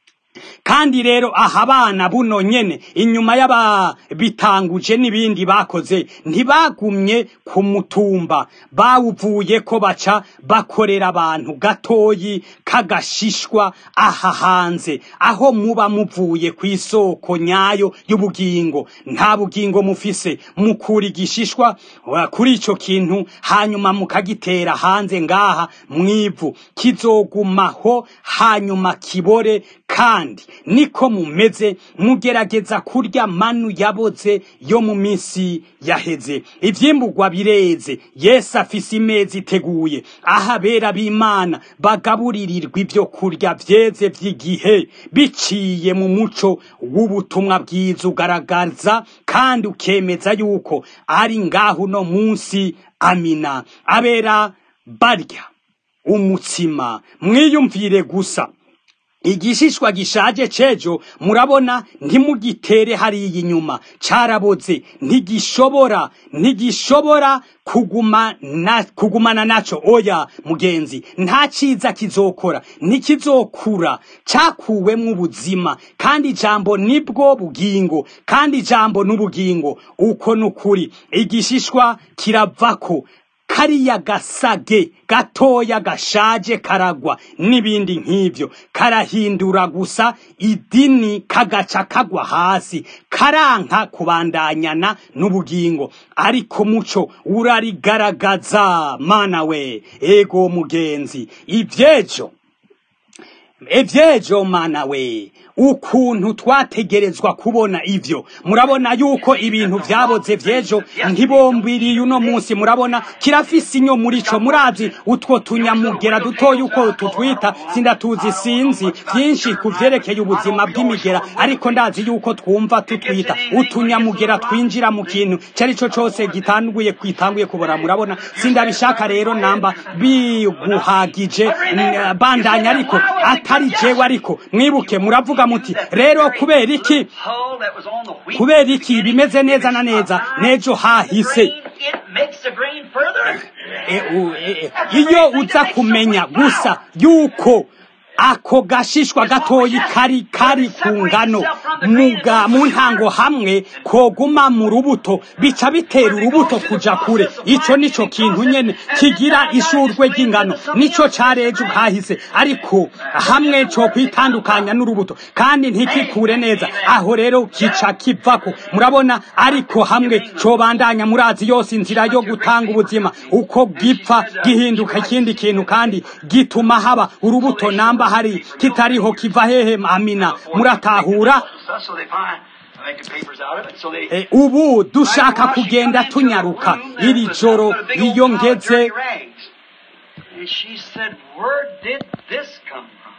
kandi rero aha abana buno nyene inyuma y'ababitanguje n'ibindi bakoze ntibagumye ku mutumba bawuvuye ko baca bakorera abantu gatoyi k'agashishwa aha hanze aho muba muvuye ku isoko nyayo y'ubugingo nta bugingo mufise mukura igishishwa kuri ico kintu hanyuma mukagitera hanze ngaha mwivu kizogumaho hanyuma kibore kandi niko mumeze mugerageza kurya manu yaboze yo mu minsi yaheze ivyimburwa bireze yesu afise imeza iteguye aho abera b'imana bagaburirirwa ivyo kurya vyeze vy'igihe biciye mu muco w'ubutumwa bwiza ugaragaza kandi ukemeza yuko ari ngaho uno munsi amina abera barya umutsima mwiyumvire gusa igishishwa gishaje cejo murabona ntimugitere hariya inyuma caraboze ntigishobora ntigishobora kuguma na, kugumana naco oya mugenzi nta ciza kizokora ntikizokura cakuwemwo ubuzima kandi ijambo nibwo bugingo kandi ijambo n'ubugingo uko nukuri igishishwa kiravako kariya gasage gatoya gashaje karagwa n'ibindi nk'ivyo karahindura gusa idini kagaca kagwa hasi karanka kubandanyana n'ubugingo ariko muco urarigaragaza mana we ego mugenzi ivyejo evyejo mana we ukuntu twategerezwa kubona ivyo murabona yuko ibintu vyaboze vyejo ntibombiriye uno munsi murabona kirafise inyo muri co murazi utwo tunyamugera dutoya uko tutwita sindatuzi sinzi vyinshi ku vyerekeye ubuzima bw'imigera ariko ndazi yuko twumva tutwita utunyamugera twinjira mu kintu cari co cose gitanguye kwitanguye kubora murabona sindabishaka rero namba biguhagije bandanya ariko atari jewe ariko mwibuke muravuga muti rero kubera iki kubera iki bimeze neza na neza nejo hahise iyo uza kumenya gusa yuko ako gashishwa gatoyi kari kari ku ngano muga mu ntango hamwe koguma mu rubuto bica bitera urubuto kuja kure ico nico kintu nyene kigira ishurwe ry'ingano nico careje kahise ariko hamwe co kwitandukanya n'urubuto kandi ntikikure neza aho rero kica kivako murabona ariko hamwe cobandanya murazi yose inzira yo gutanga ubuzima uko gipfa gihinduka ikindi kintu kandi gituma haba urubuto namba hari kitariho kiva hehe amina muratahura
So they find, make the papers out of it. So they.
E, ubu dushaka kugenda tunyaruka iri joro iyo ngeze
And she said, Where did this come from?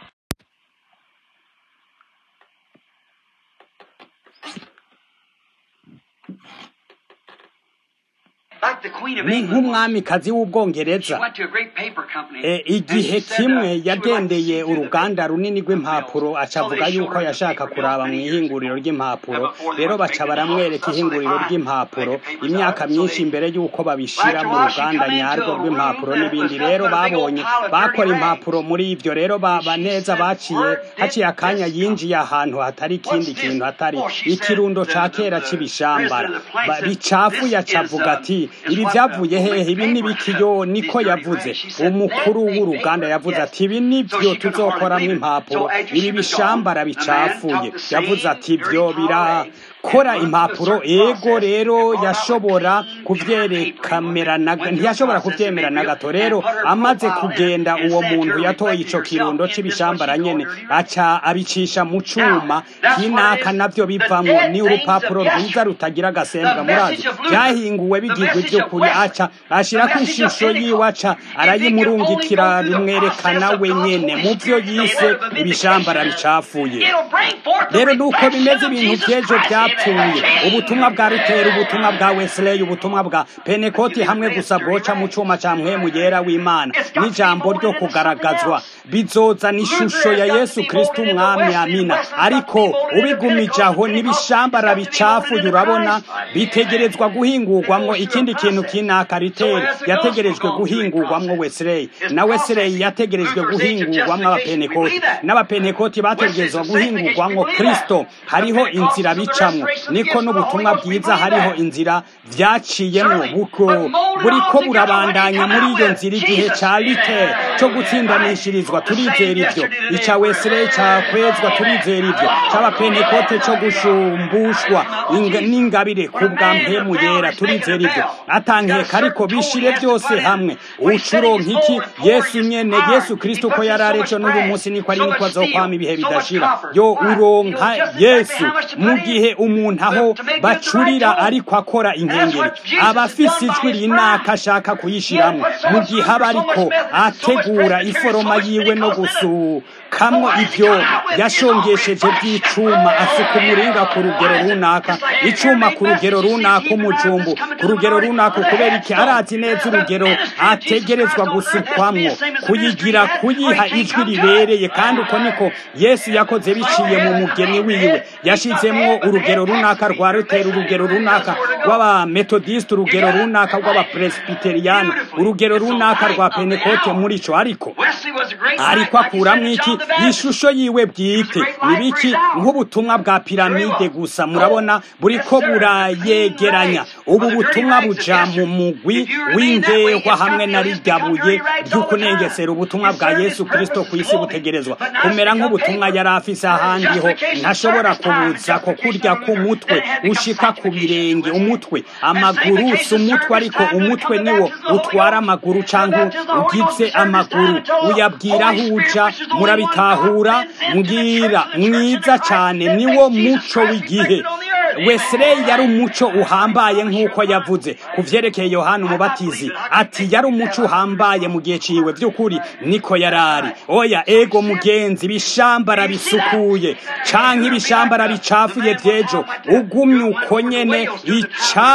Like the Queen of
ni
England.
nk'umwamikazi
She
w'ubwongereza
went to a great paper company.
E,
and
igihe
she said,
kimwe
uh, she would like to
yagendeye
see through the
uruganda runini rw'impapuro
mills.
aca
So they
avuga
showed
yuko
her the
yashaka
paper
kuraba
mill
mu
many years
ihinguriro
ago.
ry'impapuro
And before they
rero
went to
baca
make the
baramwereka
mills,
ihinguriro
so they
ry'impapuro
make the papers
imyaka
out of it. So
myinshi
they-
imbere y'uko babishira
After a
mu
while, she
ruganda
come into
nyarwo
a
rw'impapuro
room that
n'ibindi
was
rero
nothing but a big old
babonye
pile of
bakora
dirty
impapuro
rags.
muri ivyo rero ba-
And she
baneza
said,
baciye
"Where did
haciye akanya
this come
yinjiye ahantu hatari ikindi
What's this?
kintu hatari
Oh, she said,
ikirundo
the-
ca
the-
kera
the
c'ibishambara
president of the place
Ba-
said,
bicafuye
"This
aca
is,
avuga
um,
ati
is
ibi
what
vyavuye
the
hehe ibi ni
paper
bikiyo
cut,
niko
these dirty
yavuze
rags." She said,
umukuru
"That big
w'uruganda
paper?"
yavuze
Yes.
ati ibi nivyo
So she could hardly
tuzokoramwo
believe it.
impapuro
So after
ibi
she was
bishambara
gone, the man
bicafuye
took the
yavuze
same
ati
dirty
ivyo
pile of rags
birakora
and run
impapuro
through a certain
ego
process
rero
and brought out a
yashobora
clean
kuvyerekamera na-
paper. Went through a
ntiyashobora
process
kuvyemera
and
na
made
gato
real-
rero
and put her
amaze
profile in
kugenda
and
uwo
said
muntu
to her,
yatoye
reflecting
ico
herself
kirundo
in this
c'ibishambara
what she
nyene
called dirty rags.
aca abicisha mu cuma
Now, that's
kinaka
what it is.
navyo
The
bivamwo
dead
ni
things
urupapuro
of
rwiza
yesterday.
rutagira agasembwa
The
murazi
message of Luther.
vyahinguwe
The
bigirwa
message of
ivy'ukuri
Wesley.
aca ashirako
The message of
ishusho yiwe
Pentecost.
aca
If they could
arayimurungikira
only go through the
rimwerekana
process of
we
God's
nyene
Holy
mu vyo
Spirit,
yise
instead of a
ibishambara
vindication,
bicafuye
it'll bring forth the
rero nuko
reflection
bimeze
of
ibintu
Jesus
vy'ejo
Christ.
vyapfuye
Amen.
ubutumwa bwa rutera ubutumwa bwa wesley ubutumwa bwa penekoti hamwe gusa bwoca mu cuma ca mpwemu yera w'imana n'ijambo ryo kugaragazwa bizozana ishusho ya yesu kristo umwami amina ariko ubigumije aho n'ibishambara bicafuye urabona bitegerezwa guhingurwamwo ikindi kintu kinaka ritera yategerejwe guhingurwamwo wesley na wesley yategerejwe guhingurwamwo abapenekoti n'abapenekoti bategerezwa guhingurwamwo kristo hariho inzira bicamwo niko n'ubutumwa bwiza hariho inzira vyaciyemwo buko buriko burabandanya muri iyo nzira igihe ca lite co gutsindanishirizwa turizera ivyo ica wesley cakwezwa turizera ivyo c'abapentekote co gushumbushwa inga- n'ingabire ku bwa mpemu yera turizera ivyo atankeka ariko bishire byose hamwe ucuronka iki yesu nyene yesu kristo ko yari arejo n'uyu munsi niko ari niko azokwama ibihe bidashira yo uronka yesu mu gihe umuntu aho bacurira ariko akora inkengeri aba afise ijwi rinaka ashaka kuyishiramwo mu gihe aba ariko ategura iforoma yiwe no gusukamwo ivyo yashongesheje by'icuma asuka umuringa ku rugero runaka icuma ku rugero runaka umujumbu ku rugero runaka kubera iki arazi neza urugero ategerezwa gusukwamwo kuyigira kuyiha ijwi ribereye kandi uko niko yesu yakoze biciye mu mugeni wiwe yashizemwo urugero runaka rwa rutera urugero runaka rw'abametodisite urugero runaka rw'abapresbiteriyani urugero runaka rwa penekote muri co ariko
Wesley was a great
ariko akuramwo iki ishusho yiwe bwite nibiki nk'ubutumwa bwa piramide gusa murabona buriko burayegeranya ubu butumwa buja mu mugwi w'indehwa hamwe na rirya buye ry'ukunengesera ubutumwa bwa yesu kristo ku isi butegerezwa kumera nk'ubutumwa yari afise ahandi ho ntashobora kubuza ko kurya k'umutwe ushika ku birenge umutwe amaguru si umutwe ariko umutwe niwo utwara amaguru canke ugize amaguru uyabwira aho uja murabitahura mbwira mwiza cane niwo muco w'igihe wesley yari umuco uhambaye nk'uko yavuze ku vyerekeye yohana umubatizi ati yari umuco uhambaye mu gihe ciwe vy'ukuri niko yarari oya ego mugenzi ibishambara bisukuye canke ibishambara bicafuye vy'ejo ugumye uko nyene ica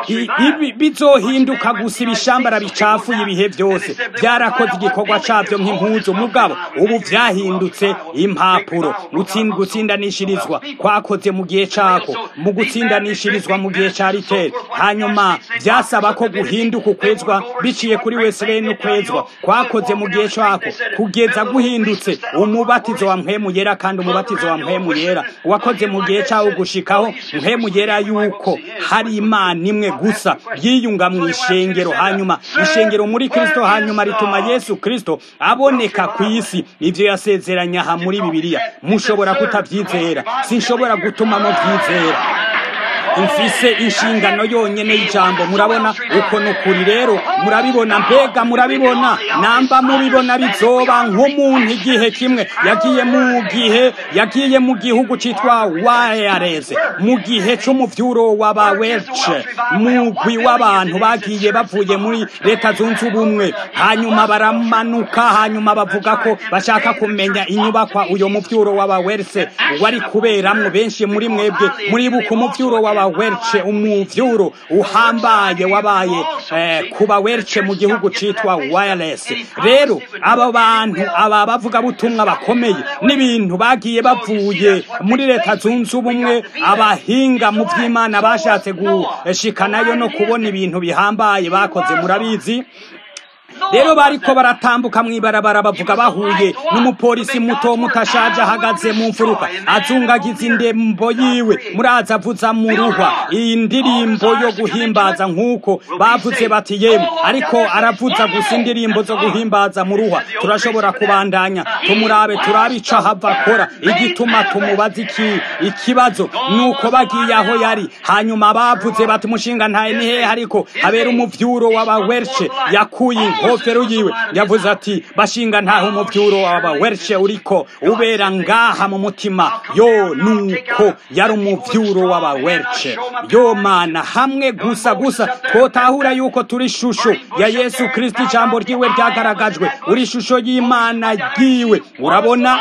I- ibi bizohinduka gusa ibishambara bicafuye ibihe byose byarakoze igikorwa cyabyo nk'impuzu mugabo ubu byahindutse impapuro Gutsin- gutsindanishirizwa kwakoze mu gihe cyako mu gutsindanishirizwa mu gihe cya riteri hanyuma byasaba ko guhinduka ukwezwa biciye kuri wesley n'ukwezwa kwakoze mu gihe cyako kugeza guhindutse umubatizo wa mpwemu yera kandi umubatizo wa mpwemu yera wakoze mu gihe cyawo gushikaho mpwemu yera yuko hari imana imwe gusa yiyunga mu ishengero hanyuma ishengero muri kristo hanyuma rituma yesu kristo aboneka ku isi ibyo yasezeranye aha muri bibiliya mushobora kutabyizera sinshobora gutuma mubyizera mfise inshingano yonyene y'ijambo murabona uko ni ukuri rero murabibona mbega murabibona namba mubibona bizoba nk'umuntu igihe kimwe yagiye mu gihe yagiye mu gihugu citwa wayareze mu gihe c'umuvyuro w'abawelce mugwi w'abantu bagiye bavuye muri leta zunze ubumwe hanyuma baramanuka hanyuma bavuga ko bashaka kumenya inyubakwa uyo muvyuro w'abawelce wari kuberamwo benshi muri mwebwe muribuka umuvyuro w'aba welce umuvyuro uhambaye wabaye eh, kuba welce mu gihugu citwa wireless rero aba bantu aba bavuga butumwa bakomeye n'ibintu bagiye bavuye muri leta zunze ubumwe abahinga mu vy'imana bashatse gushikanayo no kubona ibintu bihambaye bakoze murabizi rero bariko baratambuka mw'ibarabara bavuga bahuye n'umupolisi muto mutashaje ahagaze mu mfuruka azungagiza indembo yiwe muraza avuza mu ruhwa iyi ndirimbo yo guhimbaza nk'uko bavuze bati yemwe ariko aravuza gusa indirimbo zo guhimbaza mu ruhwa turashobora kubandanya tumurabe turabe ico ahava akora igituma tumubaza iki ikibazo nuko bagiye aho yari hanyuma bavuze bati mushinga ntaye ni hehe ariko habera umuvyuro w'abawershe yakuye inkofero yiwe yavuze ati bashinga ntaho umuvyuro w'abawershe uriko ubera ngaha mu mutima yo nuko yari umuvyuro w'abawershe yo mana hamwe gusa gusa twotahura yuko turi shusho ya yesu kristo ijambo ryiwe ryagaragajwe uri shusho y'imana ryiwe urabona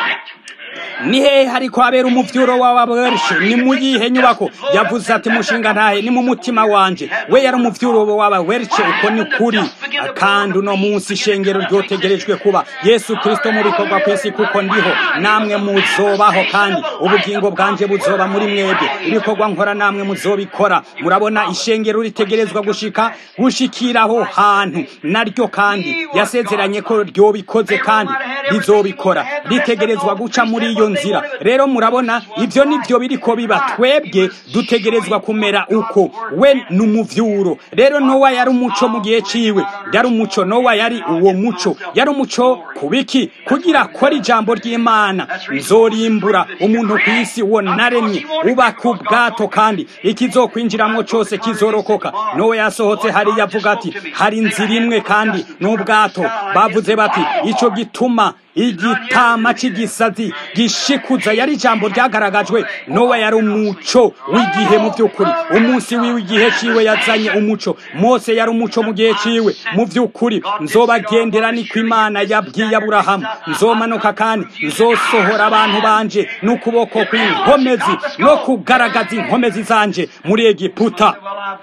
ni hehe hariko habera umuvyuro w'ababershe ni mu yihe nyubako yavuze ati mushinga ntahe ni mu mutima wanje we yari umuvyuro w'ababershe uko ni kuri kandi uno munsi ishengero ryotegerejwe kuba yesu kristo mu bikorwa kw'isi kuko ndiho namwe muzobaho kandi ubugingo bwanje buzoba muri mwebwe ibikorwa nkora namwe muzobikora murabona ishengero ritegerezwa gushika gushikiraho hantu naryo kandi yasezeranye ko ryobikoze kandi rizobikora ritegerezwa guca muri iyo nzira rero murabona ibyo nibyo biriko biba twebwe dutegerezwa kumera uko we ni umuvyuro rero nowa yari umuco mu gihe ciwe yari umuco nowa yari uwo muco yari umuco kubiki kugira akora ijambo ry'imana nzorimbura umuntu ku isi wo naremye uba ku bwato kandi ikizokwinjiramwo cose kizorokoka nowe yasohotse hariya avuga ati hari inzira imwe kandi n'ubwato bavuze bati ico gituma igitama cy'igisazi gishikuza yari ijambo ryagaragajwe nowa yari umuco w'igihe mu by'ukuri umunsi wiwe igihe ciwe yazanye umuco mose yari umuco mu gihe ciwe mu by'ukuri nzobagendera niko imana yabwiye aburahamu nzomanuka kandi nzosohora abantu banje n'ukuboko kw'inkomezi no kugaragaza inkomezi zanje muri egiputa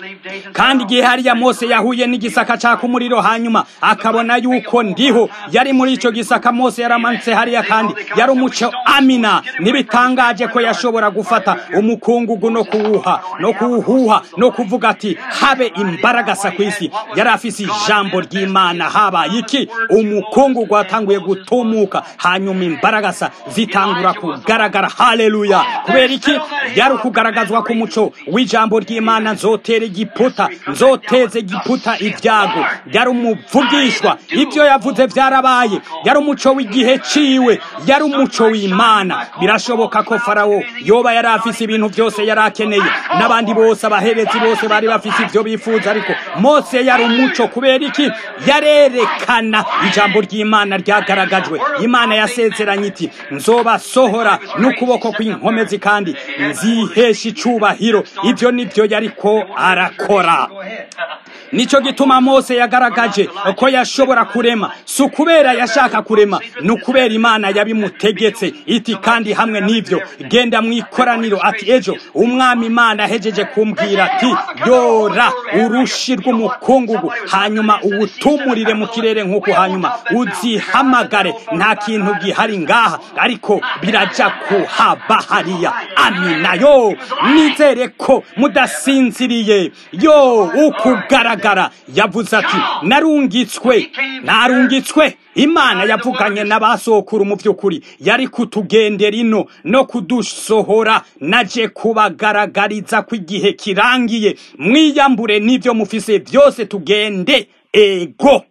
kandi igihe hariya mose yahuye n'igisaka caka umuriro hanyuma akabona yuko ndiho yari muri ico gisaka mose yaramanutse hariya kandi yari umuco amina ntibitangaje ko yashobora gufata umukungugu no kuwuha no kuwuhuha no kuvuga ati habe imbaragasa ku isi yari afise ijambo ry'imana habaye iki umukungugu watanguye gutumuka hanyuma imbaragasa zitangura kugaragara haleluya kubera iki yari ukugaragazwa ku muco w'ijambo ry'imana nzotera igiputa nzoteze igiputa ibyago yari umuvugishwa ibyo yavuze byarabaye yari umuco w'igihe ciwe yari umuco w'imana birashoboka ko farawo yoba yari afise ibintu byose yari akeneye n'abandi bose abaherezi bose bari bafise ibyo bifuza ariko mose yari umuco kubera iki yarerekana ijambo ry'imana ryagaragajwe imana yasezeranye iti nzobasohora n'ukuboko kw'inkomezi kandi nzihesha icubahiro ibyo nibyo yariko arakora nico gituma mose yagaragaje ko yashobora kurema si ukubera yashaka kurema ni ukubera imana yabimutegetse iti kandi hamwe n'ivyo genda mu ikoraniro ati ejo umwami imana ahejeje kumbwira ati yora urushi rw'umukungugu hanyuma uwutumurire mu kirere nk'uko hanyuma uzihamagare nta kintu gihari ngaha ariko biraja kuhaba hariya amina yo nizere ko mudasinziriye yo ukugaragara yavuze ati narungitswe narungitswe imana yavuganye n'abasokuru mu by'ukuri yari kutugendera ino no kudusohora naje kubagaragariza ko igihe kirangiye mwiyambure n'ibyo mufise byose tugende ego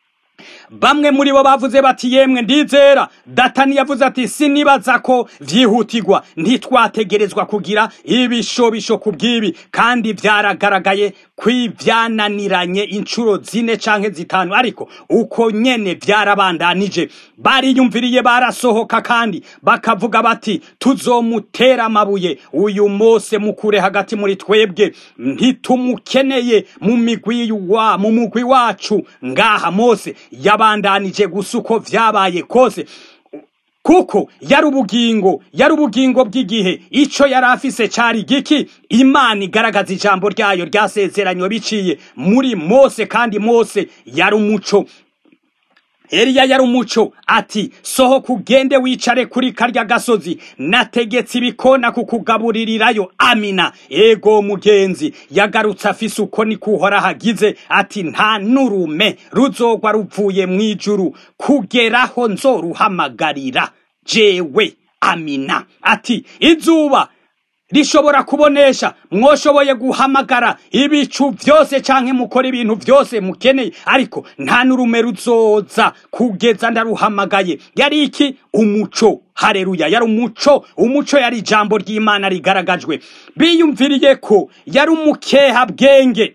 bamwe muri bo bavuze bati yemwe ndizera datani yavuze ati sinibaza ko vyihutirwa ntitwategerezwa kugira ibishobisho ku bw'ibi kandi vyaragaragaye kw'ivyananiranye inshuro zine canke zitanu ariko uko nyene vyarabandanije bariyumviriye barasohoka kandi bakavuga bati tuzomutera amabuye uyu mose mukure hagati muri twebwe ntitumukeneye mu migwi wa mu mugwi wacu ngaha mose yabandanije gusa uko vyabaye kose kuko yari ubugingo yari ubugingo bw'igihe ico yari afise cari giki imana igaragaza ijambo ryayo ryasezeranywe biciye muri mose kandi mose yari umuco Eliya yari umuco ati sohoka ugende wicare kuri karya gasozi nategetse ibikona kukugaburirirayo amina ego mugenzi yagarutse afise uko ni kuhora hagize ati nta nurume ruzogwa ruvuye mu ijuru kugeraho nzoruhamagarira jewe amina ati izuba rishobora kubonesha mwoshoboye guhamagara ibicu byose canke mukora ibintu byose mukeneye ariko nta nurume ruzoza kugeza ndaruhamagaye yari iki umuco hareruya yari umuco umuco yari ijambo ry'imana rigaragajwe biyumviriye ko yari umukeha bwenge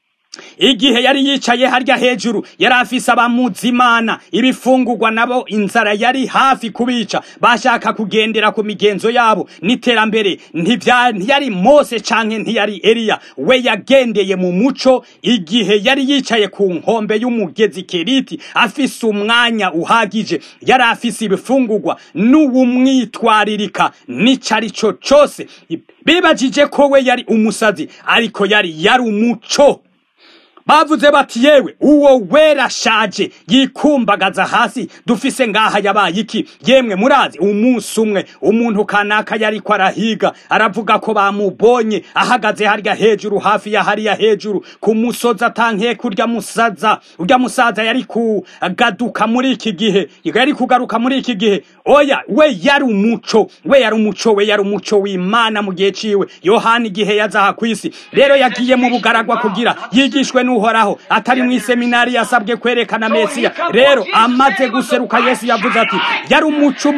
igihe yari yicaye harya hejuru yari afise abamuzimana ibifungurwa nabo inzara yari hafi kubica bashaka kugendera ku migenzo yabo n'iterambere ntiyari mose canke ntiyari eliya we yagendeye mu muco igihe yari yicaye ku nkombe y'umugezi keriti afise umwanya uhagije yari afise ibifungurwa n'uwumwitwaririka n'ico ari co cose bibajije ko we yari umusazi ariko yari yari umuco bavuze bati yewe uwo wera shaje yikumbagaza hasi dufise ngaha yabaye iki yemwe murazi umunsi umwe umuntu kanaka yariko arahiga aravuga ko bamubonye ahagaze harya hejuru hafi ya hariya hejuru ku musozi atankiye kurya musaza urya musaza yari kugaduka muri iki gihe yari kugaruka muri iki gihe oya we yari umuco we yari umuco we yari umuco w'imana mu gihe ciwe yohani igihe yazaha kw'isi rero yagiye mu bugaragwa kugira yigishwe n'u uhoraho atari mu iseminari yasabwe kwerekana mesiya rero amaze guseruka yesu yavuze ati yari umuco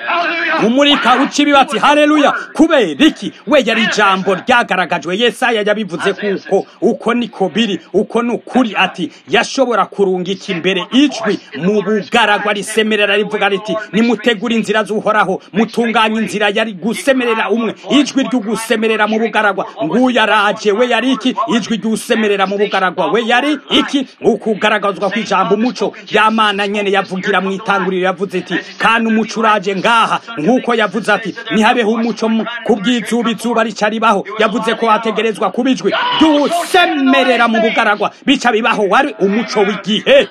umurika uca ibibatsi haleluya kubera iki we yari ijambo ryagaragajwe yesaya yabivuze kuko uko niko biri uko ni ukuri ati yashobora kurungika imbere ijwi mu bugaragwa risemerera rivuga riti nimutegura inzira z'uhoraho mutunganya inzira yari gusemerera umwe ijwi ry'ugusemerera mu bugaragwa nguyu araje we yari iki ijwi ry'usemerera mu bugaragwa we yari iki ukugaragazwa kw'ijambo umuco y'amana nyene yavugira mu itanguriro yavuze iti kandi umuco uraje ngaha nk'uko yavuze ati ntihabeho umuco ku bw'izuba izuba rica ribaho yavuze ko hategerezwa kuba ijwi ry'usemerera mu bugaragwa bica bibaho wari umuco w'igihe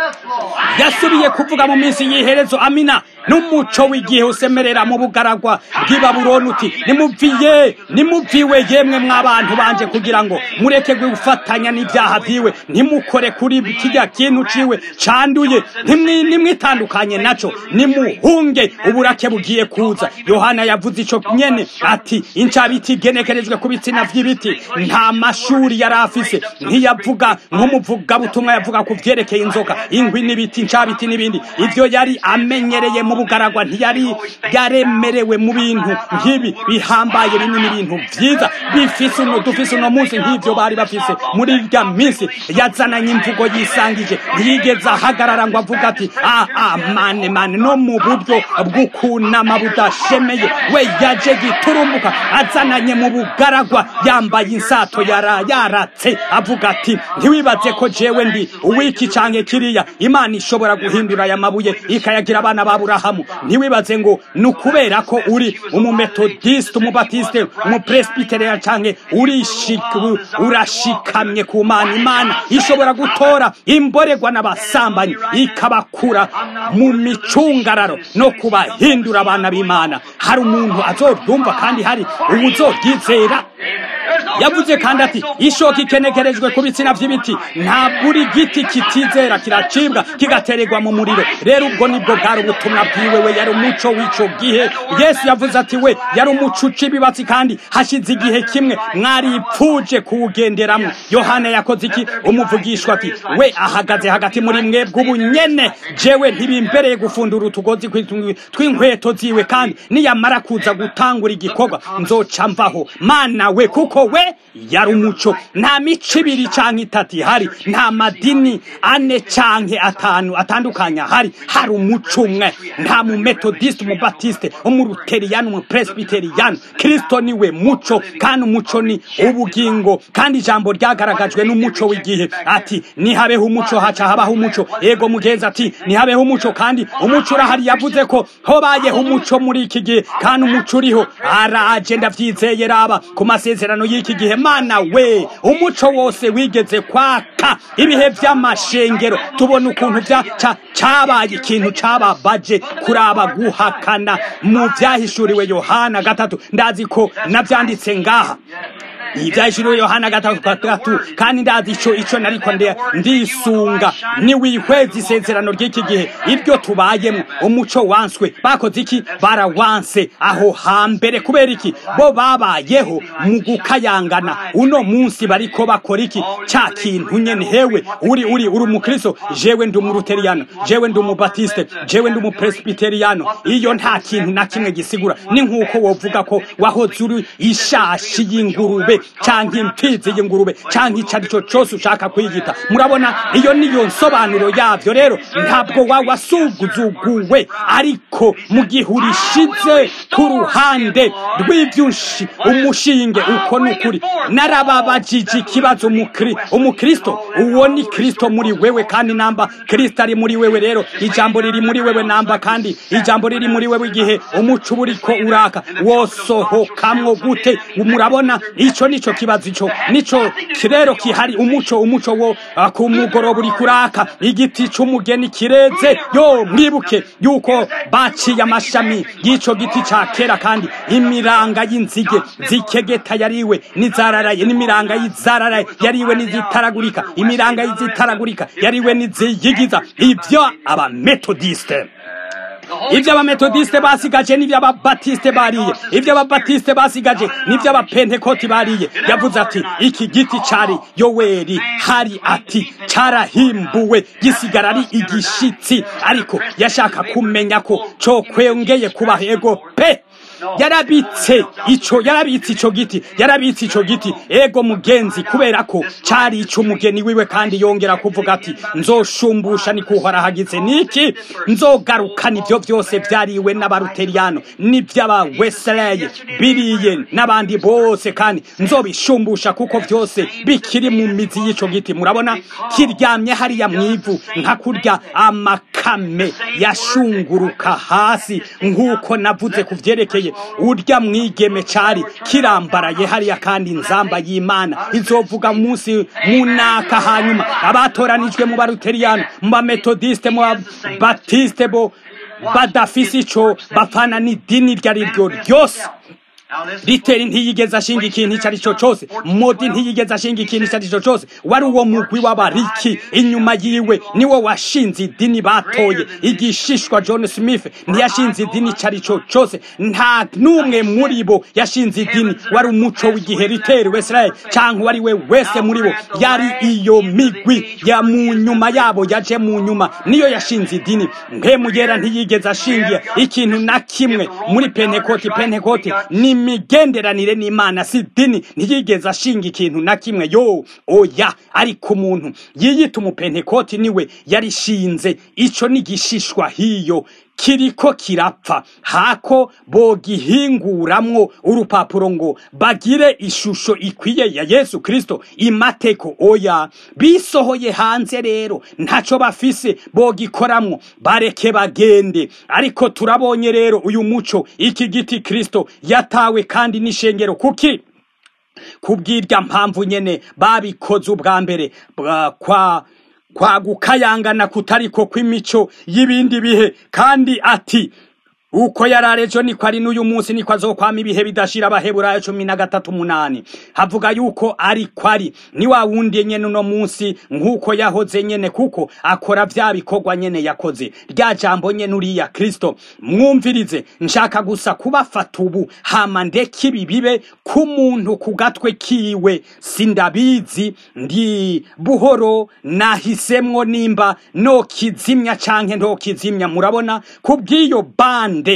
yasubiye kuvuga mu minsi y'iherezo amina n'umuco w'igihe usemerera mu bugaragwa bw'i babuloni uti nimuviye nimuviwe yemwe mw'abantu banje kugira ngo mureke gufatanya n'ibyaha vyiwe ntimukore kuri kirya kintu ciwe canduye nimwitandukanye naco nimuhunge uburake bugiye kuza yohana yavuze ico nyene ati incabiti igenekerejwe ku bitsina vy'ibiti nta mashuri yari afise ntiyavuga nk'umuvugabutumwa yavuga ku vyerekeye inzoka inkwi n'ibiti ncabiti n'ibindi ivyo yari amenyereye mu bugaragwa ntiyari yaremerewe mu bintu nk'ibi bihambaye binini ibintu vyiza bifise uno dufise uno munsi nk'ivyo bari bafise muri irya minsi yazananye imvugo yisangije ntiyigeze ahagarara ngo avuga ati ah ah mane mane no mu buryo bw'ukunama budashemeye we yaje giturumbuka azananye mu bugaragwa yambaye insato yara yaratse avuga ati ntiwibaze ko jewe ndi uwiki canke kiriya imana ishobora guhindura aya mabuye ikayagira abana ba burahamu ntiwibaze ngo ni ukubera ko uri umumetodiste umubatiste umupresbiteria canke urishik- urashikamye ku mana imana ishobora gutora imboregwa n'abasambanyi ikabakura mu micungararo no kubahindura abana b'imana hari umuntu azoryumva kandi hari uwuzoryizera yavuze kandi ati ishoka ikenekerejwe ku bitsina vy'ibiti nta buri giti kitizera kiracibwa kigatererwa mu muriro rero ubwo nibwo bwari ubutumwa bwiwe we yari umuco w'ico gihe yesu yavuze ati we yari umuco uca ibibatsi kandi hashize igihe kimwe mwaripfuje kuwugenderamwo yohana yakoze iki umuvugishwa ati we ahagaze hagati muri mwebwe ubu nyene jewe ntibimbereye gufundura utugozi kw'itungwi tw'inkweto ziwe kandi niyamara kuza gutangura igikorwa nzoca mvaho mana we kuko we yari umuco nta mico ibiri canke itatu ihari nta madini ane canke atanu atandukanye ahari hari umuco umwe nta mumetodiste umubatiste umuruteriyani umupresbiteriyani kristo niwe muco kandi umuco ni ubugingo kandi ijambo ryagaragajwe n'umuco w'igihe ati nihabeho umuco haca habaho umuco ego mugenzi ati nihabeho umuco kandi umuco urahari yavuze ko hobayeho umuco muri iki gihe kandi umuco uriho araje ndavyizeye raba ku masezerano y'iki gihe mana we umuco wose wigeze kwaka ibihe vy'amashengero tubona ukuntu vya ca- cabaye ikintu cababaje kuraba guhakana mu vyahishuriwe yohana gatatu ndazi ko navyanditse ngaha ibyahishuriwe yohana gatatu gatatu kandi ndazi ico ico nariko nde- ndisunga niwihweza isezerano ry'iki gihe ibyo tubayemo umuco wanswe bakoze iki barawanse aho hambere kubera iki bo babayeho mu gukayangana uno munsi bariko bakora iki ca kintu nyene hewe uri uri uri umukristo jewe ndi umuruteriyano jewe ndi umubatiste jewe ndi umupresbiteriyano iyo nta kintu na kimwe gisigura ni nk'uko wovuga ko wahoze uri ishashi y'ingurube canke imfizi y'ingurube canke ico ari cyo cose ushaka kwiyita murabona iyo niyo nsobanuro yavyo rero ntabwo wa wasuguzuguwe ariko mu gihe urishize ku ruhande rw'ivyushi umushinge uko ni ukuri narababajije ikibazo umukri umukristo uwo ni kristo muri wewe kandi namba kristo ari muri wewe rero ijambo riri muri wewe namba kandi ijambo riri muri wewe igihe umuco uba uriko uraka wosohokamwo gute murabona ico nico kibazo ico nico rero kihari umuco umuco wo ah, ku mugoroba uri kuraka igiti c'umugeni kireze yo mwibuke yuko baciye amashami y'ico giti ca kera kandi imiranga y'inzige zikegeta yariwe n'izararaye n'imiranga y'izararaye yariwe n'izitaragurika imiranga y'izitaragurika yariwe n'iziyigiza ivyo abametodiste ibyo abametodiste basigaje n'ibyo ababatiste bariye ibyo ababatiste basigaje n'ibyo abapentekoti bariye yavuze ati iki giti cari yoweri hari ati carahimbuwe gisigara ari igishitsi ariko yashaka kumenya ko cokwengeye kuba ego pe yarabitse ico yarabitse ico giti yarabitse ico giti ego mugenzi kubera ko cari ico umugeni wiwe kandi yongera kuvuga ati nzoshumbusha ni kuhora hagize niki nzogarukana ivyo vyose vyariwe n'abaruteriyano n'ivy'aba wesley biriye n'abandi bose kandi nzobishumbusha kuko vyose bikiri mu mizi y'ico giti murabona kiryamye hariya mwivu nka kurya amakame yashunguruka hasi nk'uko navuze ku vyerekeye urya mwigeme cari kirambaraye hariya kandi nzamba y'imana izovuga munsi munaka hanyuma abatoranijwe mu baruteriyano mu bametodiste mu babatiste bo badafise ico bapfana n'idini iryo ari ryo ryose riteri ntiyigeze ashinga ikintu icyo ari cyo cyose modi ntiyigeze ashinga ikintu icyo ari cyo cyose wari uwo mugwi w'abariki inyuma yiwe niwo washinze idini batoye igishishwa john smith ntiyashinze idini icyo ari cyo cyose nta n'umwe muri bo yashinze idini wari umuco w'igihe riteri wesiraye cyangwa uwo ari we wese muri bo yari iyo migwi ya mu nyuma yabo yaje mu nyuma niyo yashinze idini mpemugera ntiyigeze ashingiye ikintu na kimwe muri pentekoti pentekoti ni imigenderanire n'imana si idini ntiyigeze ashinga ikintu na kimwe yo oya ariko umuntu yiyita umupentekoti niwe yarishinze ico ni igishishwa hiyo kiriko kirapfa hako bogihinguramwo urupapuro ngo bagire ishusho ikwiye ya yesu kristo imateko oya bisohoye hanze rero ntaco bafise bogikoramwo bareke bagende ariko turabonye rero uyu muco iki giti kristo yatawe kandi n'ishengero kuki kubw'irya mpamvu nyene babikoze ubwa mbere kwa kwa gukayangana kutariko kw'imico y'ibindi bihe kandi ati uko yararejo niko ari n'uyu munsi niko azokwama ibihe bidashira abaheburayo cumi na gatatu umunani havuga yuko ariko ari ni wa wundi nyene uno munsi nk'uko yahoze nyene kuko akora vya bikorwa nyene yakoze rya jambo nyene uriya kristo mwumvirize nshaka gusa kubafata ubu hama ndeka ibi bibe k'umuntu ku gatwe kiwe sindabizi ndi buhoro nahisemwo nimba nokizimya canke ntokizimya murabona kubw'iyo bande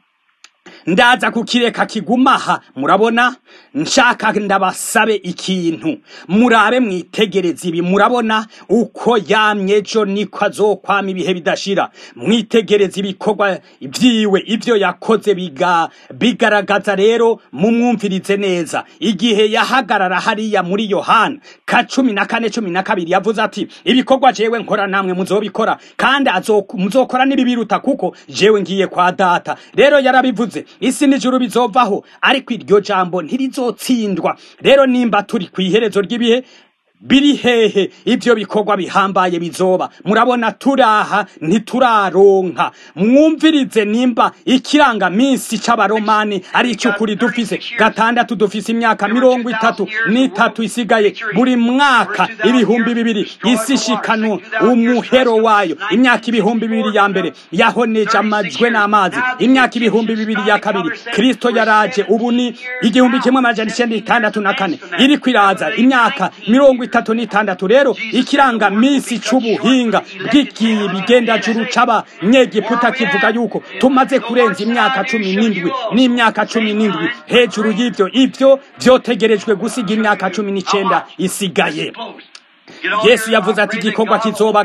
ndaza kukireka kigumaha murabona nshaka ndabasabe ikintu murabe mwitegereze ibi murabona uko yamye ejo niko azokwama ibihe bidashira mwitegereze ibikorwa vyiwe ivyo yakoze biga bigaragaza rero mumwumvirize neza igihe yahagarara hariya muri yohana ka cumi na kane cumi na kabiri yavuze ati ibikorwa jewe nkora namwe muzobikora kandi muzokora n'ibibiruta kuko jewe ngiye kwa data rero yarabivuze isi n'ijuru bizovaho ariko iryo jambo ntirizotsindwa rero nimba turi ku iherezo ry'ibihe biri hehe ibyo bikorwa bihambaye bizoba murabona turaha ntituraronka mwumvirize nimba ikiranga minsi c'abaromani ari icy'ukuri dufise gatandatu dufise imyaka mirongo itatu n'itatu isigaye buri mwaka ibihumbi bibiri isi ishikano umuhero wayo imyaka ibihumbi bibiri ya mbere yahoneje amajwe n'amazi imyaka ibihumbi bibiri ya kabiri kristo yaraje ubu ni igihumbi kimwe amajana icenda itandatu na kane iriko iraza imyaka mirongo itatu n'itandatu rero ikiranga misi c'ubuhinga bw'ikibigendajuru c'abanyegiputa kivuga yuko tumaze kurenza imyaka cumi n'indwi n'imyaka cumi n'indwi hejuru y'ivyo ivyo vyotegerejwe gusiga imyaka cumi n'icenda isigaye yesu yavuze ati igikorwa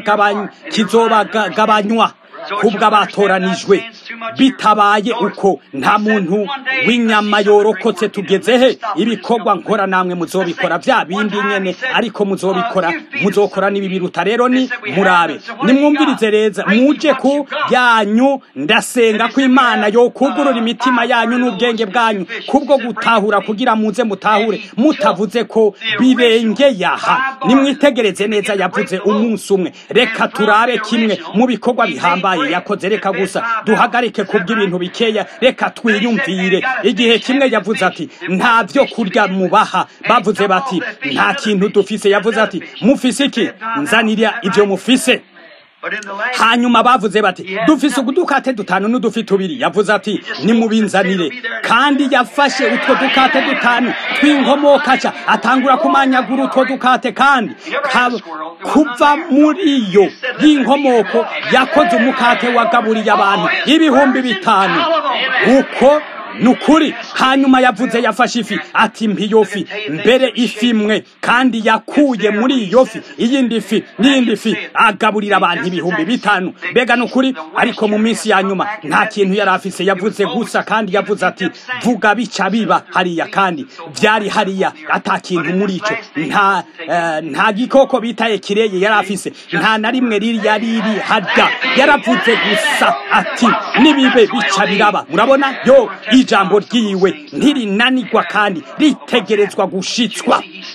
kizobagabanywa kubwo abatoranijwe bitabaye uko nta muntu w'inyama yorokotse tugeze he ibikorwa nkora namwe muzobikora bya bindi nyene ariko muzobikora muzokora n'ibibiruta rero ni murabe nimwumvirize reza muje ku yanyu ndasenga ko imana yokugurura imitima yanyu n'ubwenge bwanyu kubwo gutahura kugira muze mutahure mutavuze ko birengeye aha nimwitegereze neza yavuze umunsi umwe reka turabe kimwe mu bikorwa bihambaye yakoze reka gusa duhagarike kubw'ibintu bikeya reka twiyumvire igihe kimwe yavuze ati nta byo kurya mubaha bavuze bati nta kintu dufise yavuze ati mufise iki nzanira ibyo mufise hanyuma bavuze bati dufise udukate dutanu n'udufi tubiri yavuze ati nimubinzanire kandi yafashe utwo dukate dutanu tw'inkomokaca atangura kumanyagura utwo dukate kandi kuva muri yo y'inkomoko yakoze umukate wagaburiye abantu ibihumbi bitanu uko nukuri hanyuma yavuze yafashe ifi ati mpiyo fi mbere ifi imwe kandi yakuye muri iyo fi iyindi fi n'iyindi fi agaburira abantu ibihumbi bitanu mbega nukuri ariko mu minsi ya nyuma nta kintu yari afise yavuze gusa kandi yavuze ati vuga bica biba hariya kandi byari hariya ata kintu muri ico nta uh, nta gikoko bitaye kireye yari afise nta na rimwe riri yari riri hada yaravuze gusa ati nibibe bica biraba murabona yo ijambo ryiwe ntirinanirwa kandi ritegerezwa gushitswa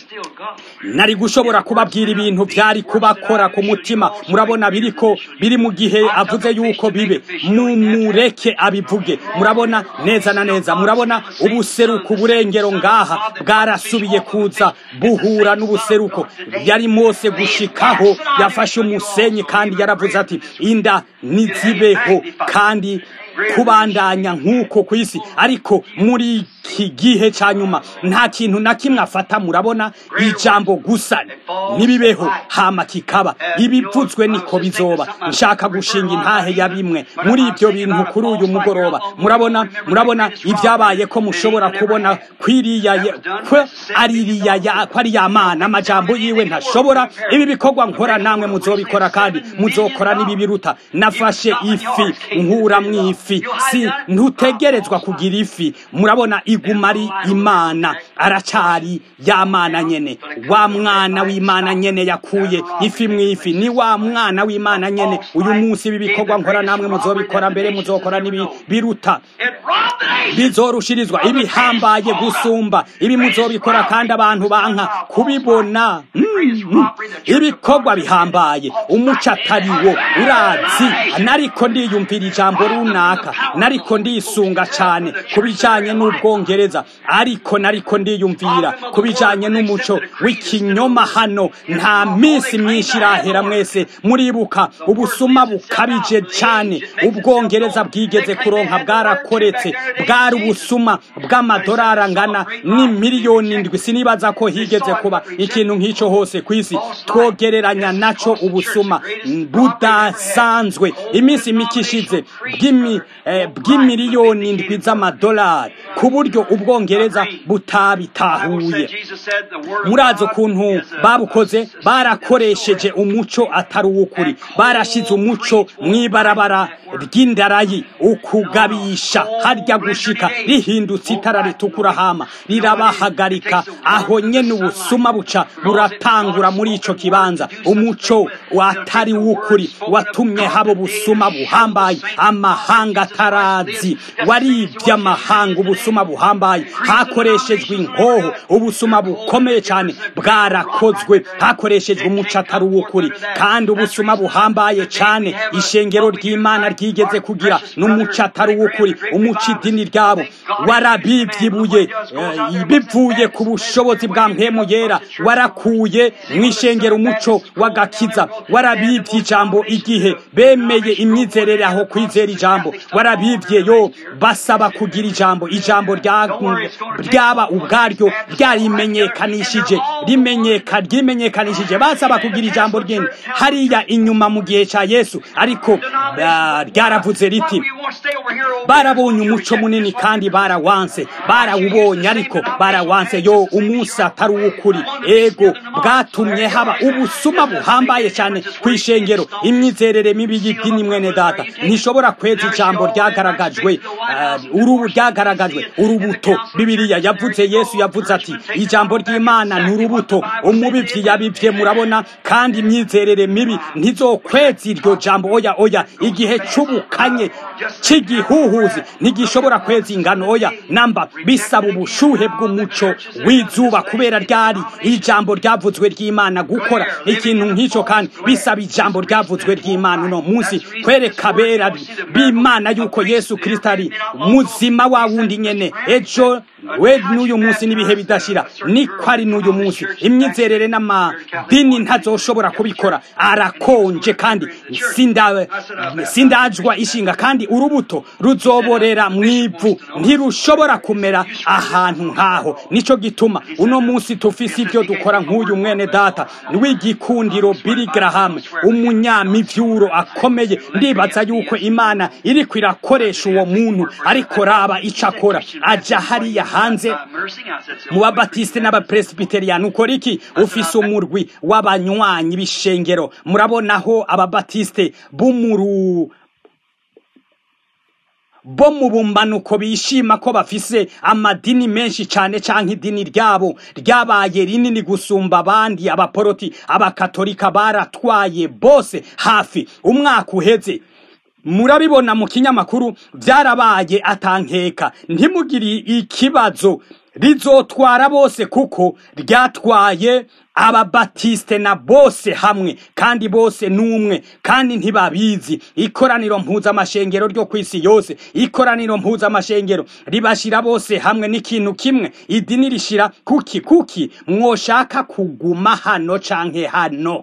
nari gushobora kubabwira ibintu byari kubakora ku mutima murabona biriko biri mu gihe avuze yuko bibe mumureke abivuge murabona neza na neza murabona ubuseruko uburengero ngaha bwarasubiye kuza buhura n'ubuseruko yari mose gushikaho yafashe umusenyi kandi yaravuze ati inda nizibeho kandi kubandanya nk'uko ku isi ariko muri iki gihe cya nyuma nta kintu na kimwe afata murabona ijambo gusa ntibibeho hama kikaba ibivuzwe niko bizoba nshaka gushinga intahe ya bimwe muri ibyo bintu kuri uyu mugoroba murabona murabona ibyabaye ko mushobora kubona kwiriya ko ari iriya ko ari ya mana amajambo yiwe ntashobora ibi bikorwa nkora namwe muzobikora kandi muzokora n'ibi biruta nafashe ifi nkura mu ifi si ntutegerezwa kugira ifi murabona iguma ari imana aracari ya mana nyene wa mwana w'imana nyene yakuye ifi mu ifi ni wa mwana w'imana nyene uyu munsi ibi bikorwa nkora namwe muzobikora mbere muzokora n'ibi biruta bizorushirizwa ibihambaye gusumba ibi muzobikora kandi abantu banka kubibona ibikorwa bihambaye umuco atari wo urazi nariko ndiyumvira ijambo runaka nariko ndisunga cyane ku bijanye n'ubwongereza ariko nariko ndiyumvira ku bijanye n'umuco w'ikinyoma hano nta minsi myinshi irahera mwese muribuka ubusuma bukabije cyane ubwongereza bwigeze kuronka bwarakoretse bwari ubusuma bw'amadolari angana ni miliyoni indwi sinibaza ko higeze kuba ikintu nk'icyo hose ku isi twogereranya naco ubusuma budasanzwe iminsi mike ishize bw'imiliyoni indwi z'amadolari ku buryo ubwongereza butabitahuye murazi ukuntu babukoze barakoresheje umuco atari uw'ukuri barashize umuco mu ibarabara ry'indarayi ukugabisha harya gushika rihindutse itara ritukura hama rirabahagarika aho nyene ubusuma buca buratangura muri ico kibanza umuco watari w'ukuri watumye habo busuma buhambaye amahanga atarazi waribye amahanga ubusuma buhambaye hakoreshejwe inkoho ubusuma bukomeye cyane bwarakozwe hakoreshejwe umuco atari uw'ukuri kandi ubusuma buhambaye cyane ishengero ry'imana ryigeze kugira n'umuco atari uw'ukuri umuco idini ryabo warabibyibuye bivuye ku bushobozi bwa mpemu yera warakuye mu ishengero umuco w'agakiza warabibye ijambo igihe bemeye imyizerere aho kwizera ijambo warabibye yo basaba kugira ijambo ijambo ryaba ubwaryo ryarimenyekanishije rimenyeka ryimenyekanishije basaba kugira ijambo ryindi hariya inyuma mu gihe cya yesu ariko ryaravuze riti barabonye umuco munini kandi barawanse barawubonye ariko barawanse yo umunsi atari uw'ukuri ego bwatumye haba ubusuma buhambaye cyane ku ishengero imyizerere mibi y'idini mwene data ntishobora kweza ijambo ryagaragajwe urubu ryagaragajwe urubuto bibiriya yavuze yesu yavuze ati ijambo ry'imana ni urubuto umubibyi yabibye murabona kandi imyizerere mibi ntizokweza iryo jambo oya oya igihe c'ubukanye cy'igihuhuzi ntigishobora kweza ingano oya namba bisaba ubushuhe bw'umuco w'izuba kubera ryari ijambo ryavuzwe ry'imana gukora ikintu nk'icyo kandi bisaba ijambo ryavuzwe ry'imana uno munsi kwereka bera b'imana yuko yesu kirisito ari muzima wa wundi nyene ejo we n'uyu munsi n'ibihe bidashira niko ari n'uyu munsi imyizerere n'amadini ntazoshobora kubikora arakonje kandi sindajwa ishinga kandi urubuto ruzoborera mu ivu ntirushobora kumera ahantu nk'aho nicyo gituma uno munsi tufise ibyo dukora nk'uyu mwene data w'igikundiro Billy Graham umunyamivyuro akomeye ndibaza yuko imana iriko irakoresha uwo muntu ariko raba ico akora aja hariya hanze mu babatiste n'abapresbiteriyani ukora iki ufise umurwi w'abanywanyi b'ishengero murabonaho ababatiste b'umuru bo mu bumbanuko bishima ko bafise amadini menshi cyane cyangwa idini ryabo ryabaye rinini gusumba abandi abaporoti abakatolika baratwaye bose hafi umwaka uheze murabibona mu kinyamakuru byarabaye atankeka ntimugire ikibazo rizotwara bose kuko ryatwaye ababatiste na bose hamwe kandi bose n'umwe kandi ntibabizi ikoraniro mpuzamashengero ryo ku isi yose ikoraniro mpuzamashengero ribashira bose hamwe n'ikintu kimwe idini rishira kuki kuki mwoshaka kuguma hano canke hano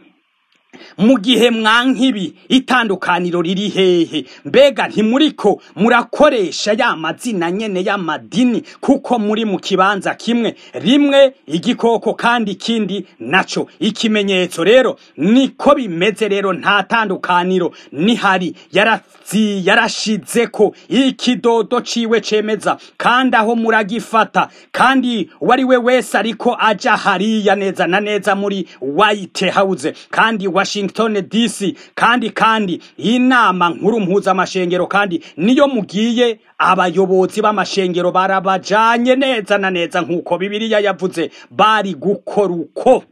mu gihe mwankibi itandukaniro riri hehe mbega ntimuriko murakoresha ya mazina nyene y'amadini kuko muri mu kibanza kimwe rimwe igikoko kandi ikindi naco ikimenyetso rero niko bimeze rero nta tandukaniro nihari yarazi yarashizeko ikidodo ciwe cemeza kandi aho muragifata kandi uwari we wese ariko aja hariya neza na neza muri White House kandi Washington DC kandi kandi inama nkuru mpuzamashengero kandi niyo mugiye abayobozi b'amashengero barabajanye neza na neza nk'uko bibiliya yavuze bari gukora uko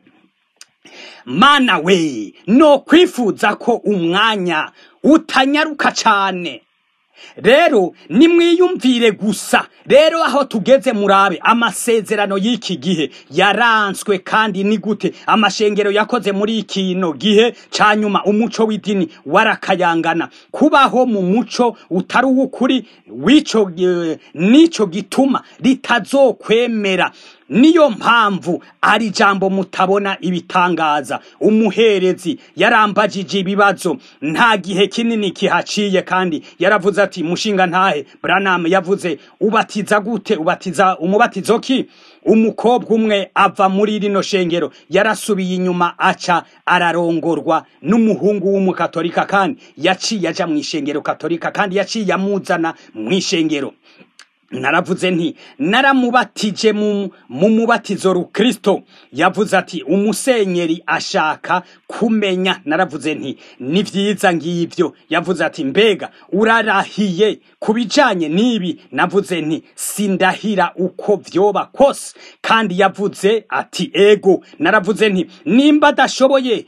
mana we no kwifuza ko umwanya utanyaruka cane rero nimwiyumvire gusa rero aho tugeze murabe amasezerano y'iki gihe yaranswe kandi ni gute amashengero yakoze muri kino gihe ca nyuma umuco w'idini warakayangana kubaho mu muco utari uw'ukuri w'ico eh, nico gituma ritazokwemera niyo mpamvu ari jambo mutabona ibitangaza umuherezi yarambajije ibibazo nta gihe kinini kihaciye kandi yaravuze ati mushinga ntahe Branham yavuze ubatiza gute ubatiza umubatizo ki umukobwa umwe ava muri rino shengero yarasubiye inyuma aca ararongorwa n'umuhungu w'umukatolika kandi yaciye aja mu ishengero katolika kandi yaciye amuzana mu ishengero naravuze nti naramubatije mu mu mubatizo rukristo yavuze ati umusenyeri ashaka kumenya naravuze nti ni vyiza ngivyo yavuze ati mbega urarahiye kubijanye n'ibi navuze nti sindahira uko vyoba kose kandi yavuze ati ego naravuze nti nimba adashoboye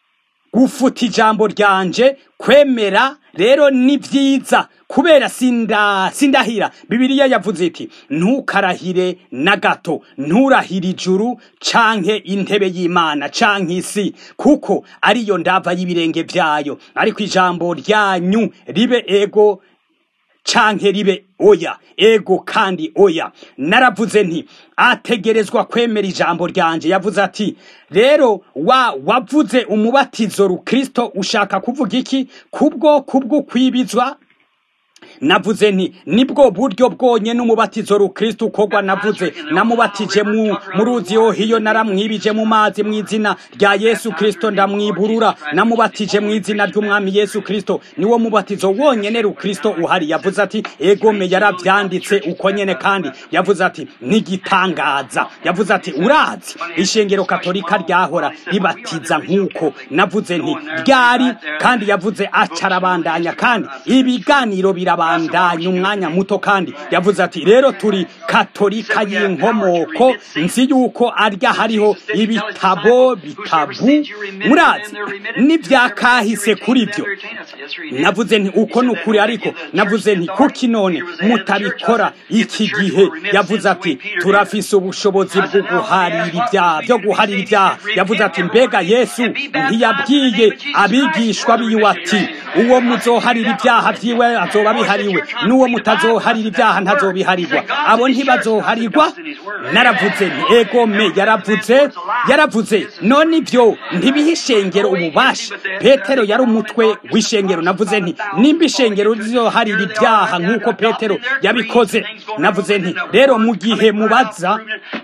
gufuta ijambo ryanje kwemera rero ni vyiza kubera sinda sindahira bibiliya yavuze iti ntukarahire na gato nturahire ijuru canke intebe y'imana canke isi kuko ariyo ndava y'ibirenge vyayo ariko ijambo ryanyu ribe ego canke ribe oya ego kandi oya naravuze nti ategerezwa kwemera ijambo ryanje yavuze ati rero wa wavuze umubatizo rukristo ushaka kuvuga iki kubwo kubwo kwibizwa navuze nti nibwo buryo bwonyene umubatizo rukristo ukorwa navuze namubatije mu mu ruzi yohiyo naramwibije mu mazi mu izina rya yesu kristo ndamwiburura namubatije mu izina ry'umwami yesu kristo niwo mubatizo wonyene rukristo uhari yavuze ati egome yaravyanditse uko nyene kandi yavuze ati n'igitangaza yavuze ati urazi ishengero katolika ryahora ribatiza nk'uko navuze nti ryari kandi yavuze acarabandanya kandi ibiganiro birabandanya umwanya muto kandi yavuze ati rero turi katolika y'inkomoko nzi yuko arya hariho ibitabo bitabu murazi n'ibyakahise kuri byo navuze nti uko ni ukuri ariko navuze nti kuki none mutabikora iki gihe yavuze ati turafise ubushobozi bwo guharira ibyaha byo guharira ibyaha yavuze ati mbega yesu ntiyabwiye abigishwa biwe ati uwo muzoharira ibyaha vyiwe azoba bihariwe n'uwo mutazoharira ibyaha ntazobiharirwa abo ntibazoharirwa naravuze nti egome yaravuze yaravuze none ibyo ntibiha ishengero ububasha petero yari umutwe w'ishengero navuze nti nimba ishengero rizoharira ibyaha nk'uko petero yabikoze navuze nti rero mu gihe mubaza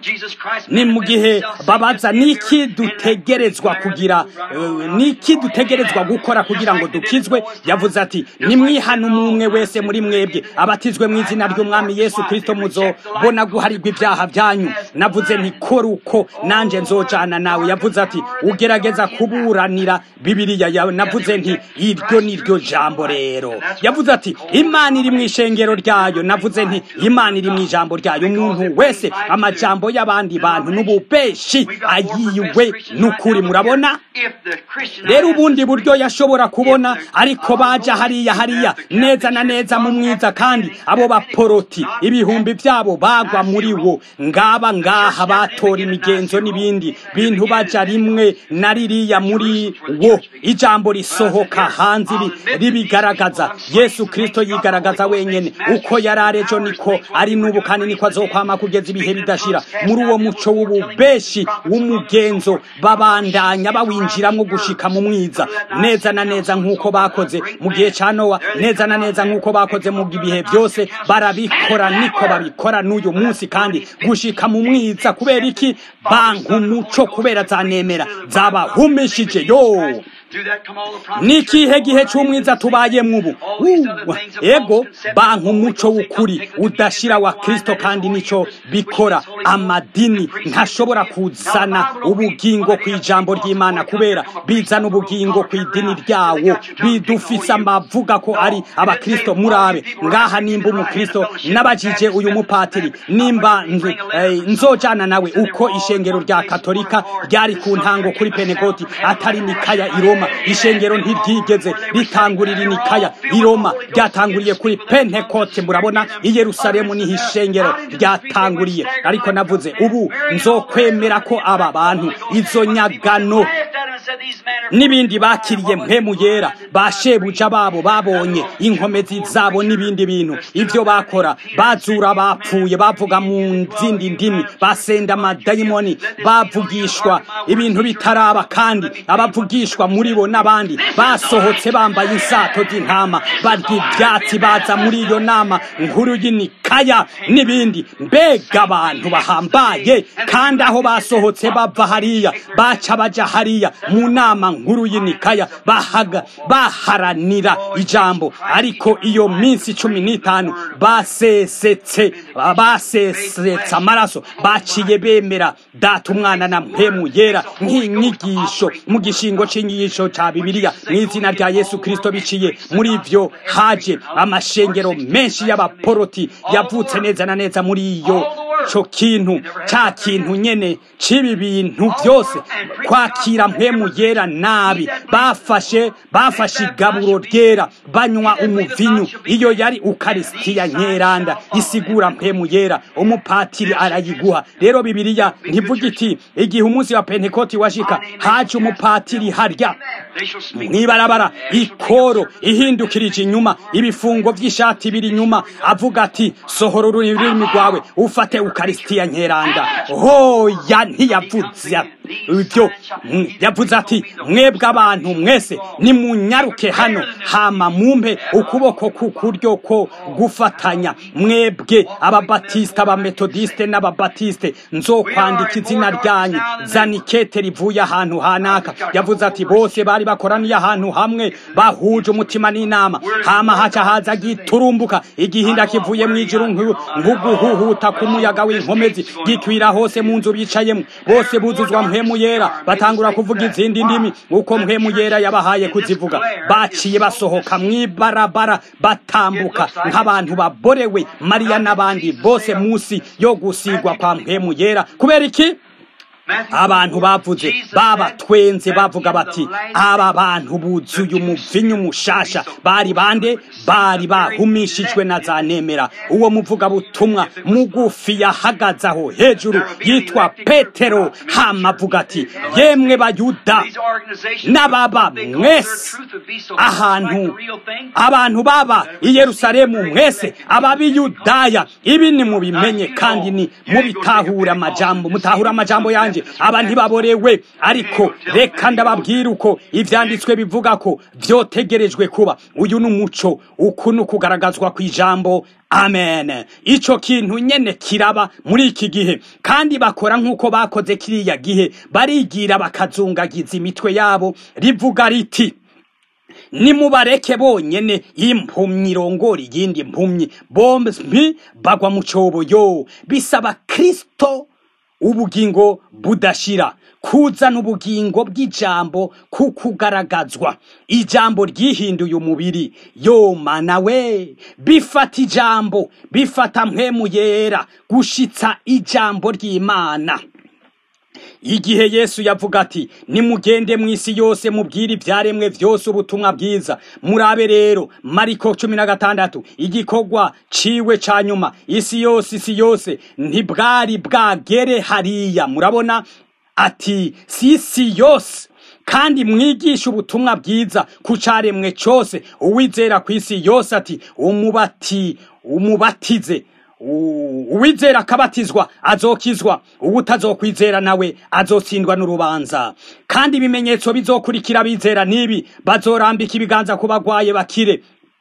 ni mu gihe babaza niki dutegerezwa kugira eh, niki dutegerezwa gukora kugira ngo dukizwe yavuze ati nimwihana umwe wese muri mwebwe abatizwe mu izina ry'umwami yesu kristo muzobona guharirwa ibyaha byanyu navuze nti kora uko nanje nzojana nawe yavuze ati ugerageza kuburanira bibiliya yawe navuze nti iryo ni ryo jambo rero yavuze ati imana iri mu ishengero ryayo navuze nti imana iri mu ijambo ryayo umuntu wese amajambo y'abandi bantu n'ububeshi ayiwe n'ukuri murabona rero ubundi buryo yashobora kubona ariko baja hariya hariya neza na neza mu mwiza kandi abo baporoti ibihumbi byabo bagwa muri wo ngaba ngaha batora imigenzo n'ibindi bintu baja rimwe na ririya muri wo ijambo risohoka hanze ribigaragaza yesu kristo yigaragaza wenyene uko yari arejo niko ari n'ubu kandi niko azokwama kugeza ibihe bidashira muri uwo muco w'ububeshi w'umugenzo babandanya bawinjiramwo gushika mu mwiza neza na neza nk'uko bakoze mu gihe ca nowa neza na neza nk'uko bakoze mu bihe byose barabikora niko babikora n'uyu munsi kandi gushika mu mwiza kubera iki banka umuco kubera zanemera zabahumishije yo nikihe gihe cy'umwiza tubayemwo ubu ego banka umuco w'ukuri udashira wa kristo kandi nico bikora amadini ntashobora kuzana ubugingo ku ijambo ry'imana kubera bizana ubugingo ku idini ryawo bidufise amavuga ko ari abakristo murabe ngaha nimba umukristo nabajije uyu mupatiri nimba nzojana nawe uko ishengero rya katolika ryari ku ntango kuri penekoti atari nikaya i roma ishengero ntiryigeze ritangurira inikaya i roma ryatanguriye kuri pentekote murabona i yerusalemu niho ishengero ryatanguriye ariko navuze ubu nzokwemera ko aba bantu izo nyagano n'ibindi bakiriye mpemu yera bashebuja babo babonye inkomezi zabo n'ibindi bintu ibyo bakora bazura bapfuye bavuga mu zindi ndimi basenda amadayimoni bavugishwa ibintu bitaraba kandi abavugishwa muri bo n'abandi basohotse bambaye insato z'intama barya ibyatsi baza muri iyo nama nkuru y'inikaya n'ibindi mbega abantu bahambaye kandi aho basohotse bava hariya baca baja hariya mu nama nkuru y'inikaya bahaga baharanira ijambo ariko iyo minsi cumi n'itanu basesetse basesetse amaraso baciye bemera data umwana na mpemu yera nk'inyigisho mu gishingo c'inyigisho ca bibiliya mu izina rya yesu kristo biciye muri ivyo haje amashengero menshi y'abaporoti yavutse neza na neza muri iyo co kintu ca kintu nyene c'ibi bintu byose kwakira mpemu yera nabi bafashe bafashe igaburo ryera banywa umuvinyu iyo yari ukarisitiya nyeranda isigura mpemu yera umupatiri arayiguha rero bibiliya ntivuga iti igihe umunsi wa pentekoti washika haje umupatiri harya mwibarabara ikoro ihindukirije inyuma ibifungo vy'ishati biri inyuma avuga ati sohora ururimi rwawe ufate ukarisitiya nyeranda hoya ntiyavuze ibyo yavuze ati mwebwe abantu mwese nimunyaruke hano hama mumpe ukuboko kukuryo ko gufatanya mwebwe ababatisite abametodisite n'ababatisite nzokwandika izina ryanyu zana ikete rivuye ahantu hanaka yavuze ati bose bari bakoraniye ahantu hamwe bahuje umutima n'inama hama haca haza giturumbuka igihinda kivuye mu ijuru nk'uguhuhuta k'umuyaga w'inkomezi gikwira hose mu nzu bicayemo bose buzuzwa mpemu yera batangura kuvuga izindi ndimi uko mpemu yera yabahaye kuzivuga baciye basohoka mw'ibarabara batambuka nk'abantu baborewe mariya n'abandi bose munsi yo gusigwa kwa mpemu yera kubera iki abantu bavuze babatwenze bavuga bati aba bantu buzuye umuvinyu mushasha bari bande bari bahumishijwe na za nemera uwo muvuga butumwa mugufi yahagaze aho hejuru yitwa petero hama avuga ati yemwe bayuda n'ababa mwese ahantu abantu baba i yerusalemu mwese ababiyudaya ibi ni mubimenye kandi ni mubitahura amajambo mutahura amajambo yanjye aba ntibaborewe ariko reka ndababwira uko ibyanditswe bivuga ko byotegerejwe kuba uyu ni umuco uku ni ukugaragazwa ku ijambo amen icyo kintu nyene kiraba muri iki gihe kandi bakora nk'uko bakoze kiriya gihe barigira bakazungagiza imitwe yabo rivuga riti nimubareke bonyene impumyi irongora iyindi mpumyi bombi bagwa mu cyobo yo bisaba kristo ubugingo budashira kuzana ubugingo bw'ijambo ku kugaragazwa ijambo ryihinduye umubiri yomana we bifata ijambo bifata mpemu yera gushitsa ijambo ry'imana igihe yesu yavuga ati nimugende mu isi yose mubwire ibyaremwe byose ubutumwa bwiza murabe rero mariko cumi na gatandatu igikorwa ciwe ca nyuma isi yose isi yose ntibwari bwagere hariya murabona ati si isi yose kandi mwigisha ubutumwa bwiza ku caremwe cose uwizera ku isi yose ati umubati umubatize uwizera akabatizwa azokizwa uwutazokwizera nawe azotsindwa n'urubanza kandi ibimenyetso bizokurikira abizera n'ibi bazorambika ibiganza ku bagwaye bakire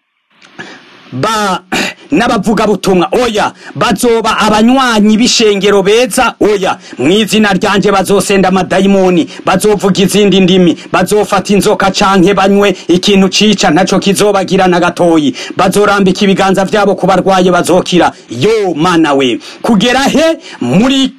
ba n'abavuga butumwa oya bazoba abanywanyi b'ishengero beza oya mu izina ryanje bazosenda amadayimoni bazovuga izindi ndimi bazofata inzoka canke banywe ikintu cica ntaco kizobagira na gatoyi bazorambika ibiganza vyabo ku barwaye bazokira yo mana we kugera he muri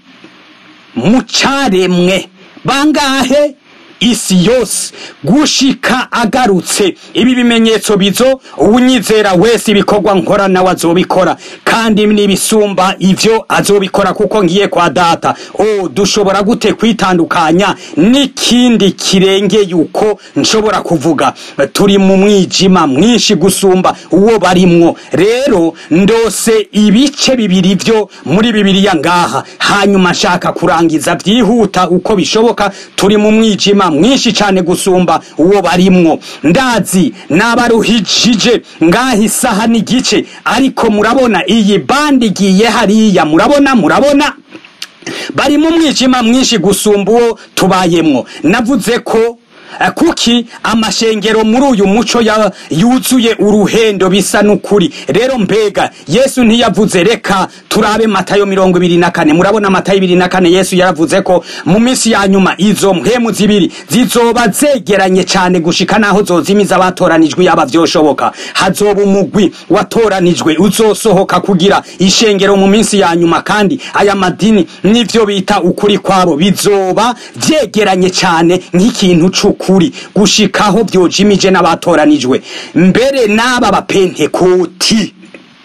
mu caremwe bangahe isi yose gushika agarutse ibi bimenyetso bizo uwunyizera wese ibikorwa nkora nawe azobikora kandi n'ibisumba ivyo azobikora kuko ngiye kwa data o dushobora gute kwitandukanya n'ikindi kirenge yuko nshobora kuvuga turi mu mwijima mwinshi gusumba uwo barimwo rero ndose ibice bibiri vyo muri bibiliya ngaha hanyuma nshaka kurangiza vyihuta uko bishoboka turi mu mwijima mwinshi cyane gusumba uwo barimwo ndazi nabaruhijije ngaha isaha n'igice ariko murabona iyi bandi igiye hariya murabona murabona bari mu mwijima mwinshi gusumba uwo tubayemwo navuze ko kuki amashengero muri uyu muco yuzuye uruhendo bisa n'ukuri rero mbega yesu ntiyavuze reka turabe matayo mirongo ibiri na kane murabona matayo ibiri na kane yesu yaravuze ko mu minsi ya nyuma izo mpemu zibiri zizoba zegeranye cyane gushika naho zozimiza abatoranijwe yaba vyoshoboka hazoba umugwi watoranijwe uzosohoka kugira ishengero mu minsi ya nyuma kandi aya madini nivyo bita ukuri kwabo bizoba vyegeranye cyane nk'ikintu c'ukuri ukuri gushikaho byojimije n'abatoranijwe mbere n'aba bapentekoti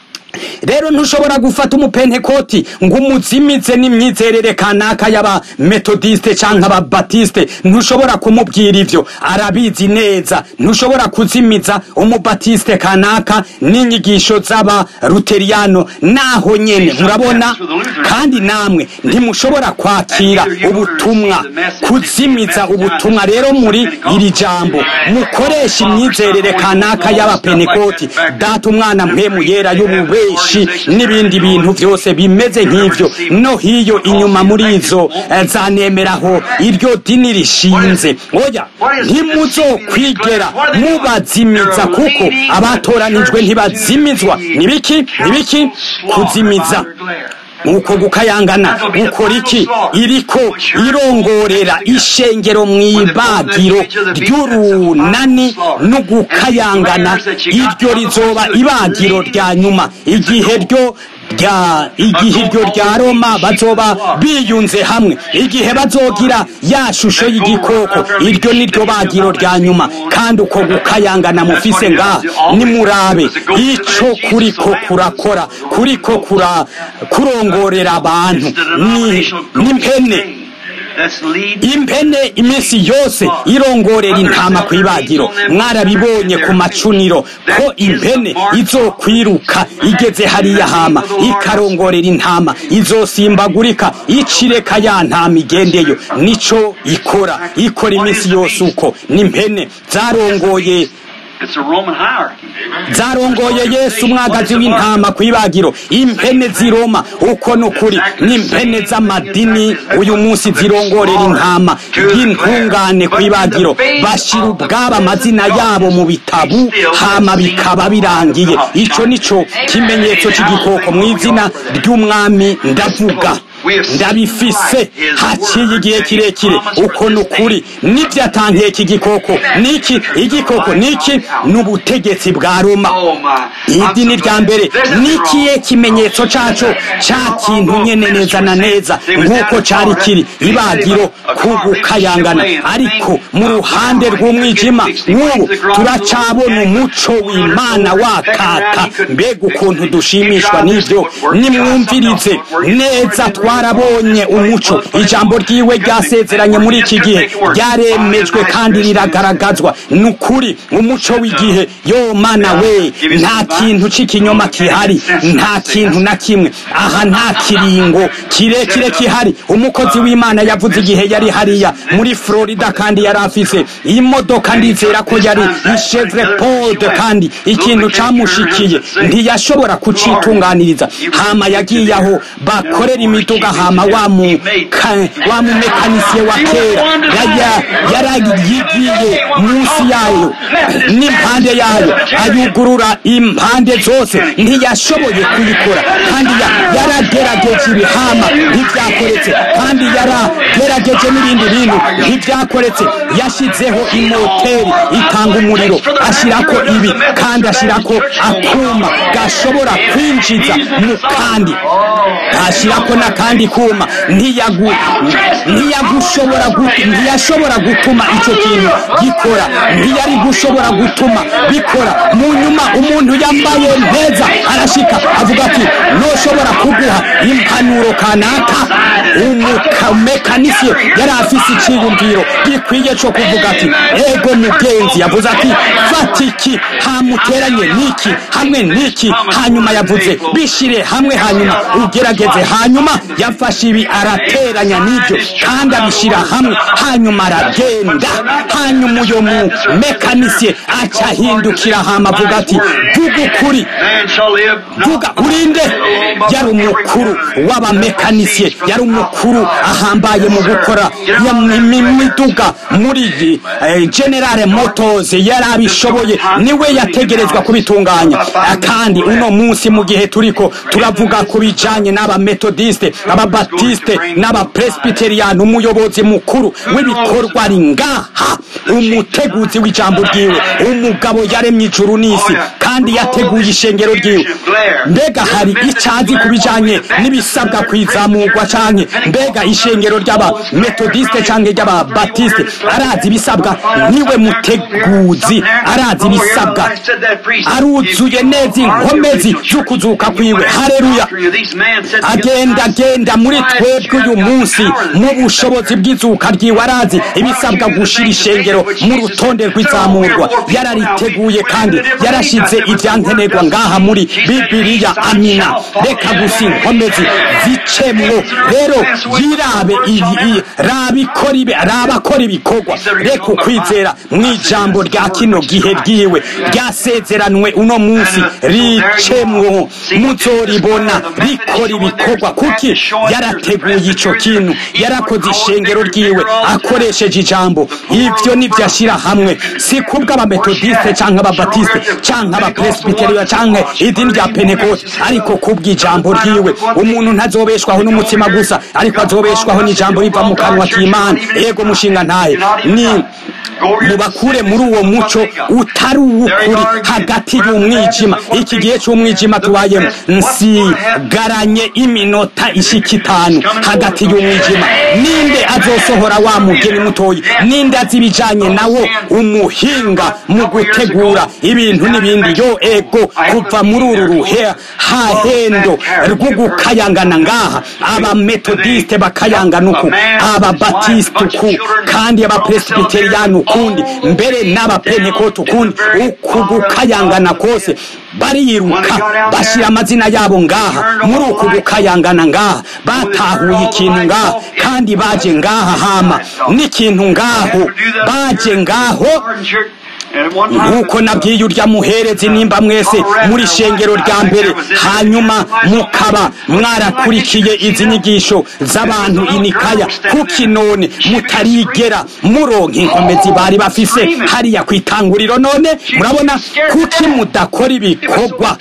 rero ntushobora gufata umupentekoti ngo umuzimize n'imyizerere kanaka y'aba metodiste canke aba batiste ntushobora kumubwira ivyo arabizi neza ntushobora kuzimiza umubatiste kanaka n'inyigisho z'aba luteriano naho nyene murabona kandi namwe ntimushobora kwakira ubutumwa kuzimiza ubutumwa rero muri iri jambo mukoresha imyizerere kanaka y'abapentekoti data umwana mpemu yera y'ubube benshi n'ibindi bintu byose bimeze nk'ivyo no hiyo inyuma muri izo zanemeraho iryo dini rishinze oya ntimuzokwigera mubazimiza kuko abatoranijwe ntibazimizwa nibiki nibiki kuzimiza uko gukayangana ukora iki iriko irongorera ishengero mu ibagiro ry'urunani no gukayangana iryo rizoba ibagiro rya nyuma igihe ryo rya igihe iryo rya roma bazoba biyunze hamwe igihe bazogira ya shusho y'igikoko iryo ni ryo bagiro rya nyuma kandi uko gukayangana mufise ngaha nimurabe ico kuriko kurakora kuriko kura kurongorera abantu n'impene impene iminsi yose irongorera intama ku ibagiro mwarabibonye ku macuniro ko impene izokwiruka igeze hariya hama ikarongorera intama izosimbagurika icireka ya ntama igendeyo nico ikora ikora iminsi yose uko n'impene zarongoye zarongoye yesu umwagazi w'intama ku ibagiro impene ziroma uko nukuri n'impene z'amadini uyu munsi zirongorera intama y'intungane ku ibagiro bashira ubwabo amazina yabo mu bitabu hama bikaba birangiye ico nico kimenyetso c'igikoko mu izina ry'umwami ndavuga ndabifise haciye igihe kirekire uko ni ukuri n'ibyatangiye iki gikoko niki igikoko niki n'ubutegetsi bwa roma idini rya mbere nikiye kimenyetso caco ca kintu nyene neza na neza nk'uko cari kiri ibagiro kugukayangana ariko mu ruhande rw'umwijima nk'ubu turacabona umuco w'imana wakaka mbega ukuntu dushimishwa n'ivyo nimwumvirize neza twarabonye umuco ijambo ryiwe ryasezeranye muri iki gihe ryaremejwe kandi riragaragazwa ni ukuri umuco w'igihe yo mana we nta kintu c'ikinyoma kihari nta kintu na kimwe aha nta kiringo kirekire kihari umukozi w'imana yavuze igihe yari hariya muri florida kandi yari afise imodoka ndizera ko yari ishevre pod kandi ikintu camushikiye ntiyashobora kucitunganiriza hama yagiye aho bakorera imiduga hama wa mu wa mumekanisiye wa kera yarayigiye munsi yayo n'impande yayo ayugurura impande zose ntiyashoboye kuyikora kandi yaragerageje ibihama ntibyakoretse kandi yaragerageje n'ibindi bintu ntibyakoretse yashyizeho imoteri itanga umuriro ashyirako ibi kandi ashyirako akuma gashobora kwinjiza mu kandi ashyirako n'akandi kuma ntiyagu ntiyagushobora ntiyashobora gutuma icyo kintu gikora ntiyari gushobora gutuma bikora mu nyuma umuntu yambaye neza arashika avuga ati ntushobora kuguha impanuro kanaka umumekanisiye yari afise icyiyumviro gikwiye cyo kuvuga ati ego mugenzi yavuze ati fata iki hamuteranye n'iki hamwe n'iki hanyuma yavuze bishire hamwe hanyuma ugerageze hanyuma yafashe ibi arateranya n'ibyo kandi abishyira hamwe hanyuma aragenda hanyuma uyo mu mekanisiye aca ahindukira hama avuga ati vuga ukuri vuga urinde yari umukuru w'abamekanisiye yari umukuru ahambaye mu gukora imiduga muri generale motors yari abishoboye niwe yategerezwa kubitunganya kandi uno munsi mu gihe turiko turavuga ku bijanye n'abametodiste ababatiste n'abapresbiteriyani umuyobozi mukuru w'ibikorwa ari ngaha umuteguzi w'ijambo ryiwe umugabo yaremye ijuru n'isi kandi yateguye ishengero ryiwe mbega hari icyazi ku bijanye n'ibisabwa kwizamurwa canke mbega ishengero ry'abametodiste canke ry'ababatiste arazi ibisabwa niwe muteguzi arazi ibisabwa aruzuye neza inkomezi z'ukuzuka kwiwe hareruya agenda agenda muri twebwe uyu munsi mu bushobozi bw'izuka ryiwe arazi ibisabwa gushira ishengero mu rutonde rw'izamurwa yarariteguye kandi yarashize ibyankenerwa ngaha muri bibiliya amina reka gusa inkomezi zicemwo rero yirabe rabakora ibikorwa reka ukwizera mu ijambo rya kino gihe ryiwe ryasezeranwe uno munsi ricemwo muzoribona rikora ibikorwa kuki yarateguye ico kintu yarakoze ishengero ryiwe akoresheje ijambo ivyo nivyo ashyira hamwe si kubwo abametodiste canke ababatiste canke abapresbiteriya canke idini rya pentekote ariko kubw'ijambo ryiwe umuntu ntazobeshwaho n'umutima gusa ariko azobeshwaho n'ijambo riva mu kanwa k'imana ego mushinga ntaye ni mubakure muri uwo muco utari uw'ukuri hagati y'umwijima iki gihe cy'umwijima tubayemo nsigaranye iminota ishika itanu hagati y'umwijima ninde azosohora wa mugeni mutoyi ninde azi ibijanye nawo umuhinga mu gutegura ibintu n'ibindi yo ego kuva muri uru ruhe hahendo rwo gukayangana ngaha abametodiste bakayangana uku ababatiste uku kandi abapresbiteriyani ukundi mbere n'abapentekote ukundi uku gukayangana kose bariruka bashyira amazina yabo ngaha muri uku gukayangana ngaha batahuye ikintu ngaha kandi baje ngaha hama n'ikintu ngaho baje ngaho nk'uko nabwiye urya muherezi nimba mwese muri shengero rya mbere hanyuma mukaba mwarakurikiye izi nyigisho z'abantu inikaya kuki none mutarigera muronka inkomezi bari bafise hariya ku itanguriro none murabona kuki mudakora ibikorwa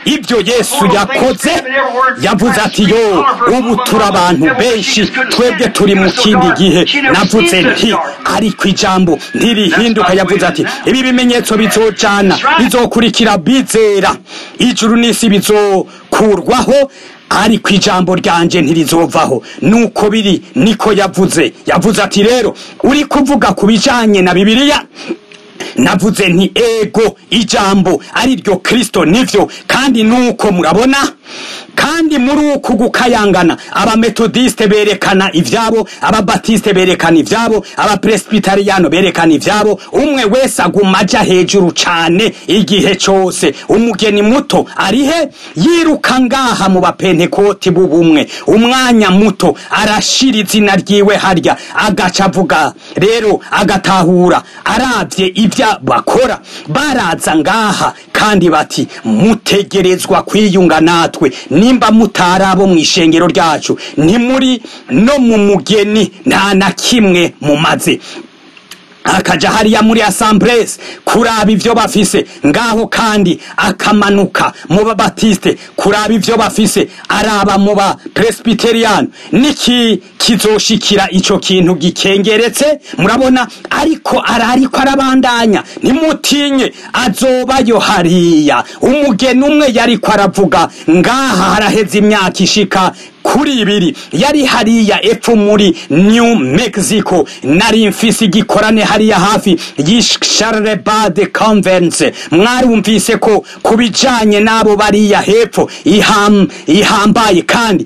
ibyo yesu yakoze yavuze ati yo ubu turi abantu benshi twebwe turi mu kindi gihe navuze nti ariko ijambo ntirihinduka yavuze ati ibi bimenyetso bizojana bizokurikira bizera ijuru n'isi bizokurwaho ariko ijambo ryanje ntirizovaho nuko biri niko yavuze yavuze ati rero uri kuvuga ku bijanye na bibiliya navuze nti ego ijambo ari ryo kristo nivyo kandi nuko murabona kandi muri uku gukayangana abametodiste berekana ivyabo ababatiste berekana ivyabo abapresbitariyano berekana ivyabo umwe wese aguma aja hejuru cane igihe cose umugeni muto arihe yiruka ngaha mu bapentekoti b'ubumwe umwanya muto arashira izina ryiwe harya agaca avuga rero agatahura aravye ivyo bakora baraza ngaha kandi bati mutegerezwa kwiyunga natwe nimba mutari abo mu ishengero ryacu ntimuri no mu mugeni nta na kimwe mumaze akaja hariya muri asamburesi kuraba ivyo bafise ngaho kandi akamanuka mu babatiste kuraba ivyo bafise araba mu ba presbyterian niki kizoshikira ico kintu gikengeretse murabona ariko arariko arabandanya ntimutinye azobayo hariya umugeni umwe yariko aravuga ngaha haraheze imyaka ishika kuri ibiri yari hariya epfo muri new mexico nari mfise igikorane hariya hafi y'isharebade convence mwarumvise ko ku bijanye n'abo bariya hepfo iham, ihambaye kandi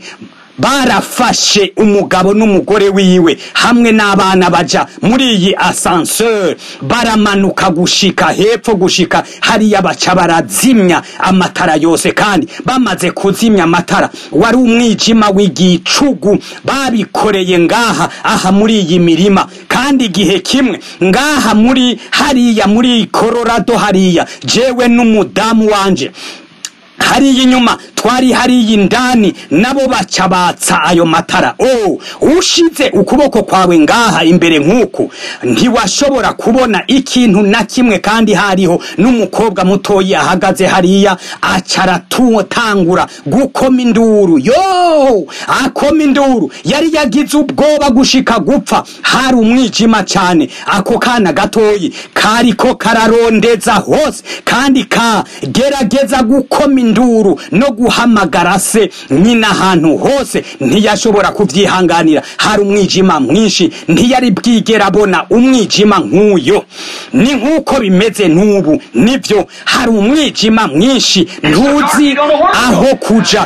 barafashe umugabo n'umugore wiwe hamwe n'abana baja muri iyi asanseur baramanuka gushika hepfo gushika hariya baca barazimya amatara yose kandi bamaze kuzimya amatara wari umwijima w'igicugu babikoreye ngaha aha muri iyi mirima kandi igihe kimwe ngaha muri hariya muri Colorado hariya jewe n'umudamu wanje hariya inyuma twari hariya indani nabo baca batsa ayo matara oh ushize ukuboko kwawe ngaha imbere nk'uku ntiwashobora kubona ikintu na kimwe kandi hariho n'umukobwa mutoyi ahagaze hariya acaratangura gukoma induru yo akoma induru yari yagize ubwoba gushika gupfa hari umwijima cyane ako kana gatoyi kariko kararondeza hose kandi kagerageza gukoma induru no guhamagara se nyina ahantu hose ntiyashobora kubyihanganira hari umwijima mwinshi ntiyari bwigera abona umwijima nk'uyo ni nk'uko bimeze n'ubu nibyo hari umwijima mwinshi ntuzi aho kuja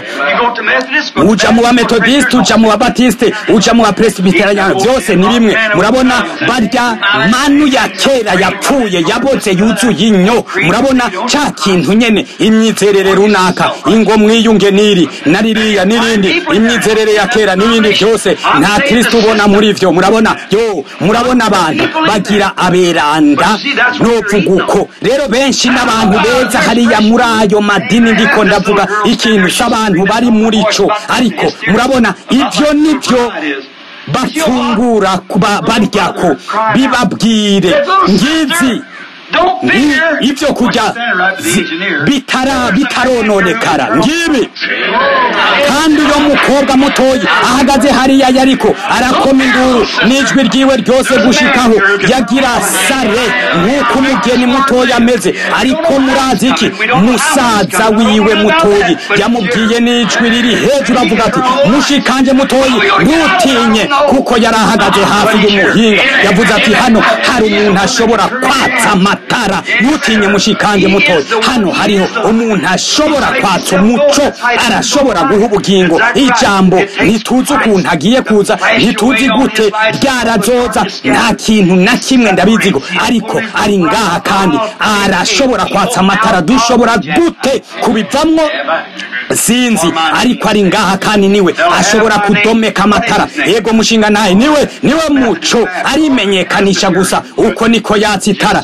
uja mu bametodiste uja mu babatiste uja mu bapresbiteriyani byose ni bimwe murabona barya manu ya kera yapfuye yaboze yuzuye inyo murabona ca kintu nyene imyizerere runaka ingo mwiyunge niri na ririya n'irindi imyizerere ya kera n'ibindi byose nta kristo ubona muri vyo murabona yo murabona abantu bagira aberanda novuga uko rero benshi n'abantu beza hariya muri ayo madini ndiko ndavuga ikintu c'abantu bari muri co ariko murabona ivyo nivyo bafungura baryako bibabwire ngizi ibyo kurya bitara bitarononekara ngibi kandi uyo mukobwa mutoyi ahagaze hariya yariko arakoma induru n'ijwi ryiwe ryose gushikaho yagira sare nk'uko umugeni mutoyi ameze ariko murazi iki musaza wiwe mutoyi yamubwiye n'ijwi riri hejuru avuga ati mushikanje mutoyi ntutinye kuko yari ahagaze hafi y'umuhinga yavuze ati hano hari umuntu ashobora kwatsa amatara ntutinye mushikanje mutoyi hano hariho umuntu ashobora kwatsa umuco arashobora guha ubugingo ijambo ntituzi ukuntu agiye kuza ntituzi gute ryarazoza nta kintu na kimwe ndabizigo ariko ari ngaha kandi arashobora kwatsa amatara dushobora gute kubivamwo sinzi ariko ari ngaha kandi niwe ashobora kudomeka amatara yego mushinga naye niwe niwe muco arimenyekanisha gusa uko niko yatsa itara nivyo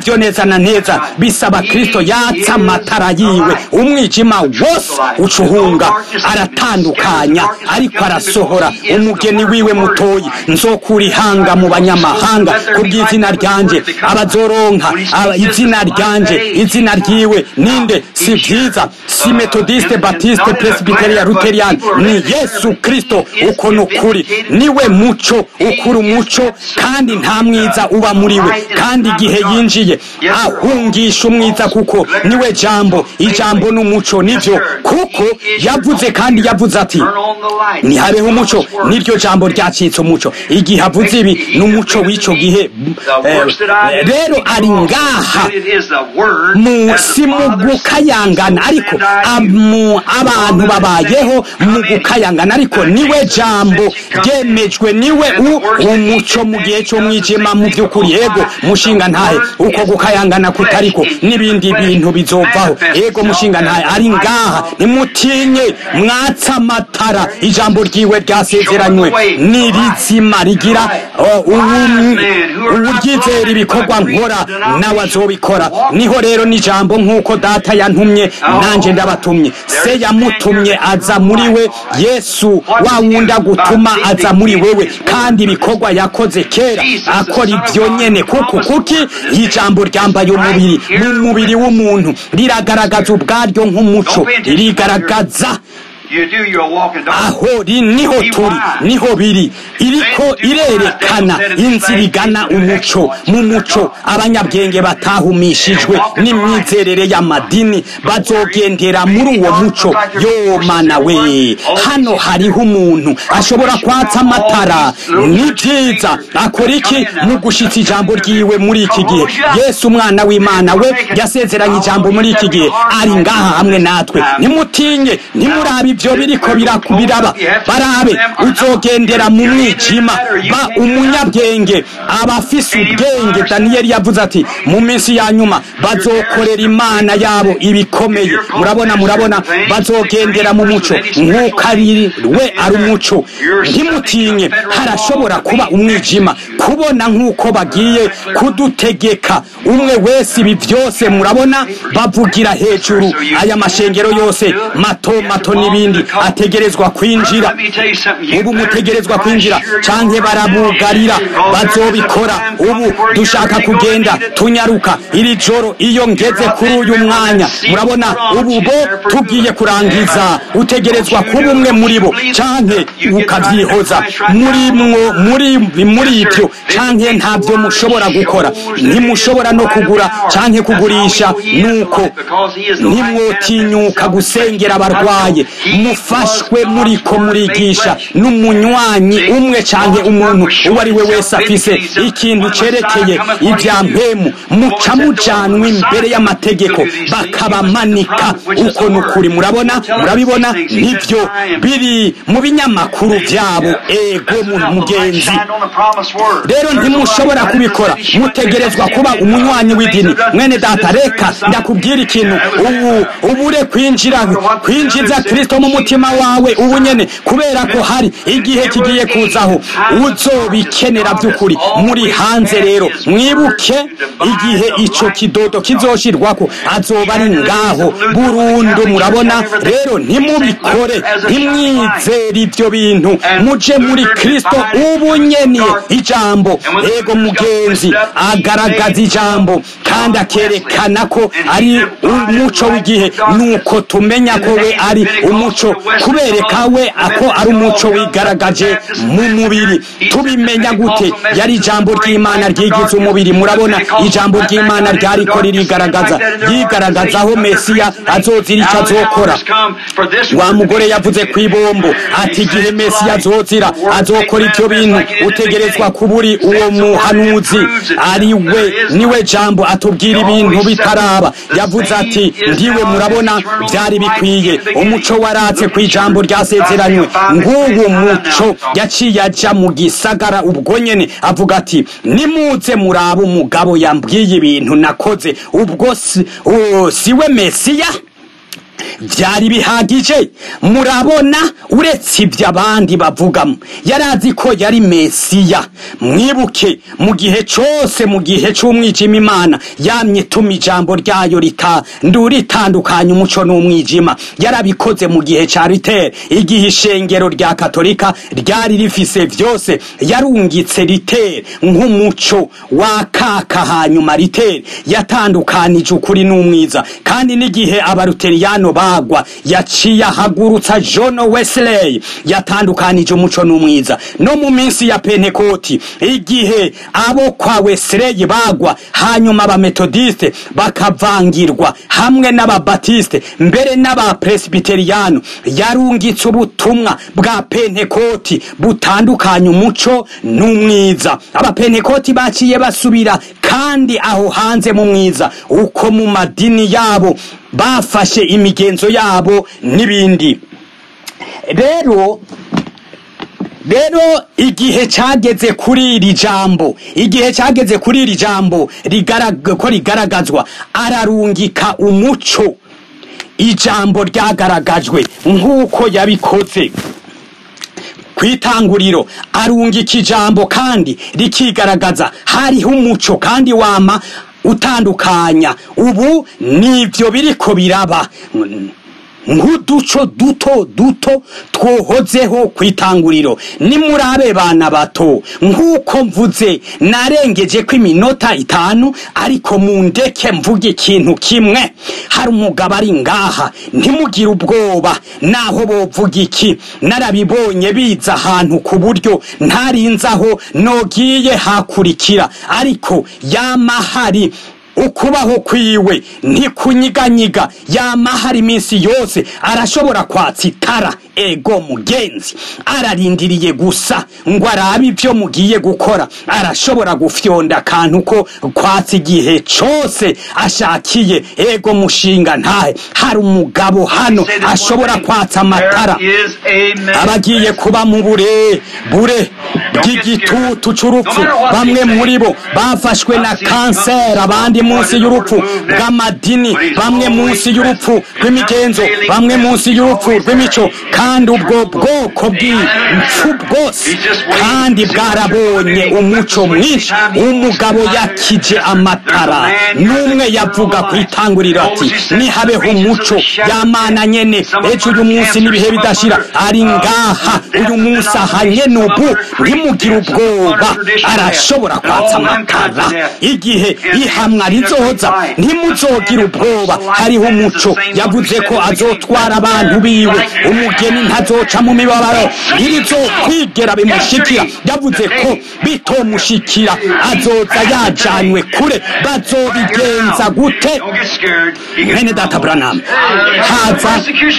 nivyo neza na neza bisaba kristo yatsa amatara yiwe umwijima wose ucuhunga aratandukanya ariko arasohora umugeni wiwe mutoyi nzokura ihanga mu banyamahanga kubw'izina ryanje abazoronka aba- izina ryanje izina ryiwe ninde si vyiza si metodiste batiste presbiteria luterian ni yesu kristo uko ni ukuri niwe muco ukura umuco kandi nta mwiza uba muri we kandi igihe yinjiye ahungisha umwiza kuko niwe jambo ijambo n'umuco nivyo kuko yavuze kandi yavuze ati
Turn on the light.
ntihabeho umuco niryo jambo ryacitse umuco igihe avuze ibi n'umuco w'ico gihe
The
eh,
works that I do,
rero ari ngaha
it is the word
mu
as the
si mu
Father
gukayangana
says,
ariko
and I do.
amu- abantu babayeho mu gukayangana ariko niwe jambo ryemejwe niwe u- umuco mu gihe cy'umwijima mu by'ukuri yego mushinga ntahe uko gukayangana kutariko n'ibindi bintu bizovaho yego mushinga ntahe ari ngaha nimutinye mwatsa amatara ijambo ryiwe ryasezeranywe ni rizima rigira oh, ubu- uburyizera ibikorwa nkora nawe azobikora niho rero n'ijambo nk'uko data yantumye nanjye ndabatumye se yamutumye aza muri we yesu wa wundi agutuma aza muri wewe kandi ibikorwa yakoze kera akora ibyo nyene kuko kuki ijambo ryambaye umubiri mu mubiri w'umuntu riragaragaza ubwaryo nk'umuco ririgaragaza
You do your walk in darkness.
aho ri niho turi niho biri iriko irerekana inzira igana umuco mu muco abanyabwenge batahumishijwe n'imyizerere y'amadini bazogendera muri uwo muco yo mana we hano hariho umuntu ashobora kwatsa amatara ni byiza akora iki mu gushitsa ijambo ryiwe muri iki gihe yesu umwana w'imana we yasezeranye ijambo muri iki gihe ari ngaha hamwe natwe nimutinye nimurabe ibyo biriko biraku- biraba barabe uzogendera mu mwijima ba umunyabwenge abafise ubwenge daniyeli yavuze ati mu minsi ya nyuma bazokorera imana yabo ibikomeye murabona murabona bazogendera mu muco nk'uko ari we ari umuco ntimutinye harashobora kuba umwijima kubona nk'uko bagiye kudutegeka umwe wese ibi byose murabona bavugira hejuru aya mashengero yose mato mato n'ibindi ategerezwa kwinjira
Let me tell you something. You
ubu
better
mutegerezwa
get
kwinjira
right sure
canke
you're
barabugarira
Because
bazobikora
there's a time
ubu
where
dushaka
you're really
kugenda
gonna need it.
tunyaruka iri joro iyo ngeze kuri uyu mwanya murabona ubu bo tugiye kurangiza utegerezwa kuba umwe muri bo canke ukavyihoza muri mwo muri muri ibyo canke ntabyo mushobora gukora ntimushobora no kugura canke kugurisha nuko ntimwotinyuka gusengera abarwaye mufashwe muriko murigisha n'umunywanyi umwe canke umuntu uwo ari we wese afise ikintu cerekeye ibya mpemu muca mujanwa imbere y'amategeko bakabamanika uko ni ukuri murabona murabibona nivyo biri mu binyamakuru vyabo ego mu mugenzi rero ntimushobora kubikora mutegerezwa kuba umunywanyi w'idini mwene data reka ndakubwira ikintu ubu ubure kwinjira kwinjiza kristo mu mutima wawe ubu nyene kubera ko hari igihe kigiye kuzaho uzobikenera by'ukuri muri hanze rero mwibuke igihe ico kidodo kizoshirwako azoba ari ngaho burundu murabona rero ntimubikore ntimwizere ibyo bintu muje muri kristo ubu nyene ijambo ego mugenzi agaragaza ijambo kandi akerekana ko ari umuco w'igihe nuko tumenya ko we ari umuco kubereka we ako ari umuco wigaragaje mu mubiri tubimenya gute yari ijambo ry'imana ryigize umubiri murabona ijambo ry'imana ryariko ririgaragaza ryigaragaza aho mesiya azozira icyo azokora wa mugore yavuze ku ibombo ati igihe mesiya azozira azokora ibyo bintu utegerezwa kuba uri uwo muhanuzi ari we niwe jambo atubwira ibintu bitaraba yavuze ati ndiwe murabona byari bikwiye umuco waratse ku ijambo ryasezeranywe nguwo muco yaciye aja mu gisagara ubwo nyene avuga ati nimuze muraba umugabo yambwiye ibintu nakoze ubwo si, o, siwe mesiya byari bihagije murabona uretse ibyo abandi bavugamo yari azi ko yari mesiya mwibuke mu gihe cyose mu gihe cy'umwijima imana yamye ituma ijambo ryayo ritandukanya umuco n'umwijima yarabikoze mu gihe cya ritere igihe ishengero rya katolika ryari rifise byose yarungitse ritere nk'umuco wakaka hanyuma ritere yatandukanije ukuri n'umwiza kandi n'igihe abaruteriyano bagwa yaciye ahagurutsa john wesley yatandukanije umuco n'umwiza no mu minsi ya pentekoti igihe abo kwa wesley bagwa hanyuma abametodiste bakavangirwa hamwe n'ababatiste mbere n'abapresbiteriyano yarungitse ubutumwa bwa pentekoti butandukanya umuco n'umwiza abapentekoti baciye basubira kandi aho hanze mu mwiza uko mu madini yabo bafashe imigenzo yabo n'ibindi rero rero igihe cyageze kuri iri jambo igihe cyageze kuri iri jambo ko rigaragazwa ararungika umuco ijambo ryagaragajwe nk'uko yabikoze ku itanguriro arungika ijambo kandi rikigaragaza hariho umuco kandi wama utandukanya ubu nibyo biriko biraba nk'uduco duto duto twohozeho ku itanguriro nimurabe bana bato nk'uko mvuze narengeje ko iminota itanu ariko mu ndeke mvuge ikintu kimwe hari umugabo ari ngaha ntimugire ubwoba naho bovuga iki narabibonye biza ahantu ku buryo ntarinzaho nogiye hakurikira ariko yamahari ukubaho kwiwe ntikunyiganyiga yama hari iminsi yose arashobora kwatsa itara ego mugenzi ararindiriye gusa ngo arabe ibyo mugiye gukora arashobora gufyonda akantu ko kwatsa igihe cyose ashakiye ego mushinga ntahe hari umugabo hano ashobora kwatsa amatara abagiye kuba mu bure bure bw'igitutu cy'urupfu bamwe muri bo bafashwe na kanseri abandi munsi y'urupfu bw'amadini bamwe munsi y'urupfu rw'imigenzo bamwe munsi y'urupfu rw'imico kandi ubwo bwoko bw'impfu bwose kandi bwarabonye umuco mwinshi umugabo yakije amatara n'umwe yavuga ku itanguriro ati nihabeho umuco yamana nyene ejo uyu munsi n'ibihe bidashira ari ngaha uyu munsi aha nyene ubu ntimugire ubwoba arashobora kwatsa amatara igihe ihamwa rizoza ntimuzogire ubwoba hariho umuco yavuze ko azotwara abantu biwe umugeni ntazoca mu mibabaro ntirizokwigera bimushikira yavuze ko bitomushikira azoza yajanywe kure bazobigenza gute mwene data buranamu haza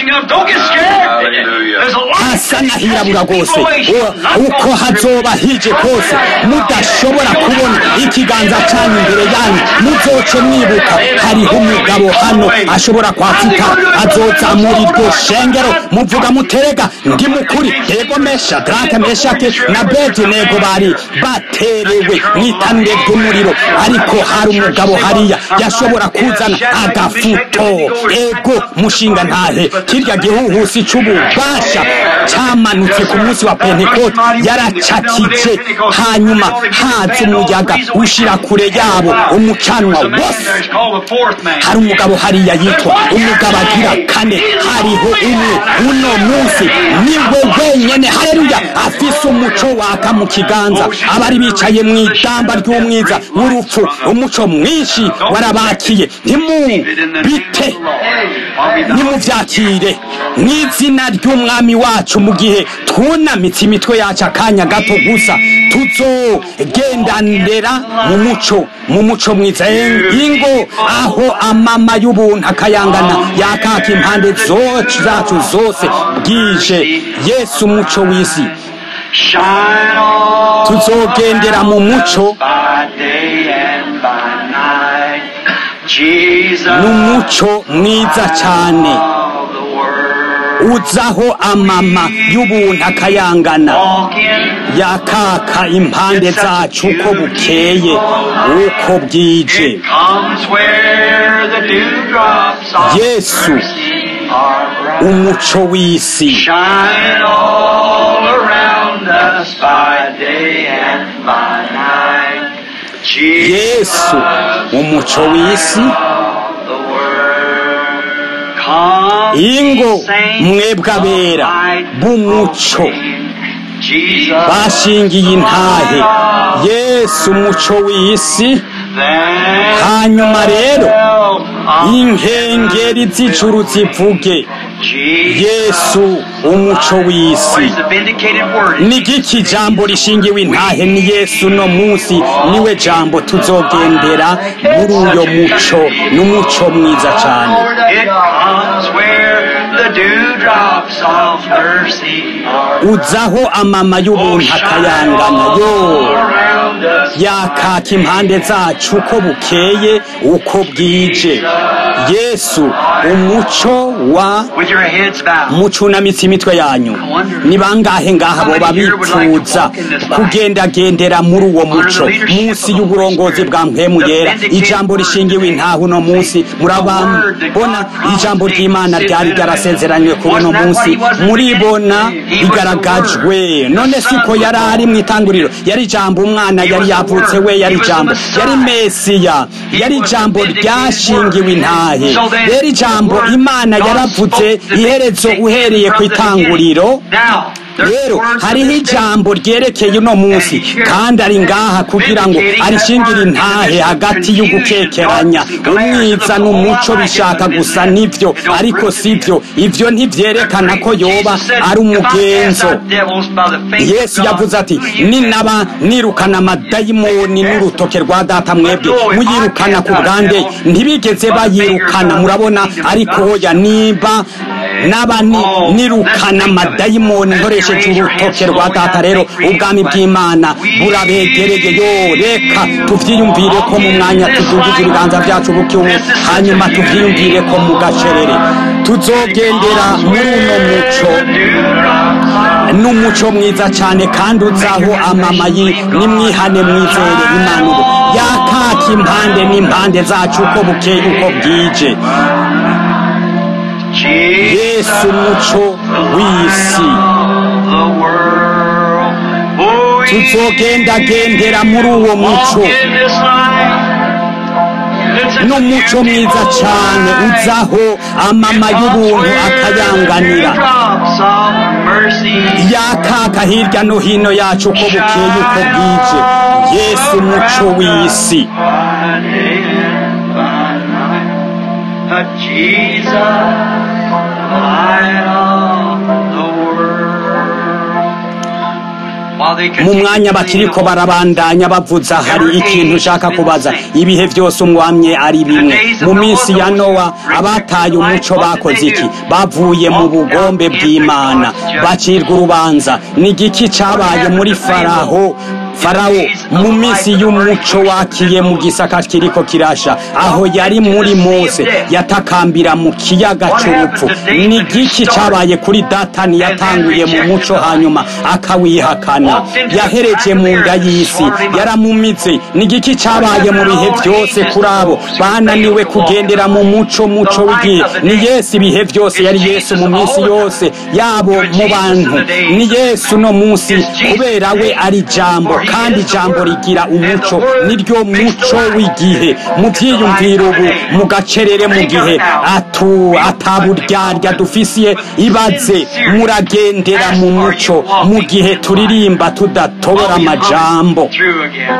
hasa n'ahirabura rwose uko hazoba hije kose mudashobora kubona ikiganza cyanyu imbere yanyu muzoce mwibuka hariho umugabo hano ashobora kwafita azozamura iryo shengero muvuga muterega ndi mukuri yego mesha drake meshake na bedenego bari baterewe mwitanire ry'umuriro ariko hari umugabo hariya yashobora kuzana agafuto ego mushinga ntahe kirya gihuhusi c'ububasha cyamanutse ku munsi wa pentekote yaracakije hanyuma haza umuyaga ushira kure yabo umucanwa wose hari umugabo hariya yitwa umugabo agira kane hariho umwe uno munsi niwe wenyene hareruya afise umuco waka mu kiganza abari bicaye mu idamba ry'umwiza w'urupfu umuco mwinshi warabakiye ntimubite nimuvyakire mw'izina ry'umwami wacu mu gihe twunamitse imitwe yacu akanya gato gusa tuzogendanira mu muco mu muco mwiza ingo aho amama y'ubuntu akayangana yakaka impande zacu zose bwije yesu umuco w'isi tuzogendera mu muco n'umuco mwiza cyane uzaho amama y'ubuntu akayangana yakaka impande zacu uko bukeye uko bwije yesu umuco w'isi
Shine all around us by day and by night.
yesu umuco w'isi
the world. Come,
ingo
saints
mwebwe abera
of light
b'umuco
Jesus,
bashingiye intahe yesu umuco w'isi
then
hanyuma rero
of
inkengeri z'ijuru zivuge
Jesus.
yesu umuco
What
w'isi
is the vindicated word?
ni giki jambo rishingiwe intahe ni yesu no munsi niwe jambo tuzogendera muri uyo muco n'umuco mwiza cyane
It comes where the dewdrops of mercy are
uzaho amama y'ubuntu akayangana yo
around us.
yakaka impande zacu uko bukeye uko bwije yesu umuco wa
With your heads bowed.
mucunamitse imitwe yanyu ni bangahe ngaha boba bipfuza kugendagendera muri uwo muco munsi y'uburongozi bwa mpemu yera ijambo rishingiwe intaho uno munsi murabona ijambo ry'imana ryari ryarasezeranywe kuri uno munsi muribona rigaragajwe none siko yari ari mu itanguriro yari ijambo umwana yari yavutse we yari ijambo yari mesiya yari ijambo ryashingiwe intahe rero ijambo imana yaravuze iherezo uhereye ku itanguriro rero hariho ijambo ryerekeye uno munsi kandi ari ngaha kugira ngo arishingire intahe hagati y'ugukekeranya umwiza n'umuco bishaka gusa nibyo ariko sibyo ibyo ntibyerekana ko yoba ari umugenzo yesu yavuze ati ninaba nirukana amadayimoni n'urutoke rwa data mwebwe muyirukana ku bwanjye ntibigeze bayirukana murabona ariko hoya niba naba ni- nirukana amadayimoni nkoresheje urutoke rwa data rero ubwami bw'imana burabegereye yo reka tuvyiyumvire ko mu mwanya tuzungije ibiganza byacu bukiwe hanyuma tuvyiyumvire ko mu gacerere tuzogendera muri uno muco n'umuco mwiza cyane kandi uzaho amamayi nimwihane mwizere imana ubu yakaka impande n'impande zacu uko bukeye uko bwije yesu umuco w'isi tuzogendagendera muri uwo muco n'umuco mwiza cyane uzaho amama y'ubuntu akayanganira yakaka hirya no hino yacu uko bukeye uko bwije yesu umuco w'isi
Jesus, light of the world.
mu mwanya bakiriko barabandanya bavuza hari ikintu ushaka kubaza ibihe byose umwamye ari bimwe mu minsi ya nowa abataye umuco bakoze iki bavuye mu bugombe bw'imana bacirwa urubanza ni igiki cyabaye muri faraho farawo mu minsi y'umuco wakiye mu gisaka kiriko kirasha aho yari muri mose yatakambira mu kiyaga c'urupfu ni igiki cyabaye kuri datani yatanguye mu muco hanyuma akawihakana yahereje mu nda y'isi yaramumitse ni igiki cyabaye mu bihe byose kuri abo bananiwe kugendera mu muco muco w'igihe ni yesu ibihe byose yari yesu mu minsi yose yabo mu bantu ni yesu no munsi kubera we ari ijambo kandi ijambo rigira umuco niryo muco w'igihe mu byiyumviro ubu mu gacerere mu gihe atu ataburyarya dufisiye ibaze muragendera mu muco mu gihe turirimba tudatobora amajambo
Through again.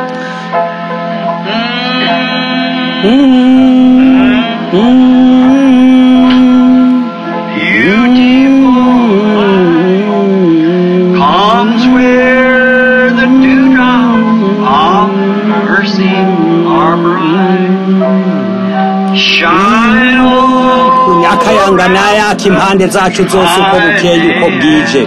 Beautiful comes where the dewdrops of mercy are bright. Shine on
akayangana yaka impande zacu zose uko bukeye uko bwije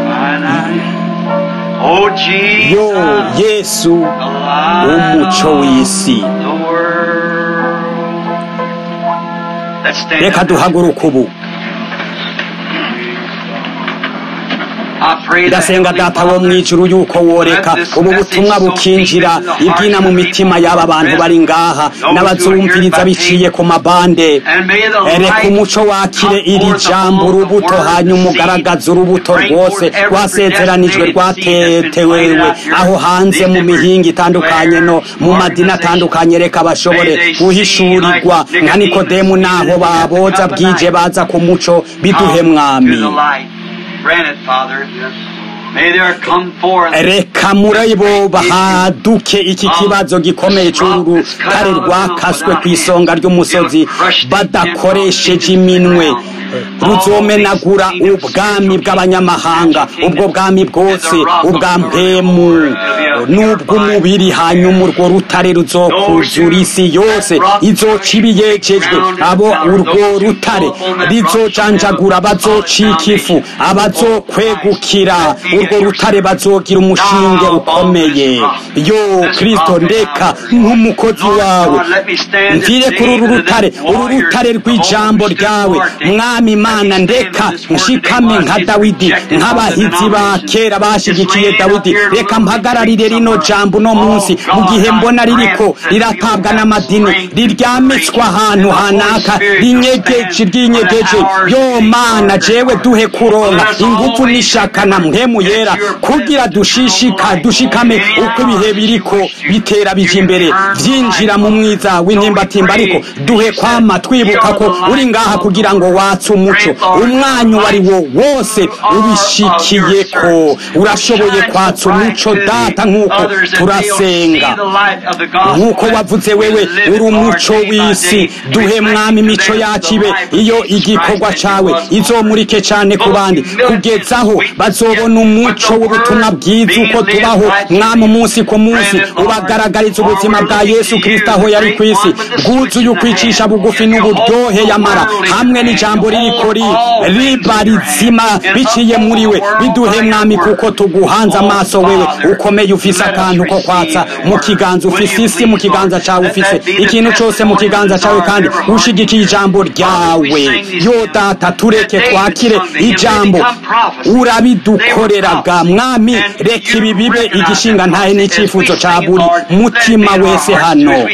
Oh Jesus,
yo yesu
the light
umuco
of
w'isi
the world. Let's stand
reka
up.
duhaguruke ubu
I pray
ndasenga data wo mw'ijuru yuko woreka ubu butumwa bukinjira ibyina mu mitima y'aba bantu bari ngaha n'abazumviriza biciye ku mabande reka umuco wakire iri jambo urubuto hanyuma ugaragaza urubuto rwose rwasezeranijwe rwatetewewe aho hanze mu mihinga itandukanye no mu madini atandukanye reka bashobore guhishurirwa nka nikodemu n'aho baboza bwije baza ku muco biduhe mwami reka muri bo bahaduke iki kibazo gikomeye cy'uru rutare rwakaswe ku isonga ry'umusozi badakoresheje iminwe ruzomenagura ubwami bw'abanyamahanga ubwo bwami bwose ubwa mpemu n'ubw'umubiri hanyuma urwo rutare ruzokuzura isi yose izoca ibiyejejwe abo urwo rutare rizojanjagura bazocika ifu abazokwegukira urwo rutare bazogira umushinge ukomeye yo kristo ndeka nk'umukozi wawe mvire kuri uru rutare uru rutare rw'ijambo ryawe mwami imana ndeka nshikame nka dawidi nk'abahizi ba kera bashigikiye dawidi reka mpagararire rino jambo uno munsi mu gihe mbona ririko riratabwa n'amadini riryamitswa ahantu hanaka rinyegeje ryinyegeje yo mana jewe duhe kuronka ingufu n'ishaka na mpemu yera kugira dushishika dushikame uko ibihe biriko bitera bija imbere vyinjira mu mwiza w'intimbatimba ariko duhe kwama twibuka ko uri ngaha kugira ngo watse umuco umwanya uwo ari wo wose ubishikiye ko urashoboye kwatsa umuco data nk'uko turasenga nk'uko wavuze wewe uri umuco w'isi duhe mwami imico yacu ibe iyo igikorwa cawe izomurike cane ku bandi kugezaho bazobona umuco w'ubutumwa bwiza uko tubaho mwami umunsi ku munsi ubagaragariza ubuzima bwa yesu kristo aho yari ku isi bwuzuye ukwicisha bugufi n'uburyohe yamara hamwe n'ijambo ririko riba rizima biciye muri we biduhe mwami kuko tuguhanze amaso wewe ukomeye ufise akantu ko kwatsa mu kiganza ufise isi mu kiganza cawe ufise ikintu cose mu kiganza cawe kandi ushigikiye ijambo ryawe yo data tureke twakire ijambo urabidukoreraga mwami reka ibi bibe igishinga ntahe n'icyifuzo ca buri mutima wese hano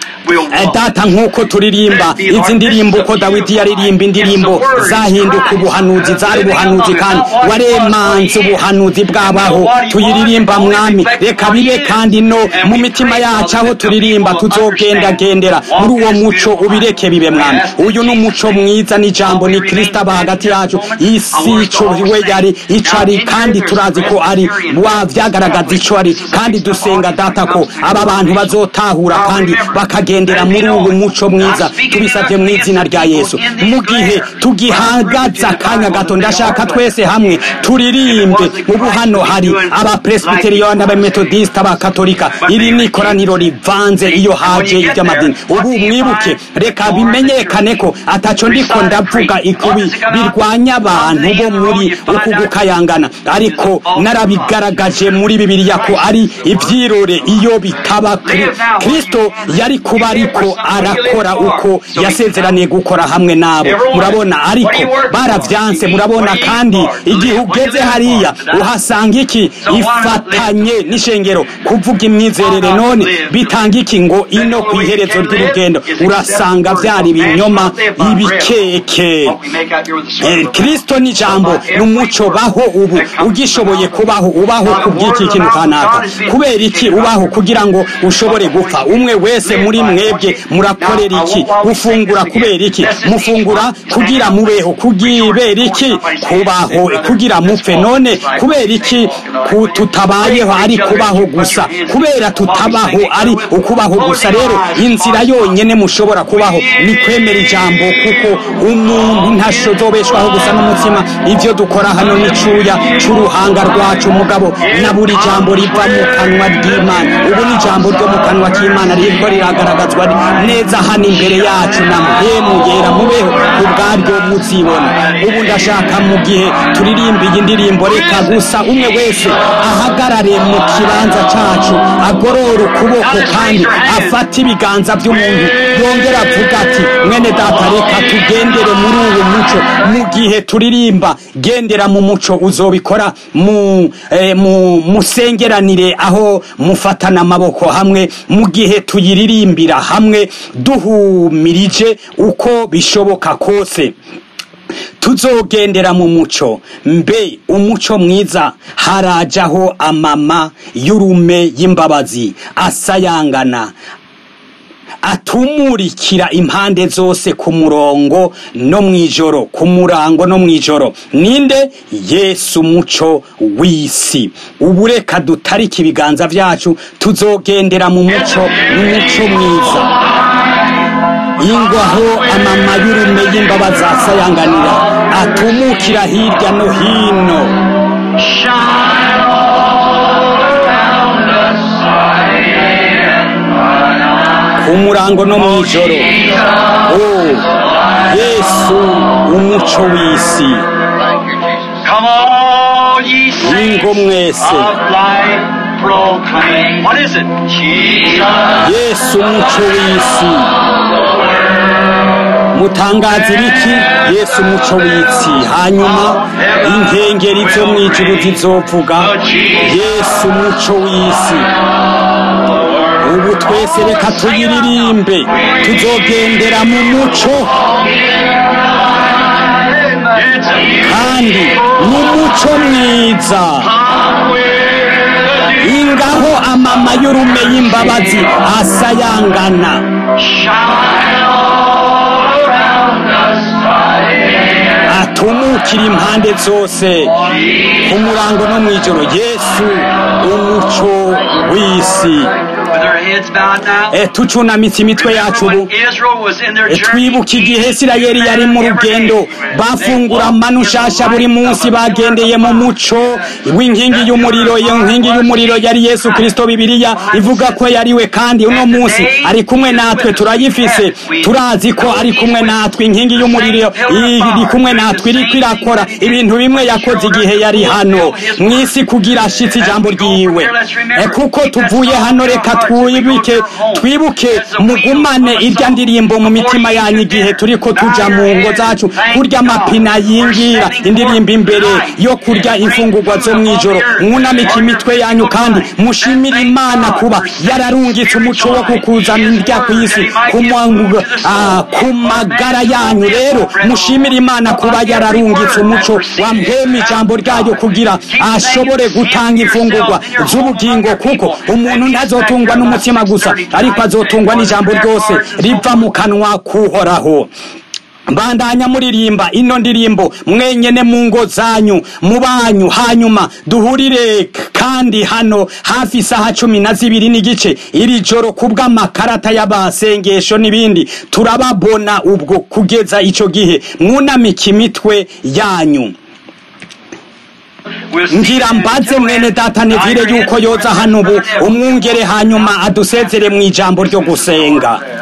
data nk'uko turirimba izi ndirimbo uko dawidi yaririmba indirimbo zahinduka ubuhanuzi zari ubuhanuzi kandi waremanze ubuhanuzi bwabaho tuyiririmba mwami reka bibe kandi no mu mitima yacu aho turirimba tuzogendagendera muri uwo muco ubireke bibe mwami uyu ni umuco mwiza n'ijambo ni kristo aba hagati yacu isi ico we yari ico ari kandi turazi ko ari wa vyagaragaza ico ari kandi dusenga data ko aba bantu bazotahura kandi bakagendera muri ubu muco mwiza tubisabye mu izina rya yesu mu gihe tugihagaze akanya gato ndashaka twese hamwe turirimbe ubu hano hari abapresbiteriyani abametodisita abakatolika iri ni ikoraniro rivanze iyo haje iby'amadini ubu mwibuke reka bimenyekane ko ataco ndiko ndavuga ikubi birwanya abantu bo muri uku gukayangana ariko narabigaragaje muri bibiliya ko ari ivyirore iyo bitaba kristo yari kuba ariko arakora uko yasezeraniye gukora hamwe nabo murabona ariko baravyanse murabona kandi igihe ugeze hariya uhasanga iki ifatanye n'ishengero kuvuga imyizerere none bitanga iki ngo ino ku iherezo ry'urugendo urasanga vyari ibinyoma ibikeke kristo ni jambo n'umuco baho ubu ugishoboye kubaho ubaho kubw'iki kintu kanaka kubera iki ubaho kugira ngo ushobore gupfa umwe wese muri mwebwe murakorera iki gufungura kubera iki mufungura kugira mubeho kugibera iki kubaho kugira mupfe none kubera iki tutabayeho ari kubaho gusa kubera tutabaho ari ukubaho gusa rero inzira yonyene mushobora kubaho ni kwemera ijambo kuko umuntu ntashobeshwaho gusa n'umutima ivyo dukora hano n'icuya c'uruhanga rwacu mugabo na buri jambo riva mu kanwa ry'imana ubu ni ijambo ryo mu kanwa k'imana ririko riragaragazwa neza hano imbere yacu na mpemu yera mubeho ubwaryo muzibona ubu ndashaka mu gihe turirimba iyi ndirimbo reka gusa umwe wese ahagarare mu kibanza cacu agorora ukuboko kandi afata ibiganza by'umuntu yongera avuga ati mwene data reka tugendere muri uwo muco mu gihe turirimba gendera mu muco uzobikora mu eh, mu musengeranire aho mufatana amaboko hamwe mu gihe tuyiririmbira hamwe duhumirije uko bishoboka kose tuzogendera mu muco mbe umuco mwiza harajaho amama y'urume y'imbabazi asayangana atumurikira impande zose ku murongo no mw'ijoro ku murango no mw'ijoro ninde yesu umuco w'isi ubu reka dutarike ibiganza vyacu tuzogendera mu muco mu muco mwiza ingwaho amama y'urume y'imbabazi asayanganira atumukira hirya no hino
Shine all around us,
ku murango no mw'ijoro oh yesu umuco w'isi
Come all ye
ingo
saints
mwese
of light proclaim. What is it? Jesus.
yesu umuco w'isi mutangaza ibiki yesu umuco w'isi hanyuma inkengeri zo mw'ijuru zizovuga yesu umuco w'isi ubu twese reka tuyiririmbe tuzogendera mu muco
It's a
kandi mu muco mwiza ingaho amama y'urume y'imbabazi asayangana
shine all around us.
atumukira impande zose ku murango no mw'ijoro yesu umuco w'isi
With our heads bowed now.
e tucunamitse imitwe yacu
Remember
ubu
when Israel was in their
E,
journey,
twibuke igihe isirayeli yari mu rugendo bafungura manu nshasha buri munsi bagendeye mu muco w'inkingi y'umuriro iyo nkingi y'umuriro yari yesu kirisito bibiliya ivuga ko yariwe kandi uno munsi ari kumwe natwe turayifise turazi ko ari kumwe natwe inkingi y'umuriro iri kumwe natwe iriko irakora ibintu bimwe yakoze igihe yari hano mu isi kugira ashitse ijambo ryiwe E, kuko tuvuye hano reka twibike twibuke mugumane irya ndirimbo mu mitima yanyu igihe turiko tuja mu ngo zacu kurya amapina yingira indirimbo imbere yo kurya imfungurwa zo mw'ijoro mwunamike imitwe yanyu kandi mushimire imana kuba yararungitse umuco wo kukuzana indya ku isi ku mwa- ah, ku magara yanyu rero mushimire imana kuba yararungitse umuco wamhema ijambo ryayo kugira ashobore gutanga imfungurwa z'ubugingo kuko umuntu ntazotungwa n'umutima gusa ariko azotungwa n'ijambo ryose riva mu kanwa kuhoraho bandanya muririmba ino ndirimbo mwenyene mu ngo zanyu mu banyu hanyuma duhurire kandi hano hafi isaha cumi na zibiri n'igice iri joro kubw'amakarata y'abasengesho n'ibindi turababona ubwo kugeza ico gihe mwunamike imitwe yanyu
we'll see
ngira
you in
mbaze
two
mwene
minutes.
data nevire
Bow your
yuko
heads
yoza
for
hano ubu
prayer.
umwungere hanyuma adusezere mu ijambo ryo gusenga